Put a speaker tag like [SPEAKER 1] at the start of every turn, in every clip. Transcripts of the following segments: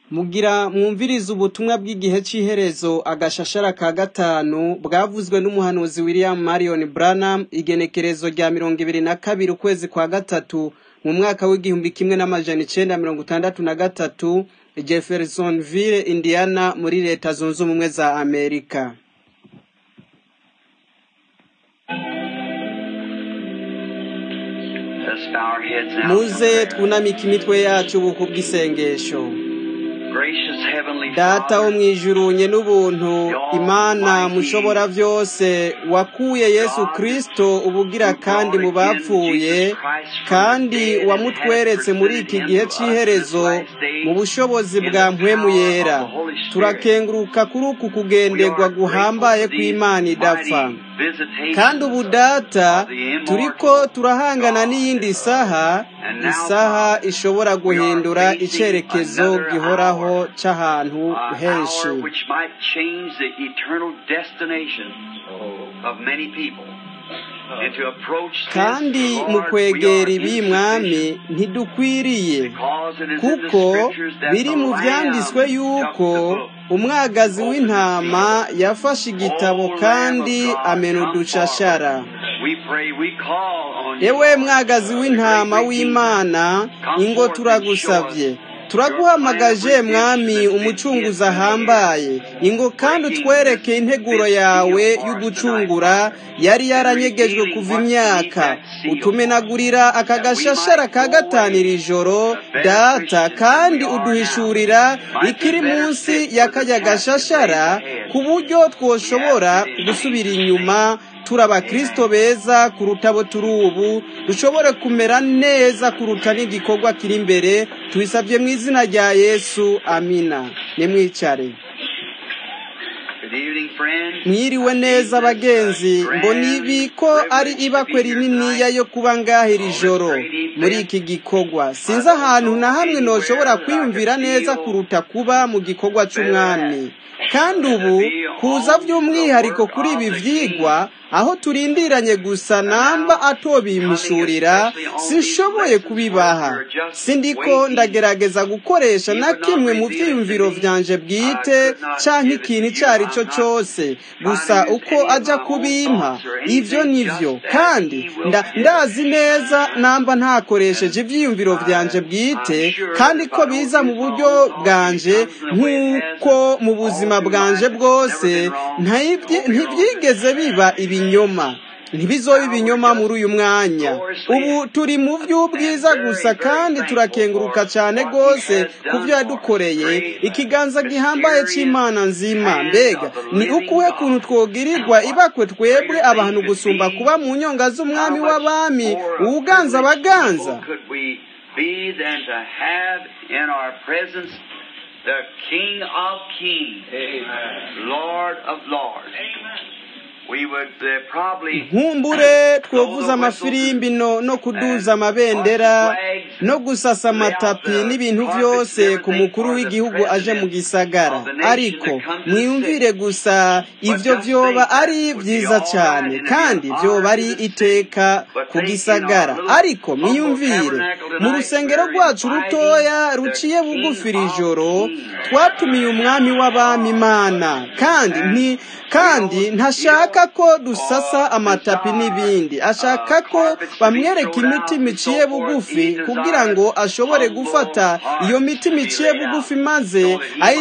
[SPEAKER 1] Mugira mwumvirize ubutumwa bw'igihe c'iherezo agashashara ka gatanu bwavuzwe n'umuhanuzi William Marion Branham igenekerezo rya mirongo ibiri na kabiri ukwezi kwa gatatu mu mwaka w'igihumbi kimwe n'amajana icenda mirongo itandatu na gatatu Jeffersonville Indiana muri leta zunze ubumwe za Amerika
[SPEAKER 2] Let's bow our heads now.
[SPEAKER 1] muze twunamike imitwe yacu ubuku bw'isengesho
[SPEAKER 2] Gracious Heavenly
[SPEAKER 1] data wo
[SPEAKER 2] Father,
[SPEAKER 1] mwijurunye n'ubuntu imana mushobora vyose wakuye yesu kristo ubugira kandi mu bapfuye kandi wamutweretse muri iki gihe c'iherezo mu bushobozi bwa mpwemu yera turakenguruka kuri uku kugenderwa guhambaye kw'imana idapfa kandi ubu data turiko turahangana n'iyindi saha isaha ishobora guhindura icerekezo gihoraho c'ahantu henshi
[SPEAKER 2] which might change the eternal destination of many people. And to approach this,
[SPEAKER 1] kandi
[SPEAKER 2] Lord,
[SPEAKER 1] mu
[SPEAKER 2] we
[SPEAKER 1] kwegera
[SPEAKER 2] are
[SPEAKER 1] ibi mwami
[SPEAKER 2] insufficient
[SPEAKER 1] ntidukwiriye
[SPEAKER 2] because it is in the
[SPEAKER 1] kuko
[SPEAKER 2] scriptures that
[SPEAKER 1] biri
[SPEAKER 2] the
[SPEAKER 1] mu
[SPEAKER 2] Lamb
[SPEAKER 1] vyanditswe
[SPEAKER 2] took
[SPEAKER 1] yuko
[SPEAKER 2] the book.
[SPEAKER 1] umwagazi w'intama yafashe igitabo kandi amena udushashara
[SPEAKER 2] We pray, we call on you,
[SPEAKER 1] ewe
[SPEAKER 2] Lord,
[SPEAKER 1] mwagazi w'intama w'imana ingo turagusavye turaguhamagaje mwami umucunguzi ahambaye ingo kandi utwereke integuro yawe y'ugucungura yari yaranyegejwe kuva imyaka utumenagurira aka gashashara ka gatanira ijoro data kandi uduhishurira ikiri munsi ya kajya gashashara ku buryo twoshobora gusubira inyuma turi abakristo beza kuruta abo turi ubu dushobore kumera neza kuruta n'igikorwa kiri imbere tubisabye mu izina rya yesu amina nimwicare
[SPEAKER 2] Good evening, friends.
[SPEAKER 1] mwiriwe neza bagenzi mbona ibi ko ari ibakwe rininiya yo kuba ngaha iri joro muri iki gikorwa sinzi ahantu na hamwe noshobora kwiyumvira neza kuruta kuba mu gikorwa c'umwami kandi ubu kuza by'umwihariko kuri ibi vyigwa aho turindiranye gusa namba atobimishurira sinshoboye kubibaha sindiko ndagerageza gukoresha na kimwe mu vyiyumviro vyanje bwite canke ikintu ico ari cyo cose gusa uko aja kubimpa ivyo nivyo kandi nda, ndazi neza namba ntakoresheje ivyiyumviro vyanje bwite kandi ko biza mu buryo bwanje nk'uko mu buzima bwanje bwose ntayivyi- ntivyigeze biba ibinyoma ntibizoba ibinyoma muri uyu mwanya ubu turi mu by'ubwiza gusa kandi turakenguruka cyane rwose ku byo yadukoreye ikiganza gihambaye cy'imana nzima mbega ni ukuhe kuntu twogirirwa ibakwe twebwe abantu gusumba kuba mu nyonga z'umwami w'abami uwuganza abaganza
[SPEAKER 2] Could we be than to have in our presence the King of Kings, Lord of Lords? We would uh, probably
[SPEAKER 1] nkumbure twovuza amafirimbi no no kuduza amabendera no gusasa amatapi n'ibintu byose ku mukuru w'igihugu aje mu gisagara ariko mwiyumvire gusa ivyo vyoba ari vyiza cyane kandi vyoba ari iteka ku gisagara ariko mwiyumvire mu rusengero rwacu rutoya ruciye bugufi iri joro twatumiye umwami w'abami imana kandi nti kandi ntashaka ko dusasa amatapi n'ibindi ashaka ko bamwereka imitima iciye bugufi kugira ngo ashobore gufata iyo mitima iciye bugufi maze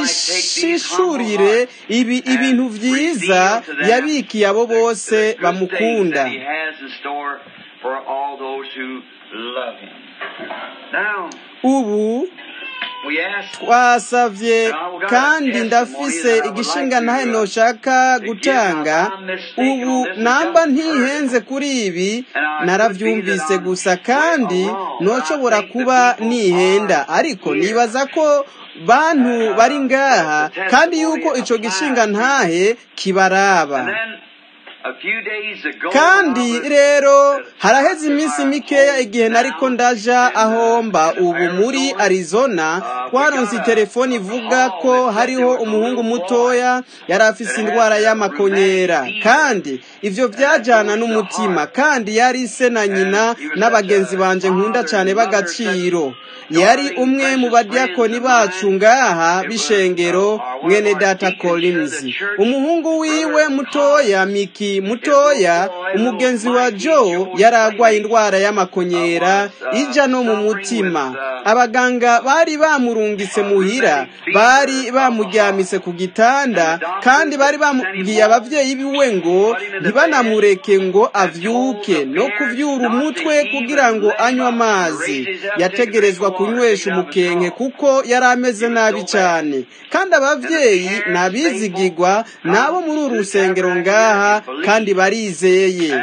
[SPEAKER 1] ayishishurire ibi ibintu vyiza yabikiye abo bose bamukunda
[SPEAKER 2] that He has in store for all those who love Him. Now,
[SPEAKER 1] ubu
[SPEAKER 2] we ask
[SPEAKER 1] twasavye kandi ndafise igishinga ntahe noshaka gutanga ubu namba ntihenze kuri ibi naravyumvise gusa kandi noshobora kuba nihenda ariko nibaza ko bantu bari ngaha kandi yuko ico gishinga ntahe kibaraba
[SPEAKER 2] And then a few days ago,
[SPEAKER 1] kandi
[SPEAKER 2] when I was
[SPEAKER 1] rero haraheze iminsi mikeya igihe nariko ndaja aho mba ubu muri arizona twaronse telefoni ivuga ko hariho umuhungu mutoya yari afise indwara y'amakonyera kandi ivyo vyajana n'umutima kandi yari se na nyina n'abagenzi banje nkunda cane b'agaciro yari umwe mu badiyakoni bacu ngaha b'ishengero mwene data Collins umuhungu wiwe mutoya miki mutoya umugenzi wa Joe yari agwaye indwara y'amakonyera ija no mu mutima abaganga bari bamurungitse muhira bari bamuryamise ku gitanda kandi bari bamubwiye abavyeyi biwe ngo ntibanamureke ngo avyuke no kuvyura umutwe kugira ngo anywe amazi yategerezwa kunywesha umukenke kuko yari ameze nabi cyane kandi abavyeyi nabizigirwa nabo muri uru rusengero ngaha kandi barizeye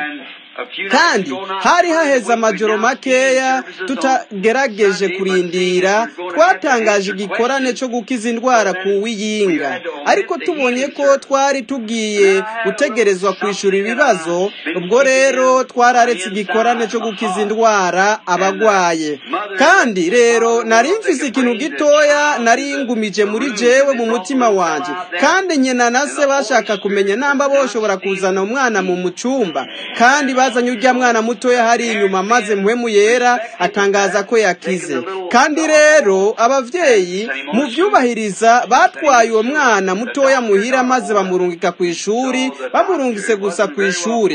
[SPEAKER 1] kandi hari haheze amajoro makeya tutagerageje kurindira twatangaje igikorane cyo gukiza indwara ku wiyinga ariko tubonye ko twari tugiye gutegerezwa kwishyura ibibazo ubwo rero twararetse igikorane cyo gukiza indwara abagwaye kandi rero nari mfise ikintu gitoya nari ngumije muri jewe mu mutima wanje kandi nyina na se bashaka kumenya namba boshobora kuzana umwana mu mucumba kandi bazanye ujya mwana mutoya hari inyuma maze muhemu yera atangaza ko yakize kandi rero abavyeyi mu vyubahiriza batwaye uwo mwana mutoya muhira maze bamurungika ku ishuri bamurungise gusa ku ishuri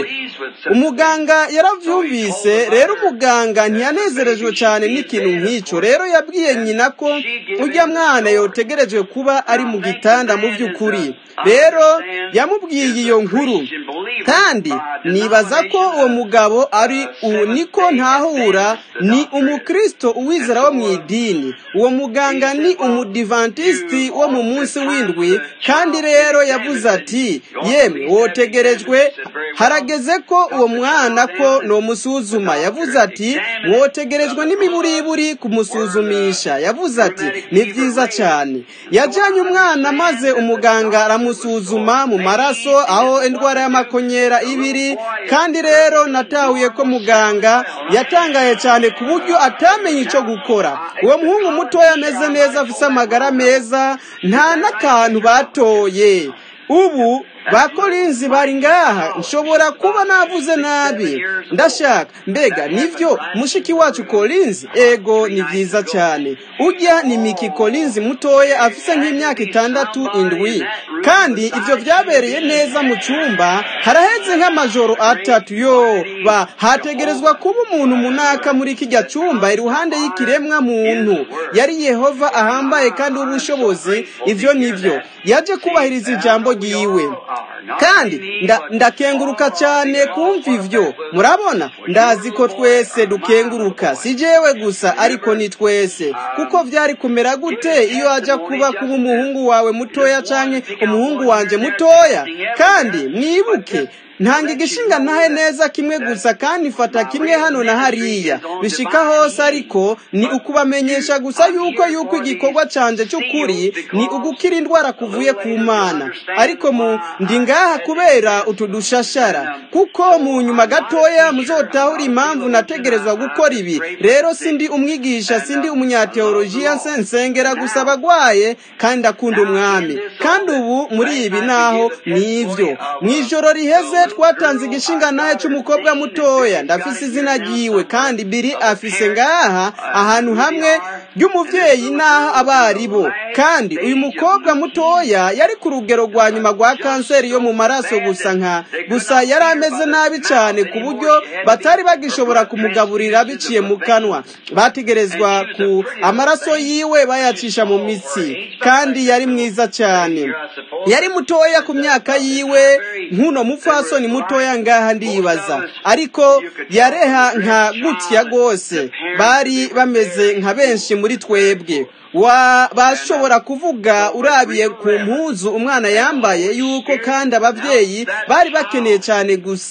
[SPEAKER 1] umuganga yaravyumvise rero umuganga ntiyanezerejwe cyane n'ikintu nk'ico rero yabwiye nyina ko ujya mwana yotegerejwe kuba ari mu gitanda mu vy'ukuri rero yamubwiye iyo nkuru kandi nibaza ko uwo mugabo ari niko ntahura ni umukristo uwizera wo mu idini uwo muganga ni umudivantisiti wo mu munsi w'indwi kandi rero yavuze ati yemwe wotegerejwe harageze ko uwo mwana ko nomusuzuma yavuze ati mwotegerejwe n'imiburiburi kumusuzumisha yavuze ati ni byiza cyane yajyanye umwana maze umuganga aramusuzuma mu maraso aho indwara y'amakonyera ibiri kandi rero natahuye ko muganga yatangaye cyane ku buryo atamenye icyo gukora uwo muhungu mutoya ameze neza afite amagara meza nta n'akantu batoye ubu ba korinzi bari ngaha nshobora kuba navuze nabi ndashaka mbega nivyo mushiki wacu korinzi ego ni vyiza cyane ujya ni miki korinzi mutoya afise nk'imyaka itandatu indwi kandi ivyo vyabereye neza mu cumba haraheze nk'amajoro atatu yo ba hategerezwa kuba umuntu munaka muri kijya cumba iruhande y'ikiremwa muntu yari yehova ahambaye kandi w'ubushobozi ivyo nivyo yaje kubahiriza ijambo ryiwe kandi ndakenguruka cyane kumva ivyo murabona ndazi ko twese dukenguruka si jewe gusa ariko ni twese kuko vyari kumera gute iyo ajya kuba kuba umuhungu wawe mutoya canke umuhungu wanje mutoya kandi mwibuke ntanga igishinga ntahe neza kimwe gusa kandi fata kimwe hano na hariya bishika hose ariko ni ukubamenyesha gusa yuko yuko igikorwa canje cy'ukuri ni ugukira indwara kuvuye ku mana ariko mu ndi ngaha kubera utu dushashara kuko mu nyuma gatoya muzotahura impamvu nategerezwa gukora ibi rero sindi umwigisha sindi umunyateolojiya nsengera gusa abagwaye kandi akunda umwami kandi ubu muri ibi naho ni ivyo mu ijoro riheze twatanze igishinga nawe cy'umukobwa mutoya ndafise izina ryiwe kandi biri afise ngaha ahantu hamwe ry'umuvyeyi n'aho abari bo kandi uyu mukobwa mutoya yari ku rugero rwa nyuma rwa kanseri yo mu maraso gusa nka gusa yari ameze nabi cyane ku buryo batari bagishobora kumugaburira biciye mu kanwa bategerezwa ku amaraso yiwe bayacisha mu mitsi kandi yari mwiza cyane yari mutoya ku myaka yiwe nk'uno mupfasoni mutoya ngaha ndibaza ariko yareha nka gutya rwose bari bameze nka benshi muri twebwe wa bashobora kuvuga urabiye ku mpuzu umwana yambaye yuko kandi ababyeyi bari bakeneye cyane gusa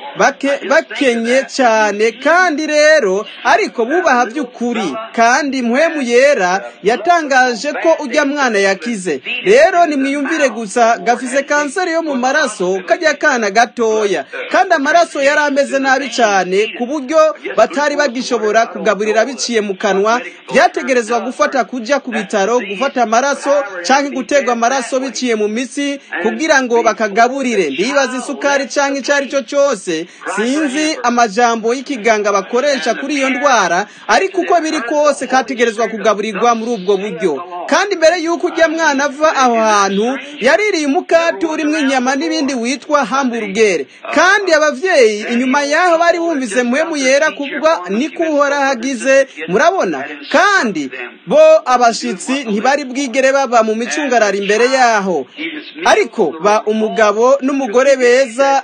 [SPEAKER 1] bakenye cyane kandi rero ariko bubaha by'ukuri kandi mpwemu yera yatangaje ko ujya mwana yakize rero nimwiyumvire gusa gafise kanseri yo mu maraso kajya kana gatoya kandi amaraso yari ameze nabi cyane ku buryo batari bagishobora kugaburira biciye mu kanwa byategerezwa gufata kujya ku bitaro gufata amaraso cyangwa guterwa amaraso biciye mu mitsi kugira ngo bakagaburire ndibaza isukari cyangwa icyo ari cyo cyose sinzi amajambo y'ikiganga bakoresha kuri iyo ndwara ariko uko biri kose kategerezwa kugaburirwa muri ubwo buryo kandi mbere y'uko ujya mwana ava aho hantu yaririye umukati urimo inyama n'ibindi witwa hamburugere kandi ababyeyi inyuma y'aho bari bumvise muhemu yera kubwa niko uhora hagize murabona kandi bo abashyitsi ntibari bwigere baba mu micungararo imbere yaho ariko ba umugabo n'umugore beza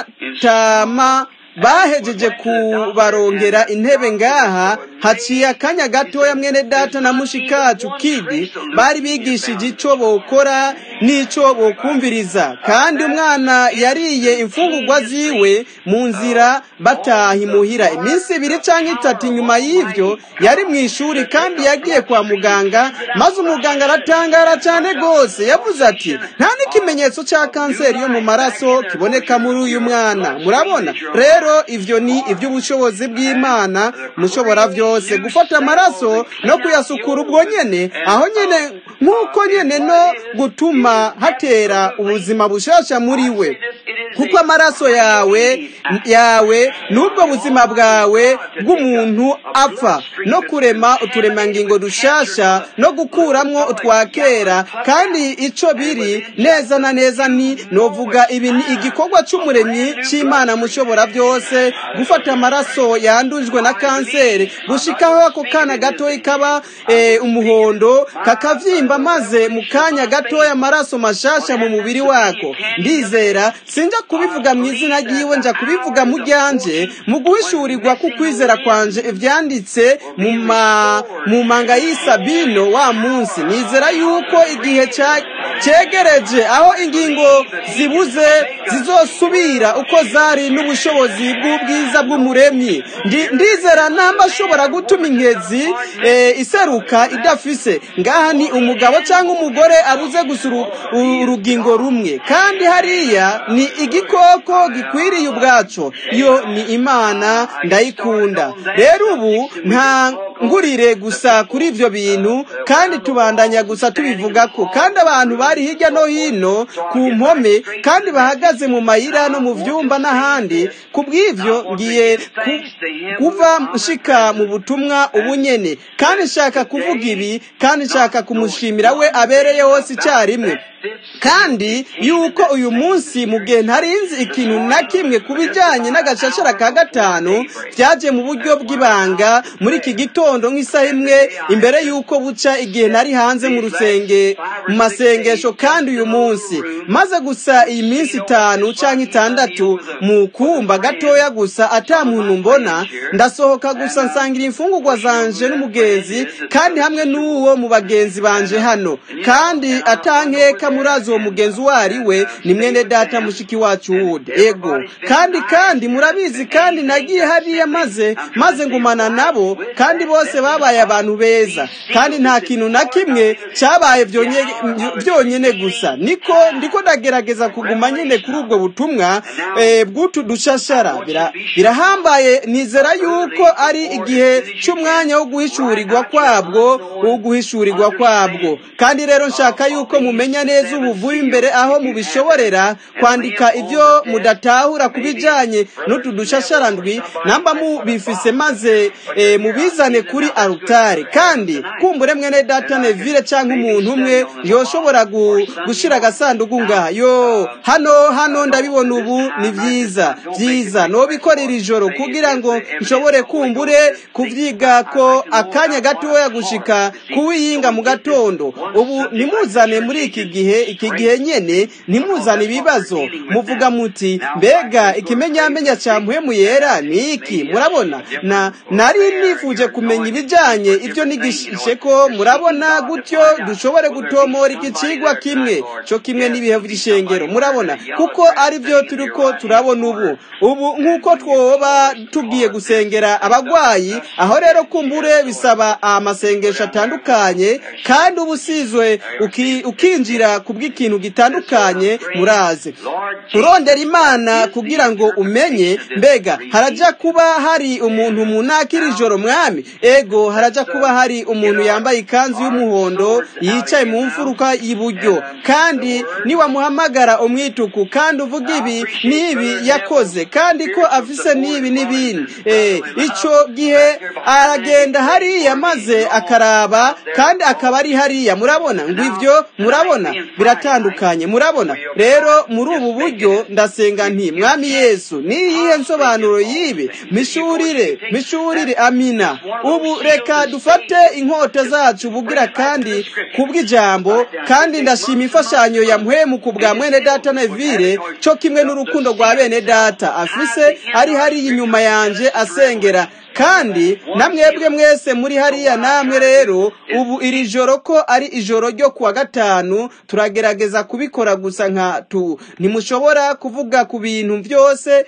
[SPEAKER 1] n'abadatama bahejeje kubarongera intebe ngaha haciye akanya gatoya mwene data na mushikacu kidi bari bigishije icyo bokora n'icyo bokumviriza kandi umwana yariye imfungurwa ziwe mu nzira bataha imuhira iminsi ibiri cyangwa itatu inyuma y'ibyo yari mu ishuri kandi yagiye kwa muganga maze umuganga aratangara cyane rwose yavuze ati nta n'ikimenyetso cya kanseri yo mu maraso kiboneka muri uyu mwana murabona rero ibyo ni iby'ubushobozi bw'imana mushobora byose gufata amaraso no kuyasukura ubwo nyine aho nyine nk'uko nyine no gutuma hatera ubuzima bushasha muri we kuko amaraso yawe yawe n'ubwo buzima bwawe bw'umuntu apfa no kurema uturemangingo dushasha no gukuramo utwa kera kandi icyo biri neza na neza ni novuga ibi ni igikorwa cy'umuremyi cy'imana mushobora byose gufata amaraso yandujwe na kanseri gushikaho ako kana gatoya kaba umuhondo kakavyimba maze mu kanya gatoya amaraso mashasha mu mubiri wako ndizera sinja kubivuga mu izina ry'iwe nja kubivuga mu ryanje mu guhishurirwa kukwizera kwanje ivyanditse mu manga y'isabino wa munsi nizera yuko igihe cyegereje aho ingingo zibuze zizosubira uko zari n'ubushobozi bw'ubwiza bw'umuremyi ndizera namba ashobora gutuma inkezi iseruka idafise ngaha ni umugabo cyangwa umugore abuze gusa urugingo rumwe kandi hariya ni igikoko gikwiriye ubwacu yo ni imana ndayikunda rero ubu nta ngurire gusa kuri ibyo bintu kandi tubandanya gusa tubivuga ko kandi abantu bari hirya no hino ku mpome kandi bahagaze mu mayira no mu byumba n'ahandi ku bw'ibyo ngiye kuva nshika mu butumwa ubunyene kandi nshaka kuvuga ibi kandi nshaka kumushimira we abereye hose icyarimwe kandi yuko uyu munsi mu gihe ntarinzi ikintu na kimwe ku bijyanye n'agashashara ka gatanu byaje mu buryo bw'ibanga muri iki gitondo nk'isaha imwe imbere y'uko buca igihe nari hanze mu rusenge mu masengesho kandi uyu munsi maze gusa iyi minsi itanu cyangwa itandatu mu kumba gatoya gusa ata muntu mbona ndasohoka gusa nsangira imfungurwa zanje n'umugenzi kandi hamwe n'uwo mu bagenzi banje hano kandi atankeka murazi uwo mugenzi uwo ari we ni mwene data mushiki wacu wude ego kandi kandi murabizi kandi nagiye hariya maze maze ngumana nabo kandi bose babaye abantu beza kandi nta kintu na kimwe cyabaye byonyine gusa niko ndiko ndagerageza kuguma nyine kuri ubwo butumwa bw'utu dushashara birahambaye nizera yuko ari igihe cy'umwanya wo guhishurirwa kwabwo wo guhishurirwa kwabwo kandi rero nshaka yuko mumenya neza ubuvuye imbere aho mubishoborera kwandika ibyo mudatahura ku bijyanye n'utu dushasharandwi namba mubifise maze mubizane kuri arutari kandi kumbure mwene data nevire cyangwa umuntu umwe yoshobora gushyira agasanduku ngaha yo hano hano ndabibona ubu ni byiza byiza nobikorera ijoro kugira ngo nshobore kumbure kubyiga ko akanya gatoya gushika kuwiyinga mu gatondo ubu nimuzane muri iki gihe iki gihe nyene nimuzane ibibazo muvuga muti mbega ikimenyamenya cya mpwemu yera ni iki murabona na nari nifuje kumenya ibijyanye ibyo nigishije ko murabona gutyo dushobore gutomora iki kigwa kuba kimwe cyo kimwe n'ibihe by'ishengero murabona kuko ari byo turi ko turabona ubu ubu nk'uko twoba tugiye gusengera abagwayi aho rero kumbure bisaba amasengesho atandukanye kandi uba usizwe ukinjira ku bw'ikintu gitandukanye muraze urondera imana kugira ngo umenye mbega harajya kuba hari umuntu munakira ijoro mwami ego harajya kuba hari umuntu yambaye ikanzu y'umuhondo yicaye mu mfuruka y'iburyo kandi niwamuhamagara umwituku kandi uvuga ibi n'ibi yakoze kandi ko afise n'ibi n'ibindi icyo gihe aragenda hariya maze akaraba kandi akaba ari hariya murabona ngo ibyo murabona biratandukanye murabona rero muri ubu buryo ndasenga nti mwami yesu niyihe nsobanuro y'ibi mishurire mishurire amina ubu reka dufate inkota zacu bugira kandi kubw'ijambo kandi ndashima imfashanyo ya mpwemu ku bwa mwene data nevire cyo kimwe n'urukundo rwa bene data afise ari hariya inyuma yanjye asengera kandi namwebwe mwese muri hariya namwe rero ubu iri joro ko ari ijoro ryo kuwa gatanu turagerageza kubikora gusa nka tu ntimushobora kuvuga ku bintu byose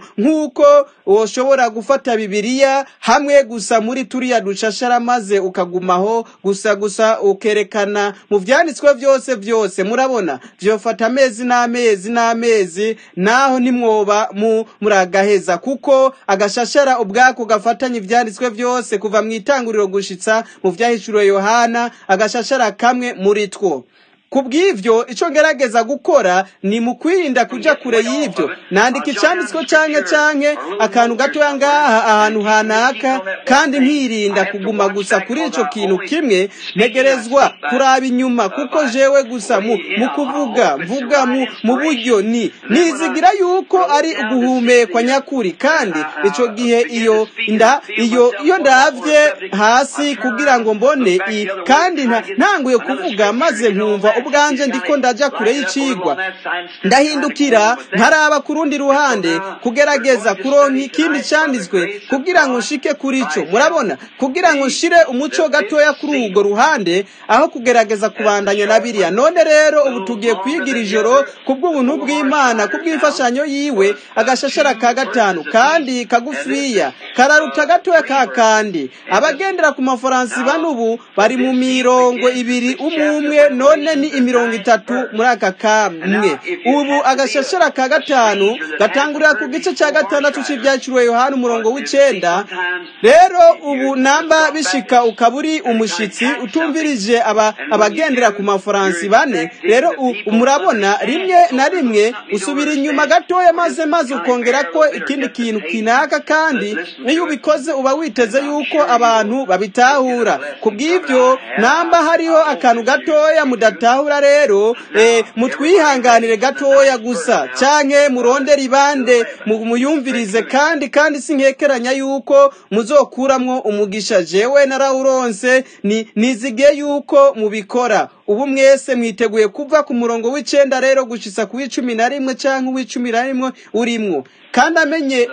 [SPEAKER 1] nk'uko woshobora gufata bibiliya hamwe gusa muri turiya dushashara maze ukagumaho gusa gusa ukerekana mu byanditswe byose byose murabona byofata amezi n'amezi n'amezi naho nimwoba muragaheza kuko agashashara ubwako gafata bafatanye ibyanditswe byose kuva mu itanguriro gushitsa mu byahishuriwe yohana agashashara kamwe muri two ku bw'ibyo icyo ngerageza gukora ni mu kwirinda kujya kure y'ibyo nandika icyanditswe cyane cyane akantu gatoya ngaha ahantu hanaka kandi nkirinda kuguma gusa kuri icyo kintu kimwe ntegerezwa kuraba inyuma kuko jewe gusa mu kuvuga mvuga mu buryo ni nizigira yuko ari uguhumekwa nyakuri kandi icyo gihe iyo nda iyo iyo ndabye hasi kugira ngo mbone kandi ntanguye kuvuga maze nkumva ubwanje ndiko ndaja kure y'icigwa ndahindukira nkaraba ku rundi ruhande kugerageza kuronka ikindi cyanditswe kugira ngo nshike kuri ico murabona kugira ngo nshire umuco gatoya kuri urwo ruhande aho kugerageza kubandanya na biriya none rero ubu tugiye kwigira ijoro kubw'ubuntu bw'imana kubw'imfashanyo yiwe agashashara ka gatanu kandi kagufiya kararuta gatoya ka kandi abagendera ku mafaransi bane ubu bari mu mirongo ibiri umwe umwe none ni imirongo itatu muri aka kamwe ubu agashashara ka gatanu gatangurira ku gice cya gatandatu cy'ibyaciriwe yohani umurongo w'icenda rero ubu namba bishika ukaba uri umushitsi utumvirije aba abagendera ku mafaransi bane rero murabona rimwe na rimwe usubira inyuma gatoya maze maze ukongera ko ikindi kintu kinaka kandi iyo ubikoze uba witeze yuko abantu babitahura ku bw'ibyo namba hariho akantu gatoya mudatahura rero mutwihanganire gatoya gusa canke murondere ibande muyumvirize kandi kandi sinkekeranya yuko muzokuramwo umugisha jewe narawuronse ni nizige yuko mubikora ubu mwese mwiteguye kuva ku murongo w'icenda rero gushitsa ku w'icumi na rimwe canke uw'icumi na rimwe urimwo kandi amenye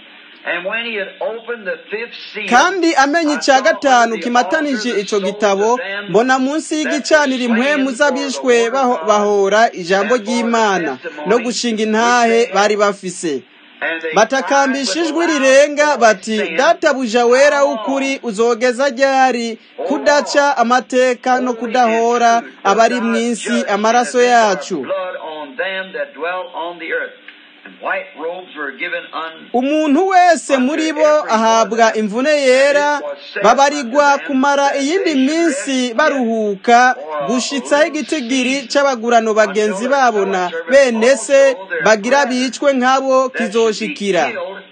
[SPEAKER 1] kandi amenye icya gatanu kimatanije icyo gitabo mbona munsi y'igicaniro impwemu z'abishwe bahora ijambo ry'imana no gushinga intahe bari bafise batakambisha ijwi rirenga bati databuja wera w'ukuri uzogeza ryari kudaca amateka no kudahora abari mu isi amaraso yacu umuntu wese muri bo ahabwa imvune yera babarigwa kumara iyindi minsi baruhuka gushitsaho igitigiri c'abagurano bagenzi babo na bene se bagira bicwe nk'abo kizoshikira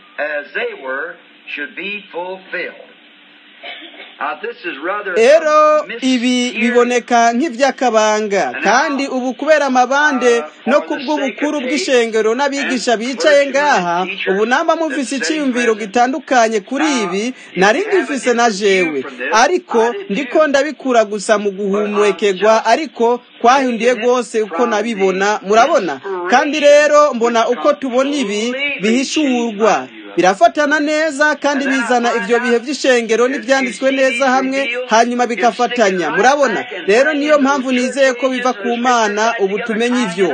[SPEAKER 1] rero ibi biboneka nk'iby'akabanga kandi ubu kubera amabande no kubw'ubukuru bw'ishengero n'abigisha bicaye ngaha ubu namba mufise icyiyumviro gitandukanye kuri ibi nari ngifise na jewe ariko ndiko ndabikura gusa mu guhumekegwa ariko kwahinduye rwose uko nabibona murabona kandi rero mbona uko tubona ibi bihishurwa birafatana neza kandi bizana ibyo bihe by'ishengero n'ibyanditswe neza hamwe hanyuma bikafatanya murabona rero niyo mpamvu nizeye ko biva ku mana ubu tumenye ibyo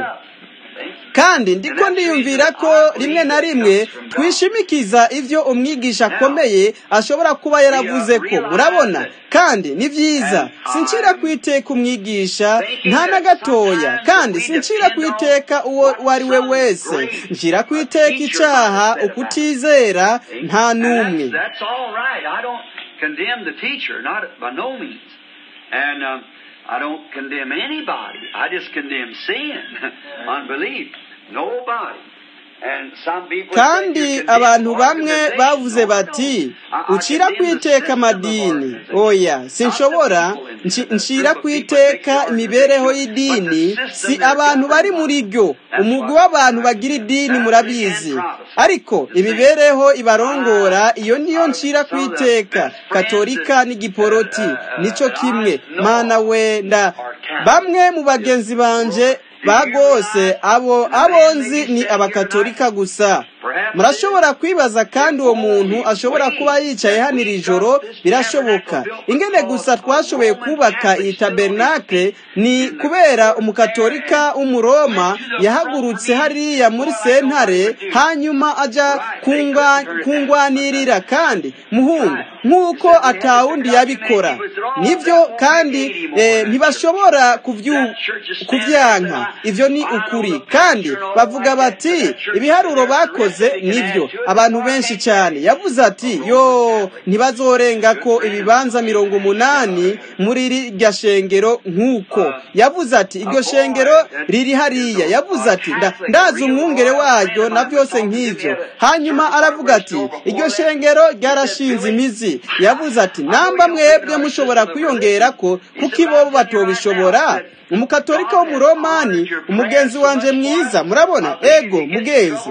[SPEAKER 1] kandi ndiko ndiyumvira ko rimwe na rimwe twishimikiza ibyo umwigisha akomeye ashobora kuba yaravuze ko murabona kandi ni byiza sincira ku iteka umwigisha nta na gatoya kandi sincira ku iteka uwo uwo ari we wese ncira ku iteka icyaha ukutizera nta n'umwe
[SPEAKER 2] That's all right. I don't condemn the teacher, not by no means. And um, I don't condemn anybody. I just condemn sin, unbelief. Nobody. And some people say
[SPEAKER 1] kandi
[SPEAKER 2] you condemn
[SPEAKER 1] abantu bamwe
[SPEAKER 2] organizations.
[SPEAKER 1] bavuze
[SPEAKER 2] No, no.
[SPEAKER 1] bati
[SPEAKER 2] I- I
[SPEAKER 1] ucira ku
[SPEAKER 2] condemn the
[SPEAKER 1] iteka
[SPEAKER 2] system of
[SPEAKER 1] amadini
[SPEAKER 2] organization.
[SPEAKER 1] oya
[SPEAKER 2] Not
[SPEAKER 1] sinshobora
[SPEAKER 2] the people in
[SPEAKER 1] nci-
[SPEAKER 2] it, the
[SPEAKER 1] ncira
[SPEAKER 2] group
[SPEAKER 1] ku
[SPEAKER 2] of people
[SPEAKER 1] iteka
[SPEAKER 2] that make the
[SPEAKER 1] imibereho
[SPEAKER 2] organization,
[SPEAKER 1] y'idini
[SPEAKER 2] but the
[SPEAKER 1] si
[SPEAKER 2] system they're
[SPEAKER 1] abantu bari
[SPEAKER 2] governed
[SPEAKER 1] muri
[SPEAKER 2] by.
[SPEAKER 1] ryo
[SPEAKER 2] That's
[SPEAKER 1] umugwi
[SPEAKER 2] what
[SPEAKER 1] w'abantu
[SPEAKER 2] I
[SPEAKER 1] bagira
[SPEAKER 2] condemn.
[SPEAKER 1] idini
[SPEAKER 2] Catholic
[SPEAKER 1] murabizi
[SPEAKER 2] and Protestant.
[SPEAKER 1] ariko
[SPEAKER 2] The same.
[SPEAKER 1] imibereho ibarongora iyo niyo
[SPEAKER 2] Uh,
[SPEAKER 1] ncira ku
[SPEAKER 2] some of the
[SPEAKER 1] iteka
[SPEAKER 2] best friends
[SPEAKER 1] katolika
[SPEAKER 2] that,
[SPEAKER 1] n'igiporoti
[SPEAKER 2] uh, uh,
[SPEAKER 1] nico
[SPEAKER 2] that
[SPEAKER 1] kimwe
[SPEAKER 2] I know
[SPEAKER 1] mana
[SPEAKER 2] of
[SPEAKER 1] wenda
[SPEAKER 2] are Catholic.
[SPEAKER 1] bamwe mu bagenzi banje ba rwose abo abo nzi ni abakatolika gusa murashobora kwibaza kandi uwo muntu ashobora kuba yicaye hano iri joro birashoboka ingene gusa twashoboye kubaka iyi tabernakle ni kubera umukatolika w'umuroma yahagurutse hariya muri sentare hanyuma ajya kungwa- kungwanirira kandi muhungu nk'uko atawundi yabikora nibyo kandi eh, ntibashobora kubyu- kubyanka ibyo ni ukuri kandi bavuga bati ibiharuro bakoze nibyo abantu benshi cyane yavuze ati yo ntibazorenga ko ibibanza mirongo umunani muri iryo shengero nk'uko yavuze ati iryo shengero riri hariya yavuze ati "Nda- ndazi umwungere waryo na byose nk'ibyo hanyuma aravuga ati iryo shengero ryarashinze imizi yavuze ati namba mwebwe mushobora kwiyongera ko kuko ibobo batobishobora umukatolika w'umuromani umugenzi wanje mwiza murabona ego mugenzi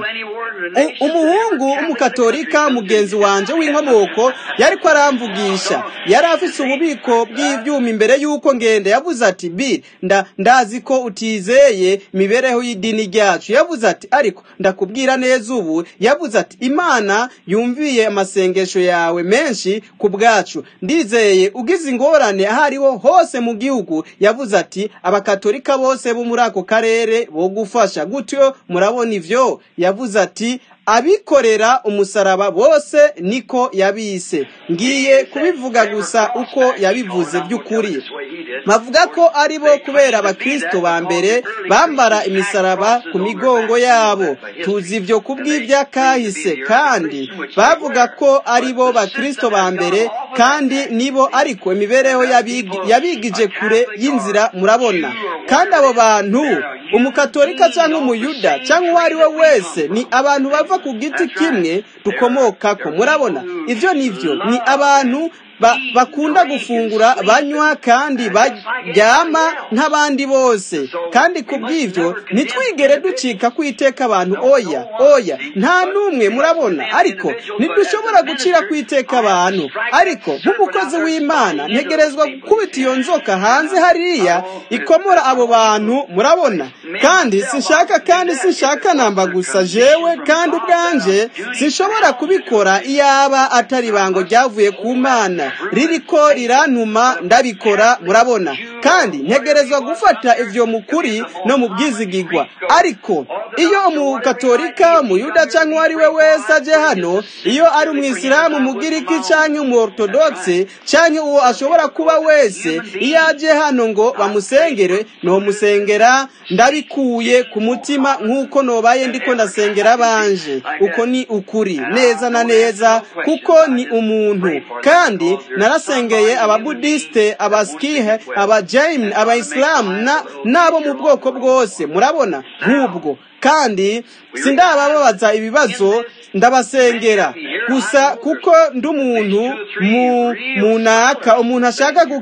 [SPEAKER 1] U- umuhungu w'umukatolika mugenzi wanje w'inkomoko yariko aramvugisha yari afise ububiko bw'ivyuma imbere y'uko ngenda yavuze ati bi nda ndazi ko utizeye imibereho y'idini ryacu yavuze ati ariko ndakubwira neza ubu yavuze ati imana yumviye amasengesho yawe menshi ku bwacu ndizeye ugize ingorane aho ariho hose mu gihugu yavuze ati abakatolika bose bo muri ako karere bogufasha gutyo murabona ivyo yavuze ati abikorera umusaraba bose niko yabise ngiye kubivuga gusa uko yabivuze by'ukuri bavuga ko ari bo kubera abakristo ba mbere bambara imisaraba ku migongo yabo tuzi ibyo kubw'ibyakahise kandi bavuga ko ari bo bakristo ba mbere kandi nibo ariko imibereho yabigi- yabigije kure y'inzira murabona kandi abo bantu umukatolika cyangwa umuyuda cyangwa uwo ari we wese ni abantu bava ku giti kimwe dukomokako murabona ibyo ni byo ni abantu ba- bakunda gufungura banywa kandi baryama nk'abandi bose kandi ku bw'ibyo ntitwigere ducika kwiteka abantu oya oya nta n'umwe murabona ariko ntidushobora gucira kwiteka abantu ariko nk'umukozi w'imana ntegerezwa gukubita iyo nzoka hanze hariya ikomora abo bantu murabona kandi sinshaka kandi sinshaka namba gusa jewe kandi ubwanje sinshobora kubikora iyaba atari ibango ryavuye ku mana ririko rirantuma ndabikora murabona kandi ntegerezwa gufata ivyo mu kuri no mu bwizigigwa ariko iyo umukatolika umuyuda cyangwa uwo ari we wese aje hano iyo ari umwisilamu umugiriki cyangwa umuortodogisi cyangwa uwo ashobora kuba wese iyo aje hano ngo bamusengere nomusengera ndabikuye ku mutima nk'uko nobaye ndiko ndasengera abanje uko ni ukuri neza na neza kuko ni umuntu kandi narasengeye ababudisite abasikihe abajayimu abayisilamu na- n'abo mu bwoko bwose murabona nk'ubwo kandi sindabababaza ibibazo ndabasengera gusa kuko ndi umuntu mu munaka umuntu ashaka gu-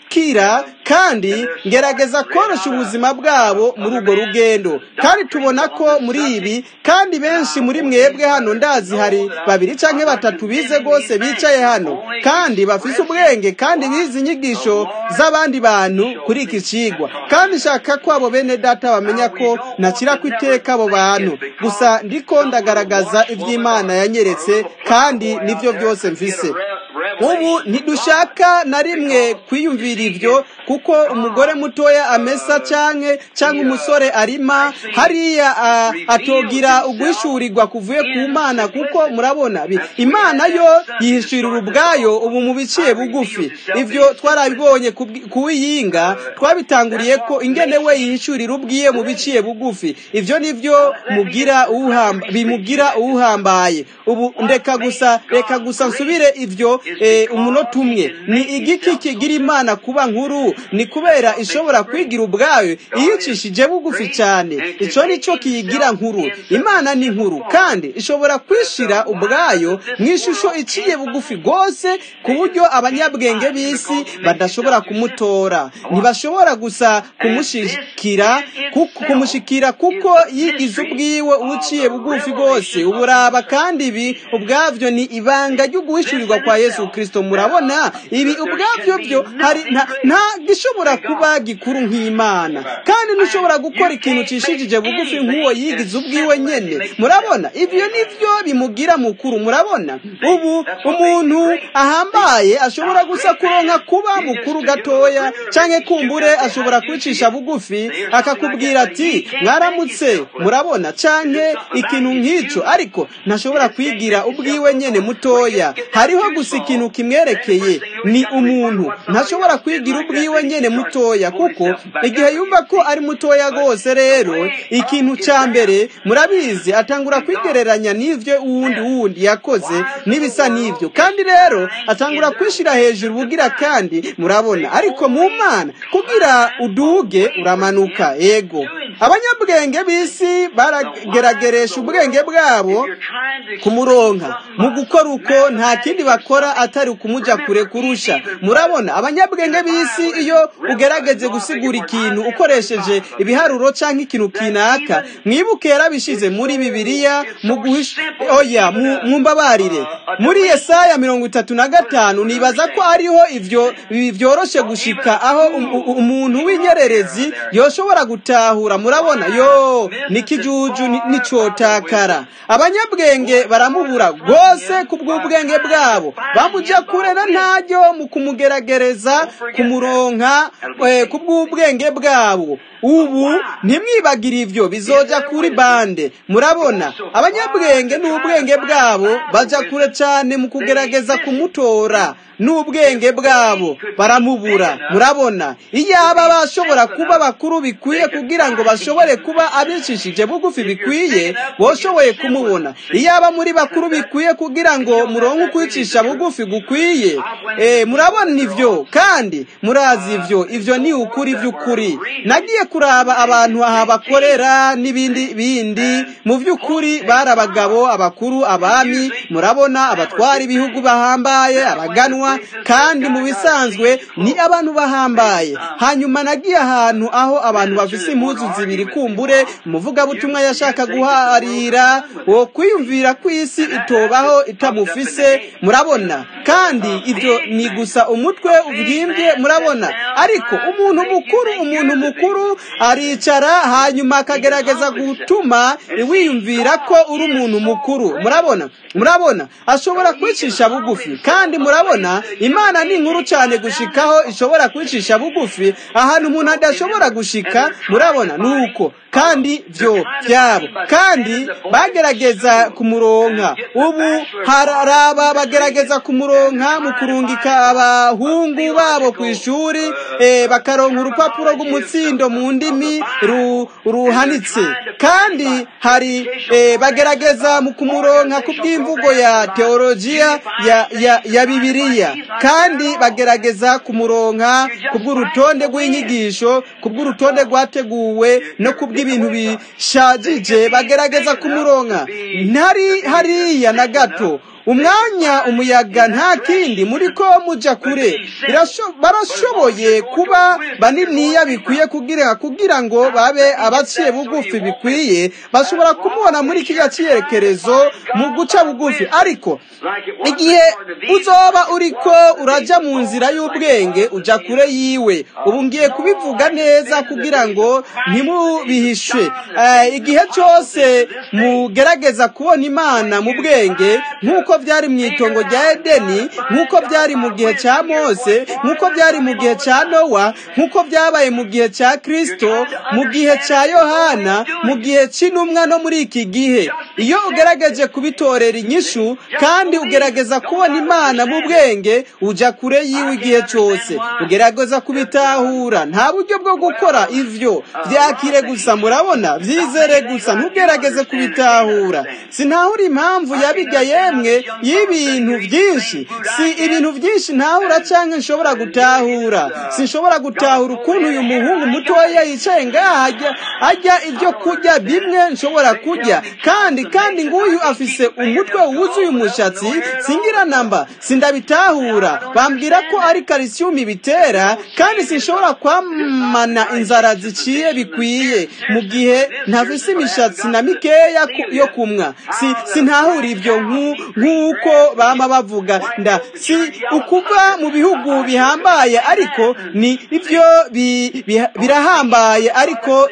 [SPEAKER 1] ndabashikira kandi ngerageza korosha ubuzima bwabo muri urwo rugendo kandi tubona ko muri ibi kandi benshi muri mwebwe hano ndazi hari babiri cyangwa batatu bize rwose bicaye hano kandi bafise ubwenge kandi bize inyigisho z'abandi bantu kuri iki kigwa kandi nshaka ko abo bene data bamenya ko ntakira ku iteka abo bantu gusa ndiko ndagaragaza iby'imana yanyeretse kandi nibyo byose mvise ubu ntidushaka na rimwe kwiyumvira ibyo kuko umugore mutoya amesa canke cyangwa umusore arima hariya atogira ugwishurirwa kuvuye ku mana kuko murabona imana yo yihishurira ubwayo ubu mu biciye bugufi ibyo twarabibonye kuwiyinga twabitanguriye ko ingene we yihishurira ubwiye mu biciye bugufi ibyo nibyo mugira bimugira uwuhambaye ubu ndeka gusa reka gusa nsubire ibyo umunota umwe ni igiki kigira imana kuba nkuru ni kubera ishobora kwigira ubwayo iyicishije bugufi cyane icyo ni cyo kiyigira nkuru imana ni nkuru kandi ishobora kwishira ubwayo mu ishusho iciye bugufi rwose ku buryo abanyabwenge b'isi badashobora kumutora ntibashobora gusa kumushikira kumushikira kuko yigize ubwiwe uciye bugufi rwose uburaba kandi ibi ubwabyo ni ibanga ryo guhishurirwa kwa yesu kirisito murabona ibi ubwabyo byo hari nta gishobora kuba gikuru nk'imana kandi ntushobora gukora ikintu cishijije bugufi nk'uwo yigize ubwiwe nyene murabona ibyo nivyo bimugira mukuru murabona ubu umuntu ahambaye ashobora gusa kuronka kuba mukuru gatoya canke kumbure ashobora kwicisha bugufi akakubwira ati mwaramutse murabona canke ikintu nk'ico ariko ntashobora kwigira ubwiwe nyene mutoya hariho gusa ikintu kimwerekeye ni umuntu ntashobora kwigira ubwiwe nyene mutoya kuko igihe yumva ko ari mutoya rwose rero ikintu cya mbere murabizi atangura kwigereranya n'ibyo uwundi wundi yakoze n'ibisa n'ibyo kandi rero atangura kwishyira hejuru ubugira kandi murabona ariko mu mana kugira uduge uramanuka yego abanyabwenge b'isi baragerageresha ubwenge bwabo kumuronka mu gukora uko nta kindi bakora atari ukumujya kure kurusha murabona abanyabwenge b'isi iyo ugerageze gusigura ikintu ukoresheje ibiharuro cyangwa ikintu kinaka mwibuke yarabishize muri bibiliya mu guhisha oya mwumbabarire muri yesaya mirongo itatu na gatanu nibaza ko ariho ivyo byoroshe gushika aho umuntu w'inyererezi yoshobora gutahura murabona yo nikijuju nicotakara abanyabwenge baramubura rwose kubw'ubwenge bwabo bamuja kure na ntaryo mu kumugeragereza kumuronka kubw'ubwenge bwabo ubu ntimwibagire ibyo bizoja kuri bande murabona abanyabwenge n'ubwenge bwabo baja kure cyane mu kugerageza kumutora n'ubwenge bwabo baramubura murabona iyaba bashobora kuba bakuru bikwiye kugira ngo bashobore kuba abicishije bugufi bikwiye boshoboye kumubona iyaba muri bakuru bikwiye kugira ngo muronke ukwicisha bugufi gukwiye murabona ibyo kandi murazi ibyo ibyo ni ukuri by'ukuri nagiye kuraba abantu aha bakorera n'ibindi bindi mu by'ukuri bari abagabo abakuru abami murabona abatwara ibihugu bahambaye abaganwa kandi mu bisanzwe ni abantu bahambaye hanyuma nagiye ahantu aho abantu bafise impuzu zibiri kumbure umuvugabutumwa yashaka guharira wo kwiyumvira ku isi itobaho itamufise murabona kandi ibyo ni gusa umutwe ubyimbye murabona ariko umuntu mukuru umuntu mukuru aricara hanyuma akagerageza gutuma wiyumvira ko uri umuntu mukuru murabona murabona ashobora kwicisha bugufi kandi murabona imana ni nkuru cyane gushikaho ishobora kwicisha bugufi ahantu umuntu adashobora gushika murabona ni uko kandi byo byabo kandi bagerageza kumuronka ubu hararaba bagerageza kumuronka mu kurungika abahungu babo ku ishuri bakaronka urupapuro rw'umutsindo mu ndimi ruhanitse kandi hari bagerageza mu kumuronka ku bw'imvugo ya teologiya ya bibiliya kandi bagerageza kumuronka ku bw'urutonde rw'inyigisho ku bw'urutonde rwateguwe no ku bw'ibintu bishajije bagerageza kumuronka ntari hariya na gato umwanya umuyaga nta kindi muri ko muja kure barashoboye kuba baniniya bikwiye kugira kugira ngo babe abaciye bugufi bikwiye bashobora kumubona muri kiriya cyerekezo mu guca bugufi ariko igihe uzoba uriko uraja mu nzira y'ubwenge uja kure yiwe ubu ngiye kubivuga neza kugira ngo ntimubihishe igihe cyose mugerageza kubona imana mu bwenge nk'uko byari mu itongo rya edeni nk'uko byari mu gihe cya mose nk'uko byari mu gihe cya nowa nk'uko byabaye mu gihe cya kirisito mu gihe cya yohana mu gihe cy'intumwa no muri iki gihe iyo ugerageje kubitorera inyishu kandi ugerageza kubona imana mu bwenge ujya kure yiwe igihe cyose ugerageza kubitahura nta buryo bwo gukora ivyo byakire gusa murabona byizere gusa ntugerageze kubitahura sinahura impamvu yabiga yemwe y'ibintu byinshi si ibintu byinshi ntahura cyangwa nshobora gutahura sinshobora gutahura ukuntu uyu muhungu mutoya yicaye ngaha ajya ajya ibyo kurya bimwe nshobora kurya kandi kandi nguyu afise umutwe wuzuye umushatsi singira namba sindabitahura bambwira ko ari kalisiyumu bitera kandi sinshobora kwamana inzara ziciye bikwiye mu gihe ntafise imishatsi na mikeya yo kumwa si sintahura ibyo nk'uko bama bavuga nda si ukuva mu bihugu bihambaye ariko ni ibyo birahambaye ariko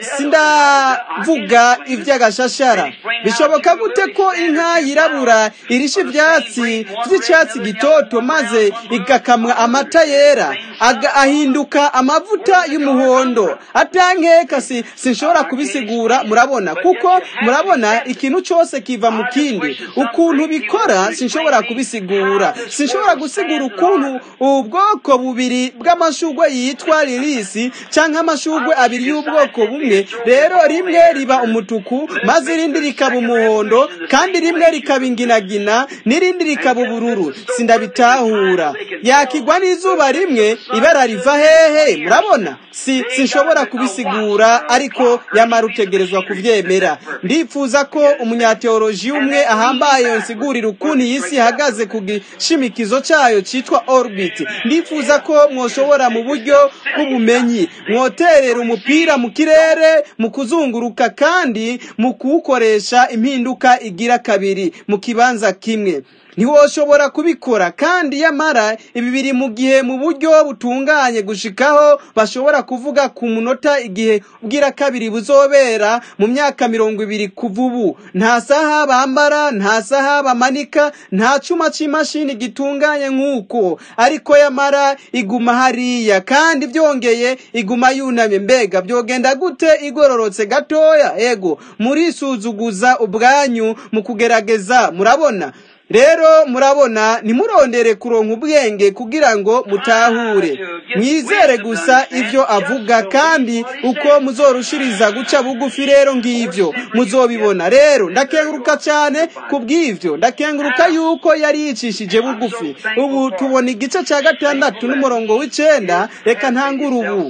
[SPEAKER 1] sindavuga iby'agashashara bishoboka gute ko inka yirabura irisha ibyatsi by'icyatsi gitoto maze igakamwa amata yera ahinduka amavuta y'umuhondo atankeka si sinshobora kubisigura murabona kuko murabona ikintu cyose kiva mu kindi ukuntu bikora sinshobora kubisigura sinshobora gusigura ukuntu ubwoko bubiri bw'amashugwe yitwa lirisi cyangwa amashugwe abiri y'ubwoko bumwe rero rimwe riba umutuku maze irindi rikaba umuhondo kandi rimwe rikaba inginagina n'irindi rikaba ubururu sindabitahura yakigwa n'izuba rimwe ibara riva hehe murabona si sinshobora kubisigura ariko yamara utegerezwa kubyemera ndifuza ko umunyateoloji umwe ahambaye yonsigurira ukuntu iyi si ihagaze ku gishimikizo cyayo cyitwa orbit ndifuza ko mwoshobora mu buryo bw'ubumenyi mwoterera umupira mu kirere mu kuzunguruka kandi mu kuwukoresha impinduka igira kabiri mu kibanza kimwe ntiwoshobora kubikora kandi yamara ibi biri mu gihe mu buryo butunganye gushikaho bashobora kuvuga ku munota igihe ubwira kabiri buzobera mu myaka mirongo ibiri kuva ubu nta saha bambara nta saha bamanika nta cuma c'imashini gitunganye nk'uko ariko yamara iguma hariya kandi byongeye iguma yunamye mbega byogenda gute igororotse gatoya ego murisuzuguza ubwanyu mu kugerageza murabona rero murabona ntimurondere kuronka ubwenge kugira ngo mutahure mwizere gusa ibyo avuga kandi uko muzorushiriza guca bugufi rero ngibyo muzobibona rero ndakenguruka cyane ku bw'ibyo ndakenguruka yuko yari yicishije bugufi ubu tubona igice cya gatandatu n'umurongo w'icenda reka ntangure ubu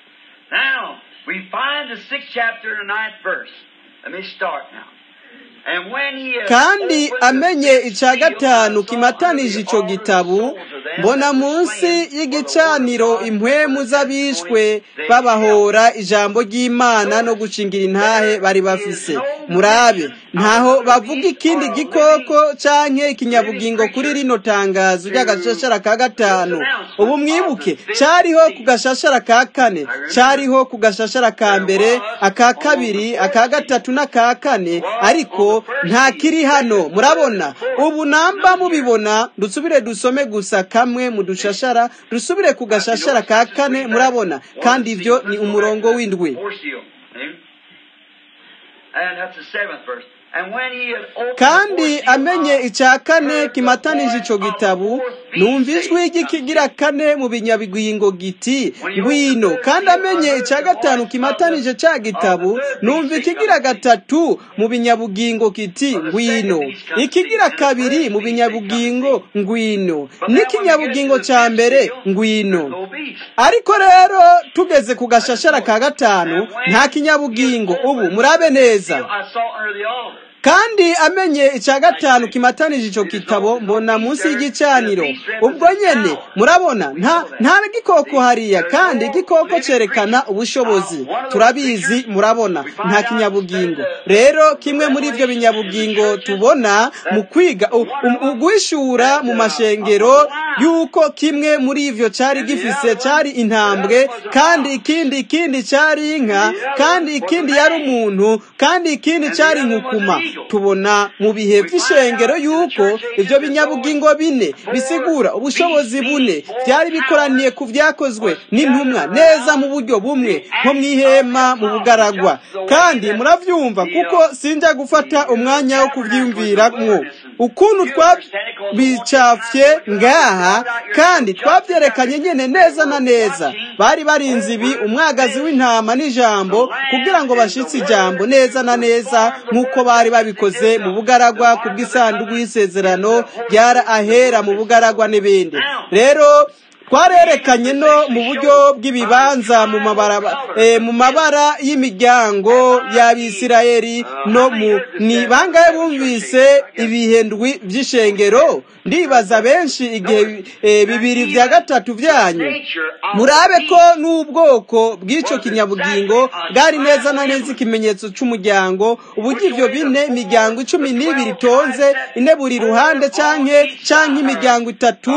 [SPEAKER 2] Now, we find the sixth chapter and the ninth verse. Let me start now.
[SPEAKER 1] kandi amenye icya gatanu kimatanije icyo gitabu mbona munsi y'igicaniro impwemu z'abishwe babahora ijambo ry'imana no gucingira intahe bari bafise murabe ntaho bavuga ikindi gikoko canke ikinyabugingo kuri rino tangazo ry'agashashara ka gatanu ubu mwibuke cariho ku gashashara ka kane cariho ku gashashara ka mbere aka kabiri aka gatatu n'aka kane ariko nta kiri hano murabona ubu namba mubibona dusubire dusome gusa kamwe mu dushashara dusubire ku gashashara ka kane murabona kandi ibyo ni umurongo w'indwi kandi amenye icya kane kimatanije icyo gitabu numva ijwi ry'ikigira kane mu binyabigwingo giti ngwino kandi amenye icya gatanu kimatanije cya gitabu numva ikigira gatatu mu binyabugingo kiti ngwino ikigira kabiri mu binyabugingo ngwino n'ikinyabugingo cya mbere ngwino ariko rero tugeze ku gashashara ka gatanu nta kinyabugingo ubu murabe neza kandi amenye icya gatanu kimatanije icyo kitabo mbona munsi y'igicaniro ubwo nyene murabona nta nta gikoko hariya kandi igikoko cyerekana ubushobozi turabizi murabona nta kinyabugingo rero kimwe muri ibyo binyabugingo tubona mu kwiga uguhishura mu mashengero yuko kimwe muri ivyo cari gifise cari intambwe kandi ikindi ikindi cari inka kandi ikindi yari umuntu kandi ikindi cari inkukuma tubona mu bihe vy'ishengero yuko ivyo binyabugingo bine bisigura ubushobozi bune vyari bikoraniye ku vyakozwe n'intumwa neza mu buryo bumwe nko mw'ihema mu bugaragwa kandi muravyumva kuko sinja gufata umwanya wo kuvyiyumviramwo ukuntu twabicafye ngaha kandi twavyerekanye nyene neza na neza bari barinze ibi umwagazi w'intama n'ijambo kugira ngo bashitse ijambo neza na neza nk'uko bari babikoze mu bugaragwa ku bw'isanduku y'isezerano ryara ahera mu bugaragwa n'ibindi rero twarerekanye no mu buryo bw'ibibanza mu mabara mu mabara y'imiryango y'abisirayeli no mu ni bangahe bumvise ibihendwi by'ishengero ndibaza benshi igihe bibiri bya gatatu byanyu murabe ko n'ubwoko bw'icyo kinyabugingo bwari neza na neza ikimenyetso cy'umuryango uburyo ibyo bine imiryango icumi n'ibiri itonze ine buri ruhande canke canke imiryango itatu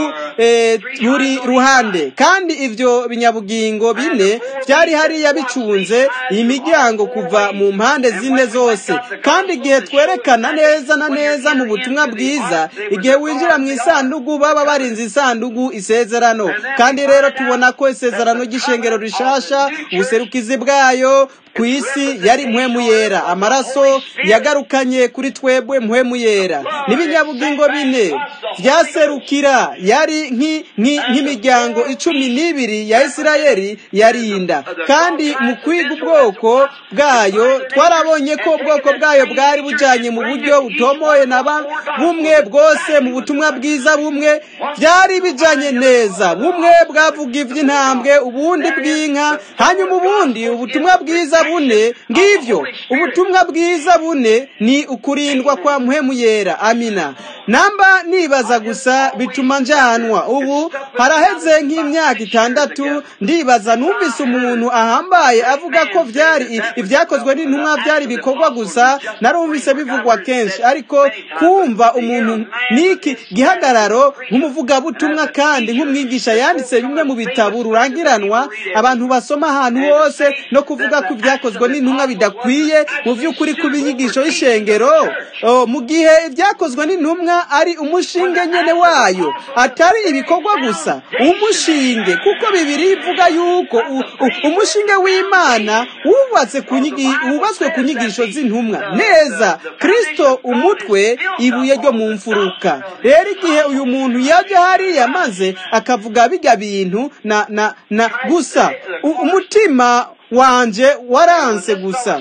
[SPEAKER 1] buri ruhande kandi ivyo binyabugingo bine byari hariya bicunze iyi miryango kuva mu mpande zine zose kandi igihe twerekana neza na neza mu butumwa bwiza igihe winjira mu isandugu baba barinze isandugu isezerano kandi rero tubona ko isezerano ry'ishengero rishasha ubuserukizi bwayo ku isi yari mpwemu yera amaraso yagarukanye kuri twebwe mpwemu yera n'ibinyabugingo bine byaserukira yari nk'imiryango icumi n'ibiri ya isirayeli yarinda kandi mu kwiga ubwoko bwayo twarabonye ko ubwoko bwayo bwari bujyanye mu buryo butomoye na bumwe bwose mu butumwa bwiza bumwe byari bijyanye neza bumwe bwavuga iby'intambwe ubundi bw'inka hanyuma ubundi ubutumwa bwiza bune ngivyo ubutumwa bwiza bune ni ukurindwa kwa muhemu yera amina namba nibaza gusa bituma njanwa ubu haraheze nk'imyaka itandatu ndibaza numvise umuntu ahambaye avuga ko vyari ivyakozwe n'intumwa byari bikorwa gusa narumvise bivugwa kenshi ariko kumva umuntu niki gihagararo nk'umuvugabutumwa kandi nk'umwigisha yanditse bimwe mu bitabo rurangiranwa abantu basoma ahantu hose no kuvuga ko ibyakozwe n'intumwa bidakwiye mu by'ukuri kuba inyigisho y'ishengero mu gihe ibyakozwe n'intumwa ari umushinge nyene wayo atari ibikorwa gusa umushinge kuko bibiri ivuga yuko umushinge w'imana wubatse wubatswe ku nyigisho z'intumwa neza kristo umutwe ibuye ryo mu mfuruka rero igihe uyu muntu yajya hariya maze akavuga bijya bintu na na na gusa umutima wanje waranse gusa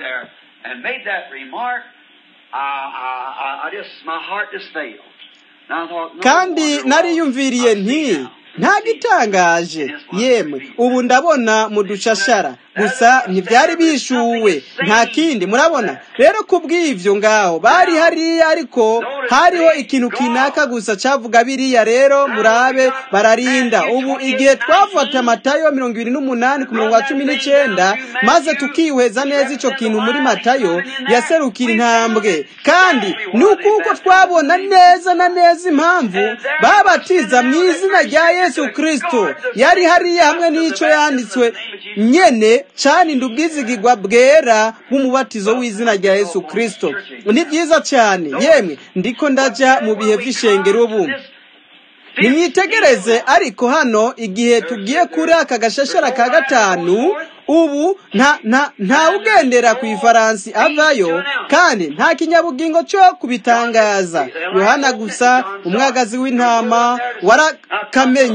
[SPEAKER 1] kandi nariyumviriye nti nta gitangaje yemwe ubu ndabona mu dushashara gusa ntibyari bishuwe nta kindi murabona rero ku bw'ibyo ngaho bari hariya ariko hariho ikintu kinaka gusa cyavuga biriya rero murabe bararinda ubu igihe twafata amatayo mirongo ibiri n'umunani ku murongo wa cumi n'icyenda maze tukihweza neza icyo kintu muri matayo yaserukira intambwe kandi ni ukuko twabona neza na neza impamvu babatiza mu izina rya yesu kirisito yari hariya hamwe n'icyo yanditswe nyene cyaninda ubwizigirwa bwera bw'umubatizo w'izina rya yesu kirisito ni byiza cyane yemwe ndiko ndajya mu bihe by'ishengero ubu nimwitegereze ariko hano igihe tugiye kuri aka gashashara ka gatanu ubu nta nta ntawugendera ku ifaransi avayo kandi nta kinyabugingo cyo kubitangaza yohana gusa umwagazi w'intama warakamenye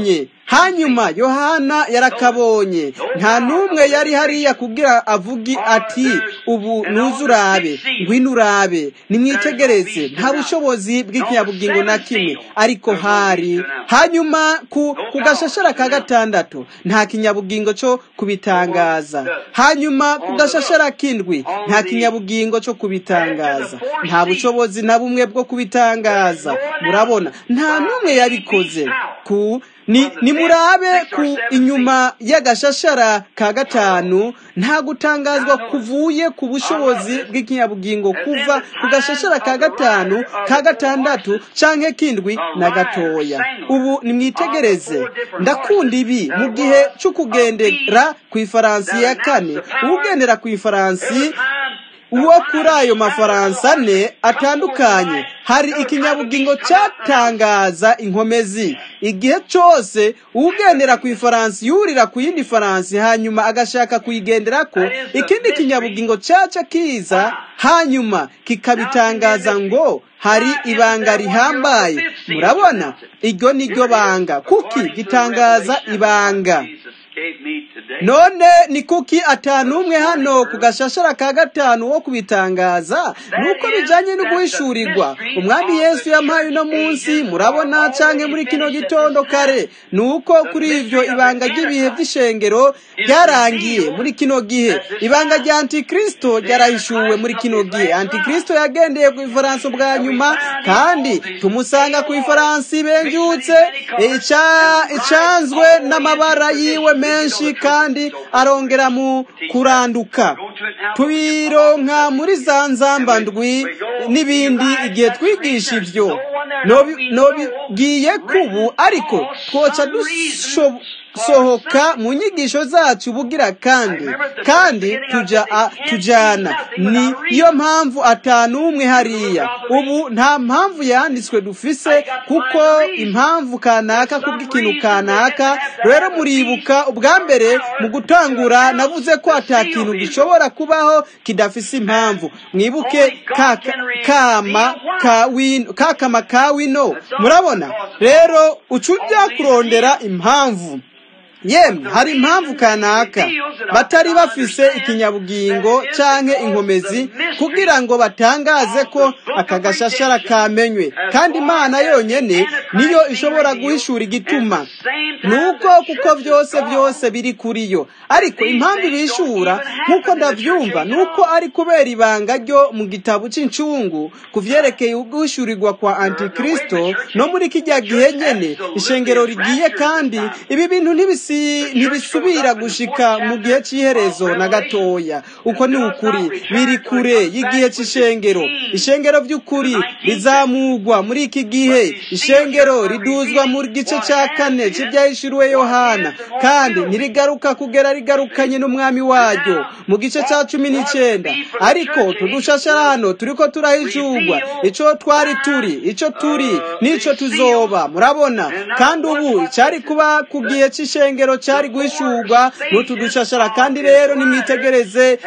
[SPEAKER 1] hanyuma yohana yarakabonye nta n'umwe yari hariya kubwira avugi ati ubu ntuzurabe ngwino urabe nimwitegereze nta bushobozi bw'ikinyabugingo na kimwe ariko hari hanyuma ku gashashara ka gatandatu nta kinyabugingo cyo kubitangaza hanyuma ku gashashara k'indwi nta kinyabugingo cyo kubitangaza nta bushobozi na bumwe bwo kubitangaza murabona nta n'umwe yabikoze ku ni murabe ku inyuma y'agashashara ka gatanu nta gutangazwa kuvuye ku bushobozi bw'ikinyabugingo kuva ku gashashara ka gatanu ka gatandatu canke k'indwi na gatoya ubu nimwitegereze ndakunda ibi mu gihe cyo kugendera ku ifaransi ya kane ugendera ku ifaransi uwo kuri ayo mafaransa ane atandukanye hari ikinyabugingo cyatangaza inkomezi igihe cyose ugendera ku ifaransi yurira ku yindi faransi hanyuma agashaka kuyigendera ko ikindi kinyabugingo cyaca kiza hanyuma kikabitangaza ngo hari ibanga rihambaye murabona iryo ni ryo banga kuki gitangaza ibanga none ni kuki atanu umwe hano ku gashashara ka gatanu wo kubitangaza nuko bijanye no guhishurirwa umwami yesu yampaye uno munsi murabona canke muri kino gitondo kare nuko kuri ivyo ibanga ry'ibihe vy'ishengero ryarangiye muri kino gihe ibanga rya antikristo ryarahishuwe muri kino gihe antikristo yagendeye ku ifaransa bwa nyuma kandi tumusanga ku ifaransi benjutse icanzwe n'amabara yiwe menshi kandi arongera mu kuranduka tubironka muri za nzambandwi n'ibindi igihe twigisha ibyo nobibwiye kubu ariko twoca dusohoka mu nyigisho zacu bugira kandi kandi tujyana ni yo mpamvu atanu umwe hariya ubu nta mpamvu yanditswe dufise kuko impamvu kanaka kubw'ikintu kanaka rero muribuka ubwa mbere mu gutangura navuze ko ata kintu gishobora kubaho kidafise impamvu mwibuke kama kakama ka wino murabona rero uca ujya kurondera impamvu yemwe hari impamvu kanaka batari bafise ikinyabugingo canke inkomezi kugira ngo batangaze ko aka gashashara kamenywe kandi imana yonyene niyo ishobora guhishura igituma nuko kuko byose byose biri kuri yo ariko impamvu bishura nk'uko ndavyumva nuko ari kubera ibanga ryo mu gitabo c'icungu ku vyerekeye uguhishurirwa kwa antikristo no muri kijya gihe nyene ishengero rigiye kandi ibi bintu ntibisi ntibisubira gushika mu gihe cy'iherezo na gatoya uko ni ukuri biri kure y'igihe cy'ishengero ishengero by'ukuri rizamugwa muri iki gihe ishengero riduzwa mu gice cya kane cy'ibyahishuriwe yohana kandi ntirigaruka kugera rigarukanye n'umwami waryo mu gice cya cumi n'icyenda ariko tudushashara hano turi ko turahishurwa icyo twari turi icyo turi n'icyo tuzoba murabona kandi ubu cyari kuba ku gihe cy'ishengero cyari guhishurwa n'utu dushashara kandi rero nimwitegereze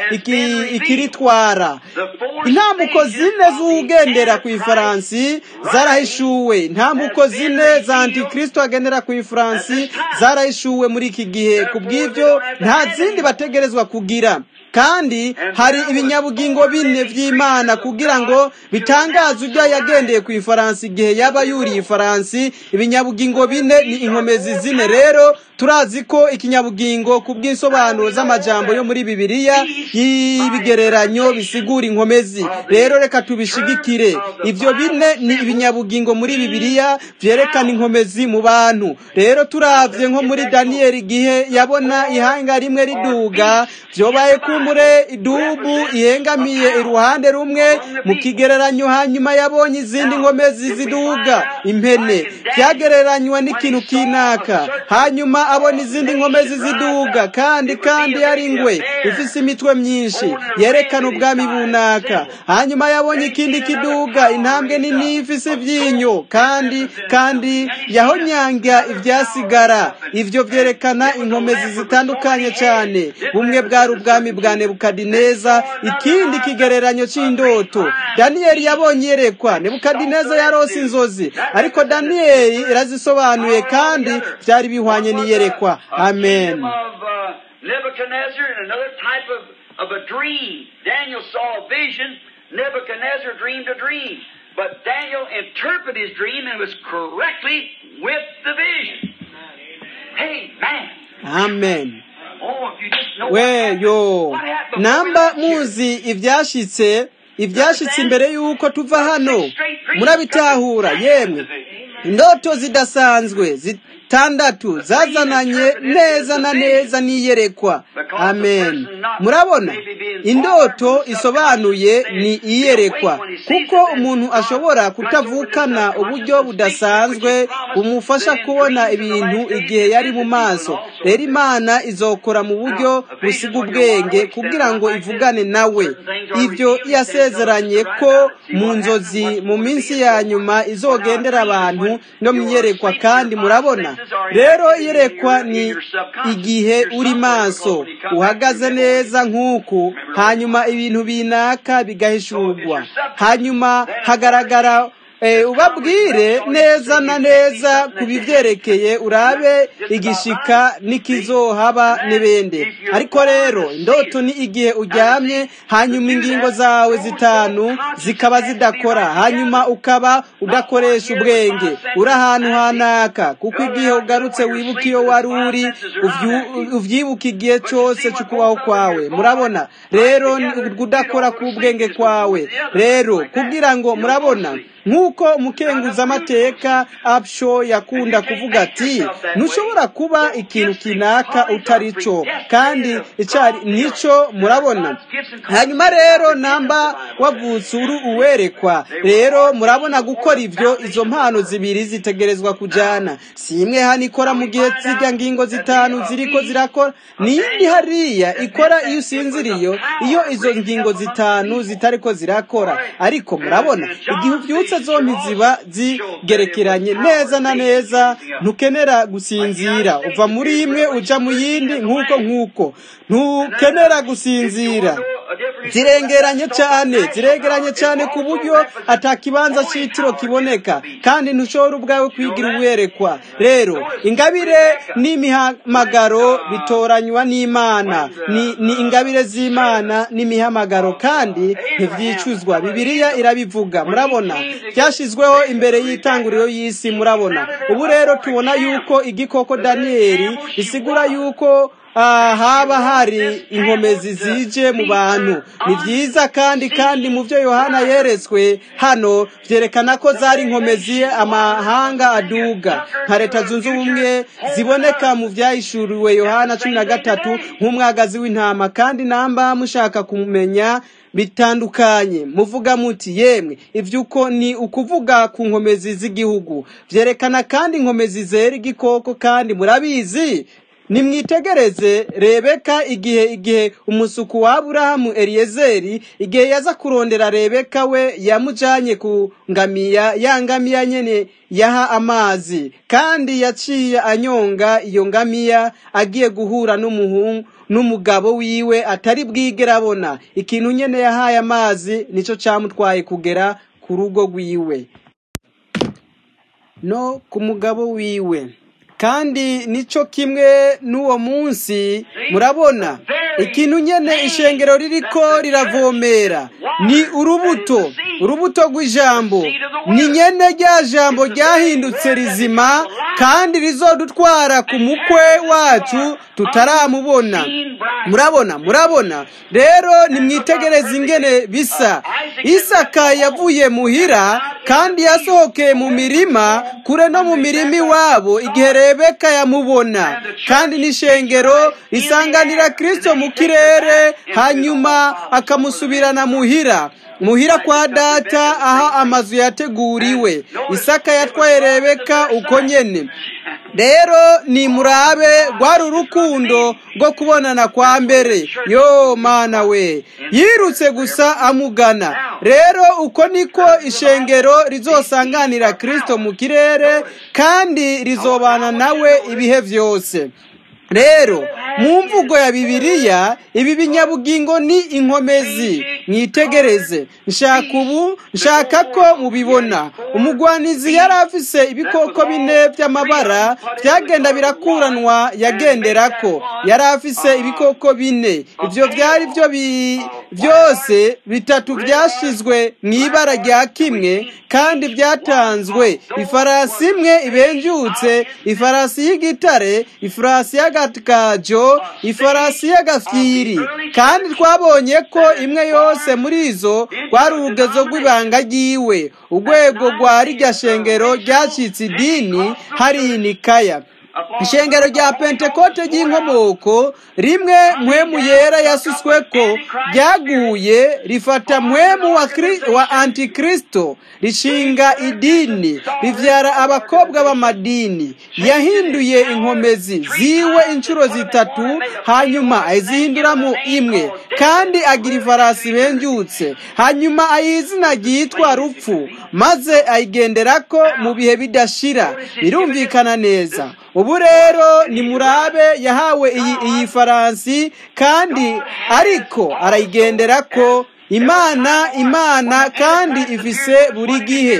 [SPEAKER 1] ikiritwara intambuko zine z'ugendera ku ifaransi zarahishuwe intambuko zine za antikristo agendera ku ifaransi zarahishuwe muri iki gihe ku bw'ibyo nta zindi bategerezwa kugira kandi hari ibinyabugingo bine by'imana kugira ngo bitangaze ibyo yagendeye ku ifaransi igihe yaba yuriye ifaransi ibinyabugingo bine ni inkomezi zine rero turazi ko ikinyabugingo ku bw'insobanuro z'amajambo yo muri bibiliya y'ibigereranyo bisigura inkomezi rero reka tubishigikire ibyo bine ni ibinyabugingo muri bibiliya byerekana inkomezi mu bantu rero turavye nko muri daniyeli igihe yabona ihanga rimwe riduga byobaye kumbure idubu ihengamiye iruhande rumwe mu kigereranyo hanyuma yabonye izindi nkomezi ziduga impene byagereranywa n'ikintu kinaka hanyuma abona izindi nkomezi ziduga kandi kandi yari ingwe ifise imitwe myinshi yerekana ubwami bunaka hanyuma yabonye ikindi kiduga intambwe nini ifise ibyinyo kandi kandi yahonyanga ibyasigara ivyo vyerekana inkomezi zitandukanye cyane bumwe bwari ubwami bwa nebukadineza ikindi kigereranyo c'indoto daniyeli yabonye yerekwa nebukadineza yarose inzozi ariko daniyeli irazisobanuye kandi byari bihwanye n'iyerekwa amen
[SPEAKER 2] of uh, Nebuchadnezzar and another type of, of a dream. Daniel saw a vision. Nebuchadnezzar dreamed a dream. But Daniel interpreted his dream and was correctly with the vision. Hey, man.
[SPEAKER 1] amen
[SPEAKER 2] Oh, if you just know what
[SPEAKER 1] we
[SPEAKER 2] happened.
[SPEAKER 1] yo
[SPEAKER 2] What happened before we
[SPEAKER 1] namba
[SPEAKER 2] left here.
[SPEAKER 1] muzi ibyashitse ibyashitse imbere y'uko tuva hano murabitahura yemwe indoto zidasanzwe zitandatu zazananye neza na neza n'iyerekwa amen murabona indoto isobanuye ni iyerekwa kuko umuntu ashobora kutavukana uburyo budasanzwe bumufasha kubona ibintu igihe yari mu maso rero imana izokora mu buryo busiga ubwenge kugira ngo ivugane nawe ibyo yasezeranye ko mu nzozi mu minsi ya nyuma izogendera abantu no mu iyerekwa kandi murabona rero iyerekwa ni igihe uri maso uhagaze neza nk'uku hanyuma ibintu binaka bigahishurwa hanyuma hagaragara eh, ubabwire neza na neza ku bivyerekeye urabe igishika n'ikizohaba n'ibindi ariko rero indoto ni igihe uryamye hanyuma ingingo zawe zitanu zikaba zidakora hanyuma ukaba udakoresha ubwenge uri ahantu hanaka kuko igihe ugarutse wibuka iyo wari uri uvyu- uvyibuka igihe cyose cy'ukubaho kwawe murabona rero ni kudakora k'ubwenge kwawe rero kugira ngo murabona nk'uko umukenguzamateka absho yakunda kuvuga ati ntushobora kuba ikintu kinaka utari cyo kandi icyari nicyo murabona hanyuma rero namba wavutse uri uwerekwa rero murabona gukora ibyo izo mpano zibiri zitegerezwa kujyana si imwe hano ikora mu gihe zijya ngingo zitanu ziriko zirakora n'indi hariya ikora iyo usinziriye iyo izo ngingo zitanu zitariko zirakora ariko murabona igihe ubyutse zombi ziba zigerekeranye neza na neza ntukenera gusinzira uva muri imwe uja mu yindi nk'uko nk'uko ntukenera gusinzira zirengeranye cyane ziregeranye cyane ku buryo atakibanza cy'itiro kiboneka kandi ntushobora ubwawe kwigira uwerekwa rero ingabire n'imihamagaro bitoranywa n'imana ni, ni ingabire z'imana n'imihamagaro kandi ntibyicuzwa bibiliya irabivuga murabona byashyizweho imbere y'itanguriro y'isi murabona ubu rero tubona yuko igikoko daniyeli bisigura yuko ah, haba hari inkomezi zije mu bantu ni byiza kandi kandi mu byo yohana yeretswe hano byerekana ko zari inkomezi amahanga aduga nka leta zunze ubumwe ziboneka mu byahishuriwe yohana cumi na gatatu nk'umwagazi w'intama kandi namba mushaka kumenya bitandukanye muvuga muti yemwe ibyo uko ni ukuvuga ku nkomezi z'igihugu byerekana kandi inkomezi zera igikoko kandi murabizi nimwitegereze rebeka igihe igihe umusuku wa aburahamu eliyezeri igihe yaza kurondera rebeka we yamujanye ku ngamiya ya ngamiya nyene yaha amazi kandi yaciye anyonga iyo ngamiya agiye guhura n'umuhungu n'umugabo wiwe atari bwigera abona ikintu nyene yahaye amazi nico camutwaye kugera ku rugo rwiwe no ku mugabo wiwe kandi nico kimwe n'uwo munsi murabona ikintu nyene ishengero ririko riravomera ni urubuto urubuto rw'ijambo ni nyene rya jambo ryahindutse rizima kandi rizodutwara ku mukwe wacu tutaramubona murabona murabona rero nimwitegereze ingene bisa isaka yavuye muhira kandi yasohokeye mu mirima kure no mu mirima iwabo igihe rebeka yamubona kandi n'ishengero risanganira kristo mu kirere hanyuma akamusubirana muhira muhira kwa data aha amazu yateguriwe isaka yatwaye rebeka uko nyene rero ni murabe rwari urukundo rwo kubonana kwa mbere yo mana we yirutse gusa amugana rero uko niko ishengero rizosanganira kirisito mu kirere kandi rizobana nawe ibihe byose rero mu mvugo ya bibiliya ibi binyabugingo ni inkomezi mwitegereze nshaka ubu nshaka ko mubibona umugwanizi yari afise ibikoko bine by'amabara byagenda birakuranwa yagendera ko yari afise ibikoko bine ibyo byari byo byose bitatu byashizwe mu ibara rya kimwe kandi byatanzwe ifarasi imwe ibenjutse ifarasi y'igitare ifarasi y'agakajo ifarasi y'agafyiri kandi twabonye ko imwe yose muri izo rwari urugezo rw'ibanga ry'iwe urwego rwa rirya shengero ryacitse idini hari inikaya ishengero rya pentekote ry'inkomoko rimwe mwemu yera yasuswe ko ryaguye rifata mwemu wa, wa antikristo rishinga idini rivyara abakobwa b'amadini yahinduye inkomezi ziwe inshuro zitatu hanyuma ayizihinduramo imwe kandi agira ifarasi benjutse hanyuma ayizina ryitwa rupfu maze ayigenderako mu bihe bidashira birumvikana neza ubu rero ni murabe yahawe iyi iyi faransi kandi ariko arayigendera ko imana imana kandi ifise buri gihe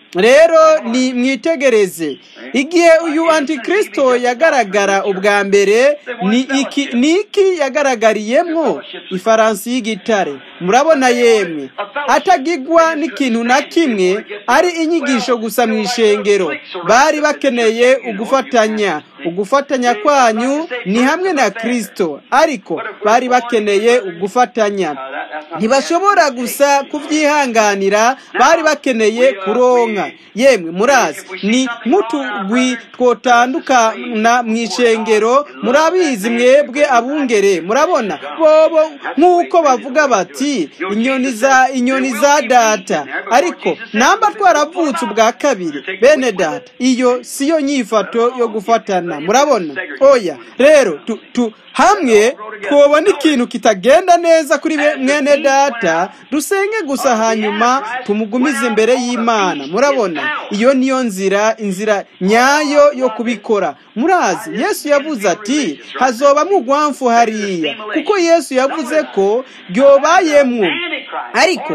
[SPEAKER 1] rero ni mwitegereze igihe uyu antikristo yagaragara ubwa mbere ni iki ni iki yagaragariyemwo ifaransi y'igitare murabona yemwe atagigwa n'ikintu na kimwe ari inyigisho gusa mu ishengero bari bakeneye ugufatanya ugufatanya kwanyu ni hamwe na kristo ariko bari bakeneye ugufatanya ntibashobora gusa kubyihanganira bari bakeneye kuronka yemwe murazi ni nk'utugwi twotandukana mu ishengero murabizi mwebwe abungere murabona bobo nk'uko bavuga bati inyoni za inyoni za data ariko namba twaravutse ubwa kabiri bene data iyo siyo nyifato yo gufatana murabona oya rero tu, tu hamwe twobona ikintu kitagenda neza kuri mwene data dusenge gusa hanyuma tumugumize imbere y'imana murabona iyo niyo nzira inzira nyayo yo kubikora murazi yesu yavuze ati hazobamo urwamfu hariya kuko yesu yavuze ko ryobayemwo ariko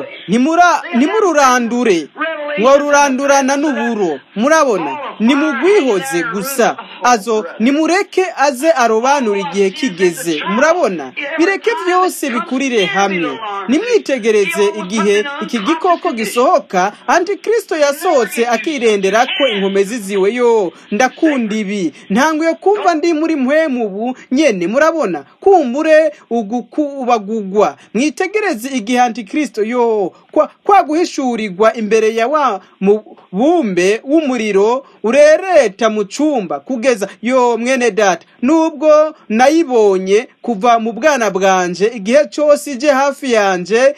[SPEAKER 1] ntimururandure ngo rurandurana n'uburo murabona nimugwihoze gusa azo nimureke aze arobanura igihe kigeze murabona bireke byose bikurire hamwe nimwitegereze igihe iki gikoko gisohoka antikristo yasohotse akirendera ko inkomezi ziwe yo ndakunda ibi ntanguye kumva ndi muri ubu nyene murabona kumbure ubagugwa mwitegereze igihe antikristo yo kwa guhishurirwa imbere ya wa mubumbe w'umuriro urereta mu cumba kugeza yo mwene data nubwo nayibonye kuva mu bwana bwanje igihe cyose ije hafi yanje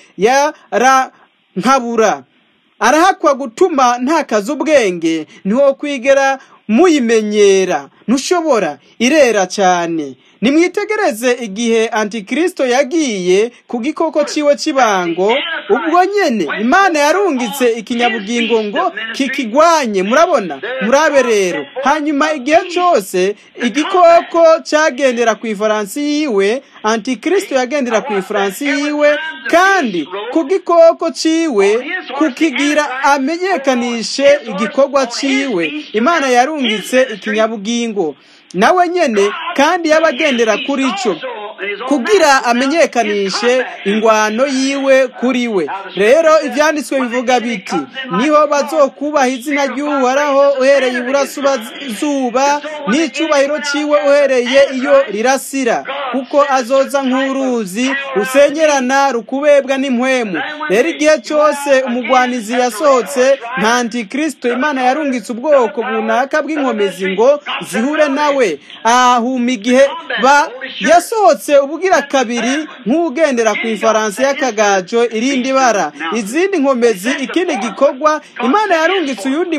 [SPEAKER 1] yarankabura arahakwa gutuma ntakaza ubwenge ntiwo kwigera muyimenyera ntushobora irera cyane nimwitegereze igihe antikristo yagiye ku gikoko ciwe cy'ibango ubwo nyene imana yarungitse ikinyabugingo ngo kikigwanye murabona murabe rero hanyuma igihe cyose igikoko cyagendera ku ifaransi yiwe antikristo yagendera ku ifaransi yiwe kandi ku gikoko ciwe kukigira amenyekanishe igikorwa ciwe imana yarungitse ikinyabugingo nawe nyene kandi yabagendera kuri cyo kugira amenyekanishe ingwano yiwe kuri we rero ibyanditswe bivuga biti niho bazokubaha izina ry'uhoraho uhereye iburasirazuba n'icyubahiro cyiwe uhereye iyo rirasira kuko azoza nk'uruzi rusengerana rukubebwa n'impwemu rero igihe cyose umugwanizi yasohotse nta antikristo imana yarungitse ubwoko bunaka bw'inkomezi ngo zihure nawe ahuma igihe ba yasohotse yarungitse ubugira kabiri nk'ugendera ku ifaransa y'akagajo irindi bara izindi nkomezi ikindi gikorwa imana yarungitse uyundi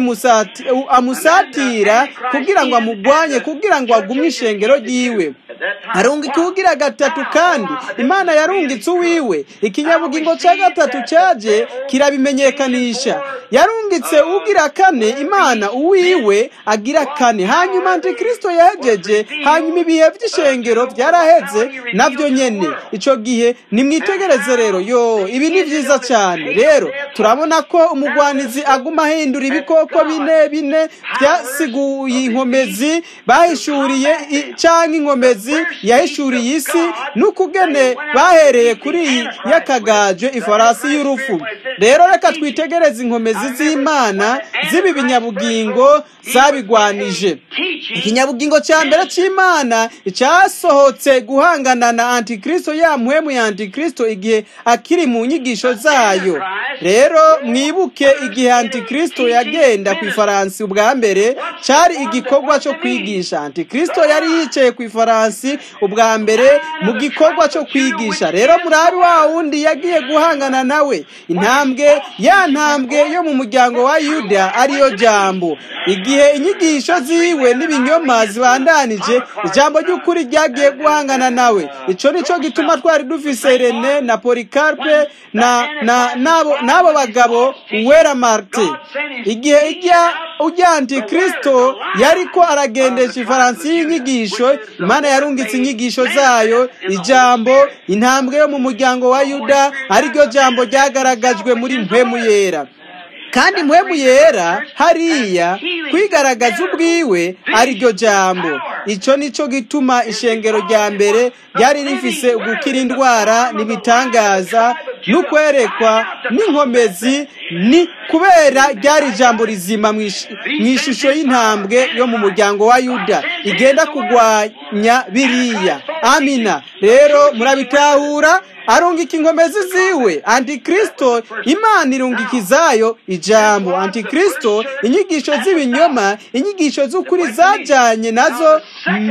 [SPEAKER 1] amusatira kugira ngo amugwanye kugira ngo agumye ishengero ryiwe arungika ubugira gatatu kandi imana yarungitse uwiwe ikinyabugingo cya gatatu cyaje kirabimenyekanisha yarungitse ugira kane imana uwiwe agira kane hanyuma antikristo yahejeje hanyuma ibihe by'ishengero byaraheze nabyo nyene icyo gihe nimwitegereze rero yo ibi ni byiza cyane rero turabona ko umugwanizi aguma ahindura ibikoko bine bine byasiguye inkomezi bahishuriye cyangwa inkomezi yahishuriye isi n'ukugene bahereye kuri iyi y'akagaje ifarasi y'urufu rero reka twitegereze inkomezi z'imana z'ibi binyabugingo zabigwanije ikinyabugingo cya mbere cy'imana cyasohotse guhangana na antikristo ya muhemu ya antikristo igihe akiri mu nyigisho zayo rero mwibuke igihe antikristo yagenda ku ifaransi ubwa mbere cyari igikorwa cyo kwigisha antikristo yari yicaye ku ifaransi ubwa mbere mu gikorwa cyo kwigisha rero murabi wa wundi yagiye guhangana nawe intambwe ya ntambwe yo mu muryango wa yuda ariyo jambo igihe inyigisho ziwe n'ibinyoma zibandanije ijambo ry'ukuri ryagiye guhangana nawe icyo nicyo gituma twari dufise rene na polikarpe na na nabo n'abo bagabo uwera marte igihe ijya ujya antikristo yariko aragendesha ifaransi y'inyigisho imana yarungitse inyigisho zayo ijambo intambwe yo mu muryango wa yuda ariryo jambo ryagaragajwe muri mpemu yera kandi mpemu yera hariya kwigaragaza ubwiwe ariryo jambo icyo nicyo gituma ishengero rya mbere ryari rifise gukira indwara n'ibitangaza n'ukwerekwa n'inkomezi ni kubera ryari ijambo rizima mu ishusho y'intambwe yo mu muryango wa yuda igenda kurwanya biriya amina rero murabitahura arungika inkomezi ziwe antikristo imana irungika izayo ijambo antikristo inyigisho z'ibinyoma inyigisho z'ukuri zajyanye nazo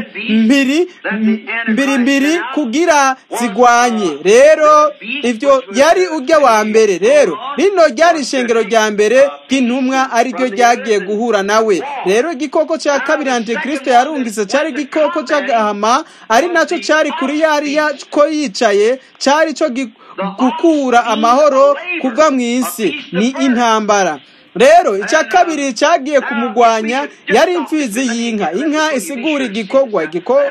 [SPEAKER 1] mbiri mbiri mbiri kugira zigwanye rero ibyo yari ujya wa mbere rero rino ryari ishengero rya mbere ry'intumwa ariryo ryagiye guhura nawe rero igikoko cya kabiri antikristo yarungitse cyari igikoko cy'agahama ari nacyo cyari kuri yariya ko yicaye cyari cyo gukura amahoro kuva mu isi ni intambara rero icya kabiri cyagiye kumugwanya yari imfizi y'inka inka isigura igikorwa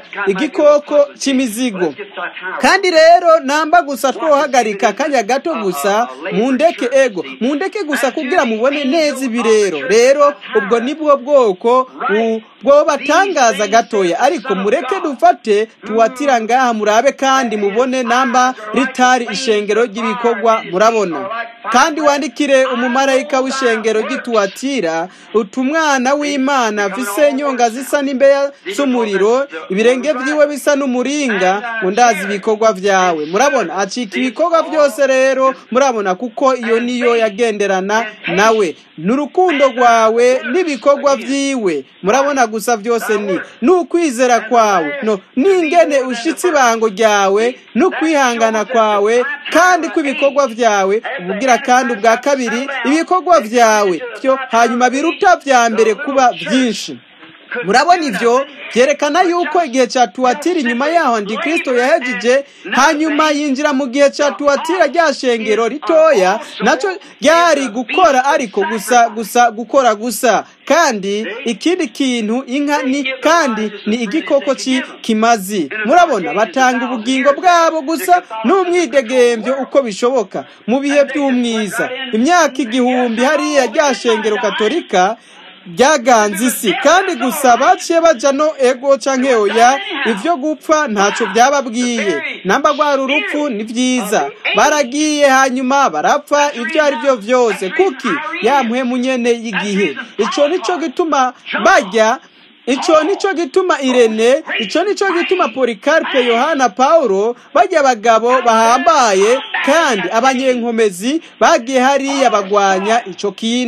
[SPEAKER 1] igikoko cy'imizigo kandi rero namba gusa twohagarika akanya gato gusa mu ndeke ego mu ndeke gusa kugira mubone neza ibi rero rero ubwo nibwo bwoko bwo batangaza gatoya ariko mureke dufate tuwatira ngaha murabe kandi mubone namba ritari ishengero ry'ibikorwa murabona kandi wandikire umumarayika w'ishengero gituwatira utumwana w'imana afise inyonga zisa n'imbeya z'umuriro ibirenge byiwe bisa n'umuringa ngo ndazi ibikorwa byawe murabona acika ibikorwa byose rero murabona kuko iyo niyo yagenderana nawe n'urukundo rwawe n'ibikorwa byiwe murabona gusa byose ni n'ukwizera kwawe no n'ingene ushitse ibango ryawe n'ukwihangana kwawe kandi kw'ibikorwa byawe ubugira kandi ubwa kabiri ibikorwa byawe byo hanyuma biruta bya mbere kuba byinshi murabona ibyo byerekana yuko igihe cya tuwatira inyuma yaho antikristo yahejeje hanyuma yinjira mu gihe cya tuwatira rya shengero ritoya nacyo ryari gukora ariko gusa gusa gukora gusa kandi ikindi kintu inka ni kandi ni igikoko kimazi murabona batanga ubugingo bwabo gusa n'umwidegembyo uko bishoboka mu bihe by'umwiza imyaka igihumbi hariya rya shengero katolika byaganze isi kandi gusa baciye bajya no ego canke oya ibyo gupfa ntacyo byababwiye namba rwari urupfu ni byiza baragiye hanyuma barapfa ibyo ari byo byose kuki yamuhemu nyene y'igihe ico nico gituma bajya icyo nicyo gituma irene icyo nicyo gituma polikarpe yohana paulo bajya abagabo bahambaye kandi abanyenkomezi bagiye hariya bagwanya icyo kintu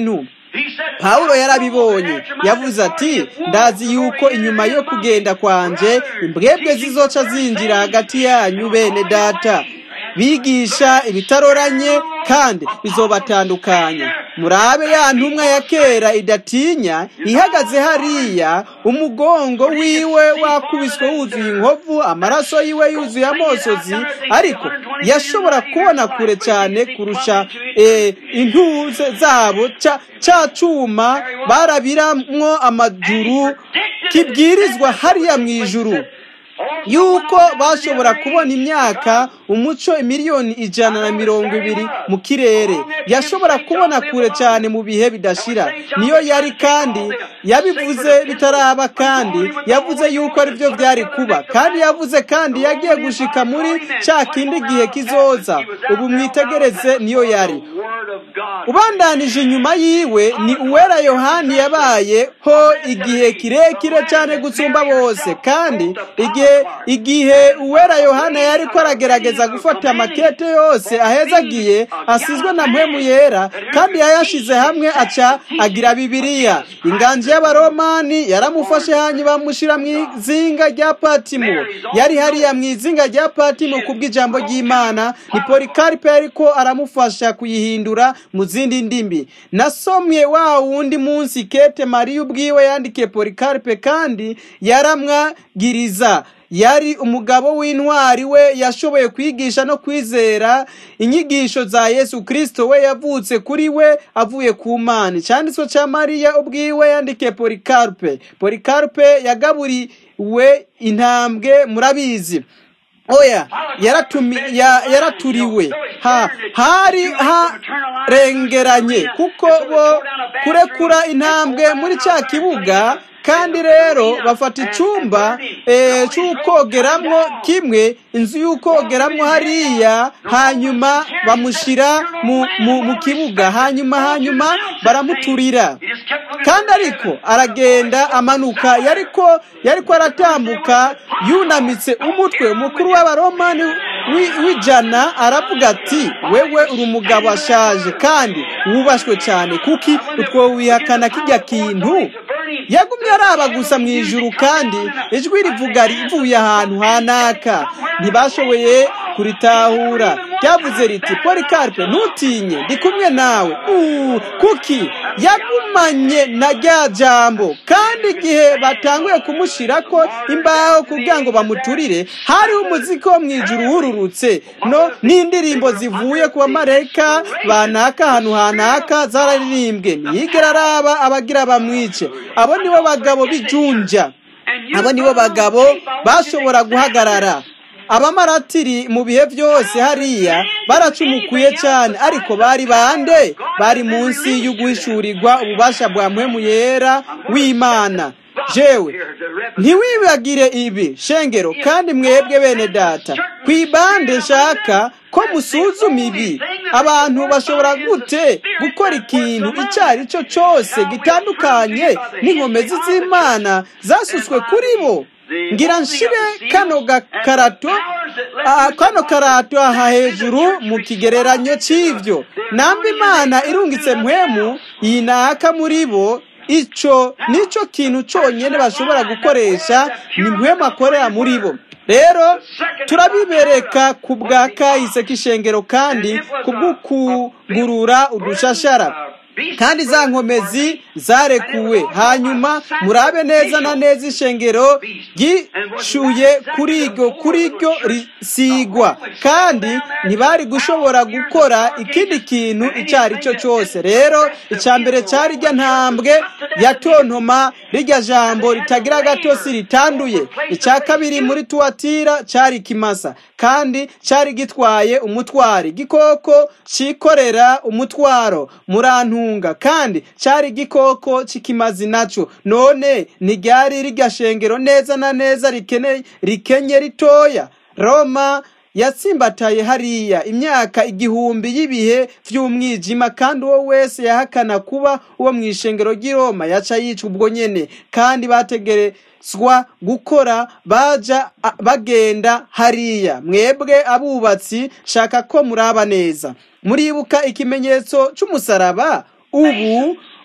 [SPEAKER 1] pawulo yarabibonye yavuze ati ndazi yuko inyuma yo kugenda kwanje imbwebwe zizoca zinjira hagati yanyu bene data bigisha ibitaroranye kandi bizobatandukanya murabe ya ntumwa ya kera idatinya ihagaze hariya umugongo wiwe wakubiswe wuzuye inkovu amaraso yiwe yuzuye amosozi ariko yashobora kubona kure cyane kurusha intuze zabo cya cyuma barabiramwo amajuru kibwirizwa hariya mu ijuru yuko bashobora kubona imyaka umuco miliyoni ijana na mirongo ibiri mu kirere yashobora kubona kure cyane mu bihe bidashira niyo yari kandi yabivuze bitaraba kandi yavuze yuko ari byo byari kuba kandi yavuze kandi yagiye gushika muri cya kindi gihe kizoza ubu mwitegereze niyo yari ubandanije inyuma yiwe ni uwera yohani yabayeho igihe kirekire cyane gusumba bose kandi igihe igihe uwera yohana yari ko aragerageza gufata amakete yose ahezagiye asizwe na mpemu yera kandi yayashize hamwe aca agira bibiliya inganji y'abaromani yaramufashe hanyuma bamushyira mu izinga rya patimo yari hariya mu izinga rya patimo ku bw'ijambo ry'imana ni polikaripe ariko aramufasha kuyihindura mu zindi ndimi nasomye wa wundi munsi kete mariya ubwiwe yandikiye polikaripe kandi yaramwagiriza yari umugabo w'intwari we yashoboye kwigisha no kwizera inyigisho za yesu kirisito we yavutse kuri we avuye ku mana icyanditswe cya mariya ubwiwe yandikiye polikaripe polikaripe yagaburiwe intambwe murabizi oya yaraturiwe hari harengeranye kuko bo kurekura intambwe muri cya kibuga kandi rero bafata icyumba cy'ukogeramo kimwe inzu y'ukogeramo hariya hanyuma bamushyira mu kibuga hanyuma hanyuma baramuturira kandi ariko aragenda amanuka yariko yariko aratambuka yunamitse umutwe umukuru w'abaromani w'ijana aravuga ati wewe uri umugabo ashaje kandi wubashwe cyane kuki utwo wihakana kijya kintu yagumye araba gusa mu ijuru kandi ijwi rivuga rivuye ahantu hanaka ntibashoboye kuritahura ryavuze riti polikaripe ntutinye ndi kumwe nawe kuki yagumanye na rya jambo kandi igihe batanguye kumushyira ko imbaho kugira ngo bamuturire hariho umuziki wo mu ijuru wururutse no n'indirimbo zivuye ku bamareka banaka ahantu hanaka zararirimbwe ntiyigera araba abagira bamwice abo nibo bagabo b'ijunja abo nibo bagabo bashobora guhagarara abamaratiri mu bihe byose hariya baracumukuye cyane ariko bari bande bari munsi y'uguhishurirwa ububasha bwa mpemu yera w'imana jewe ntiwibagire ibi shengero kandi mwebwe bene data ku ibande shaka ko musuzuma ibi abantu bashobora gute gukora ikintu icyo ari cyo cyose gitandukanye n'inkomezi z'imana zasutswe kuri bo ngira nshire kano gakarato kano karato aha hejuru mu kigereranyo cy'ibyo namba imana irungitse mpwemu yinaka muri bo icyo nicyo kintu cyonyine bashobora gukoresha ni mpwemu akorera muri bo rero turabibereka ku bwa kahise k'ishengero kandi ku bw'ukugurura udushashara kandi za nkomezi zarekuwe hanyuma murabe neza na neza ishengero ryishuye kuri iryo kuri iryo risigwa kandi ntibari gushobora gukora ikindi kintu icyo ari cyo cyose rero icya mbere cyari irya ntambwe ya tontoma rirya jambo ritagira agatosi ritanduye icya kabiri muri tuwatira cyari ikimasa kandi cyari gitwaye umutwari igikoko cyikorera umutwaro murantunga kandi cyari igikoko cy'ikimazi nacyo none ntiryari rirya shengero neza na neza rikenye ritoya roma yatsimbataye hariya imyaka igihumbi y'ibihe by'umwijima kandi uwo wese yahakana kuba uwo mu ishengero ry'i Roma yaca yicwa ubwo nyene kandi bategerezwa gukora baja bagenda hariya mwebwe abubatsi shaka ko muraba neza muribuka ikimenyetso cy'umusaraba ubu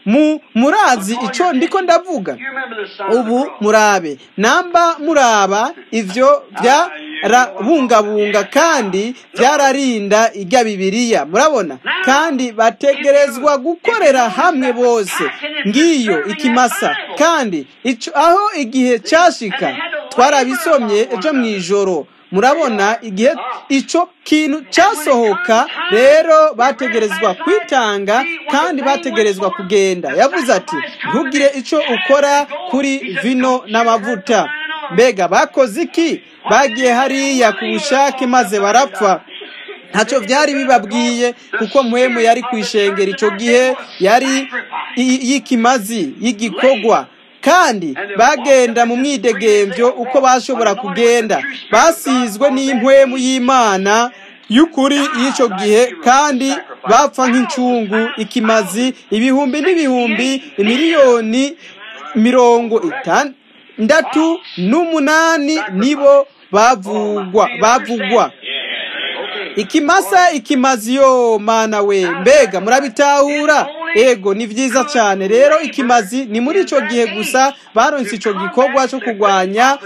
[SPEAKER 1] mu murazi ico ndiko ndavuga ubu murabe namba muraba ivyo byarabungabunga kandi byararinda irya bibiriya murabona kandi bategerezwa gukorera hamwe bose ngiyo ikimasa kandi ico aho igihe cyashika twarabisomye ejo mu ijoro murabona igihe ico kintu cyasohoka rero bategerezwa kwitanga kandi bategerezwa kugenda yavuze ati ntugire ico ukora kuri vino n'amavuta mbega bakoze iki bagiye hariya ku bushake maze barapfa ntacyo byari bibabwiye kuko muhemu yari ku ishengero icyo gihe yari y'ikimazi y'igikogwa kandi bagenda mu mwidegembyo uko bashobora kugenda basizwe n'impwemu y'imana y'ukuri y'icyo gihe kandi bapfa nk'incungu ikimazi ibihumbi n'ibihumbi imiliyoni mirongo itandatu n'umunani nibo bavugwa bavugwa ikimasa ikimazi yo mana we mbega murabitahura ego ni byiza cyane rero ikimazi ni muri icyo gihe gusa baronse icyo gikorwa cyo kurwanya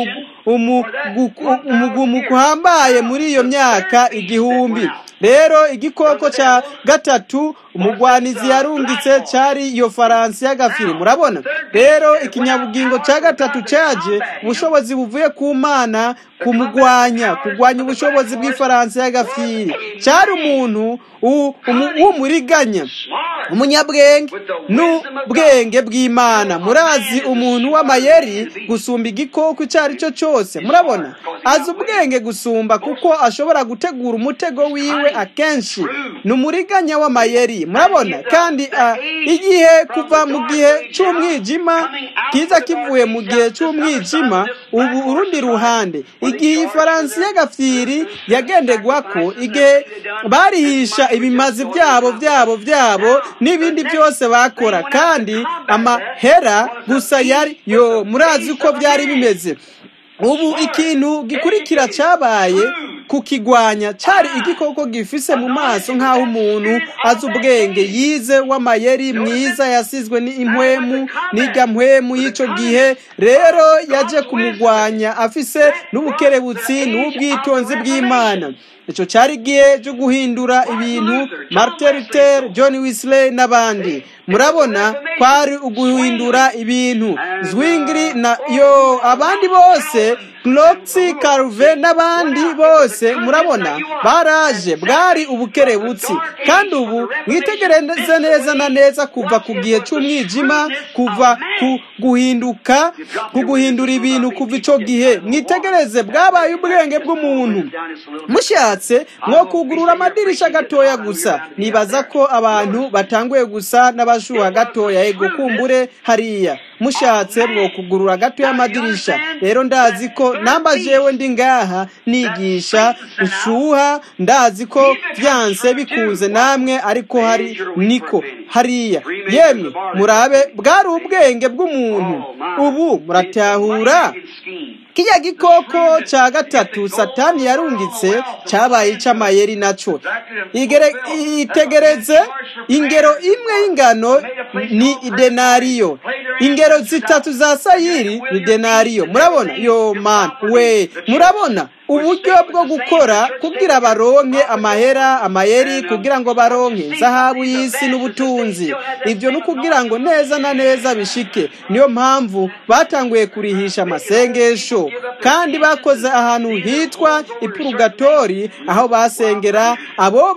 [SPEAKER 1] umugumuko uhambaye muri iyo myaka igihumbi rero igikoko cya gatatu umugwanizi yarungitse cyari iyo faransa y'agafiri murabona rero ikinyabugingo cya gatatu cyaje ubushobozi buvuye ku mana kumugwanya kurwanya ubushobozi bw'ifaransa y'agafiri cyari umuntu w'umuriganya umunyabwenge n'ubwenge bw'imana murazi umuntu w'amayeri gusumba igikoko icyo ari cyo cyose murabona azi ubwenge gusumba kuko ashobora gutegura umutego wiwe akenshi ni umuriganya w'amayeri murabona kandi igihe kuva mu gihe cy'umwijima kiza kivuye mu gihe cy'umwijima ubu urundi ruhande igihe ifaransa y'agafiri yagendegwa ko igihe barihisha ibimazi byabo byabo byabo n'ibindi byose bakora kandi amahera gusa yari yo murazi uko byari bimeze ubu ikintu gikurikira cyabaye kukigwanya cyari igikoko gifise mu maso nk'aho umuntu azi ubwenge yize w'amayeri mwiza yasizwe n'impwemu n'ijya mpwemu y'icyo gihe rero yaje kumugwanya afise n'ubukerebutsi n'ubwitonzi bw'imana icyo cyari igihe cyo guhindura ibintu martin luther john wesley n'abandi murabona kwari uguhindura ibintu zwingli na yo abandi bose Cloxy Carve n'abandi bose murabona baraje bwari ubukerebutsi kandi ubu mwitegereze neza na neza kuva ku gihe cy'umwijima kuva ku guhinduka ku guhindura ibintu kuva icyo gihe mwitegereze bwabaye ubwenge bw'umuntu mushatse mwo kugurura amadirisha gatoya gusa nibaza ko abantu batanguye gusa n'abashuha gatoya ego kumbure hariya mushatse mwo kugurura gatoya amadirisha rero ndazi ko namba jewe ndi ngaha nigisha ushuha ndazi ko byanse bikunze namwe ariko hari niko hariya yemwe murabe bwari ubwenge bw'umuntu ubu muratahura kijya gikoko cya gatatu satani yarungitse cyabaye icy'amayeri nacyo itegereze ingero imwe y'ingano ni idenariyo ingero zitatu za sayiri ni denariyo murabona yo man we murabona uburyo bwo gukora kugira baronke amahera amayeri kugira ngo baronke zahabu y'isi n'ubutunzi ibyo ni ukugira ngo neza na neza bishike niyo mpamvu batanguye kurihisha amasengesho kandi bakoze ahantu hitwa ipurugatori aho basengera abo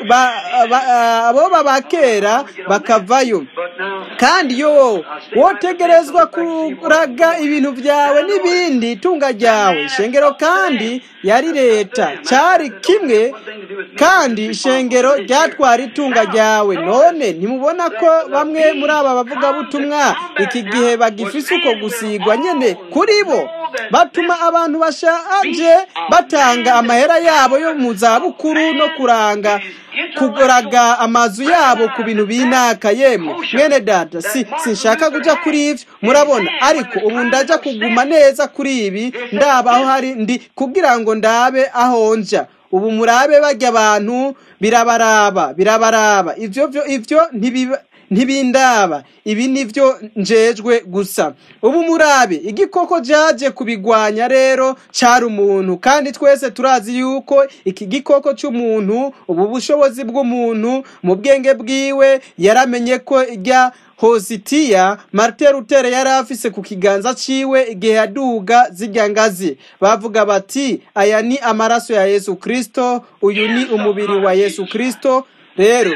[SPEAKER 1] babakera bakavayo kandi yo wotegerezwa kuraga ibintu byawe n'ibindi tunga ryawe ishengero kandi yari leta cyari kimwe kandi ishengero ryatwara itunga ryawe none ntimubona ko bamwe muri aba bavugabutumwa iki gihe bagifise uko gusigwa nyine kuri bo batuma abantu bashaje batanga amahera yabo yo mu zabukuru no kuranga kuguraga amazu yabo ku bintu binaka yemwe mwene data si sinshaka kujya kuri ibyo murabona ariko ubu ndajya kuguma neza kuri ibi ndaba aho hari ndi kugira ngo ndabe aho njya ubu murabe bajya abantu birabaraba birabaraba ibyo ibyo ntibindaba ibi nivyo njejwe gusa ubu murabe igikoko jaje kubigwanya rero cari umuntu kandi twese turazi yuko iki gikoko c'umuntu ubu bushobozi bw'umuntu mu bwenge bwiwe yaramenye ko irya hositiya martin luther yari afise ku kiganza ciwe igihe yaduga zirya ngazi bavuga bati aya ni amaraso ya yesu kristo uyu ni umubiri wa yesu kristo rero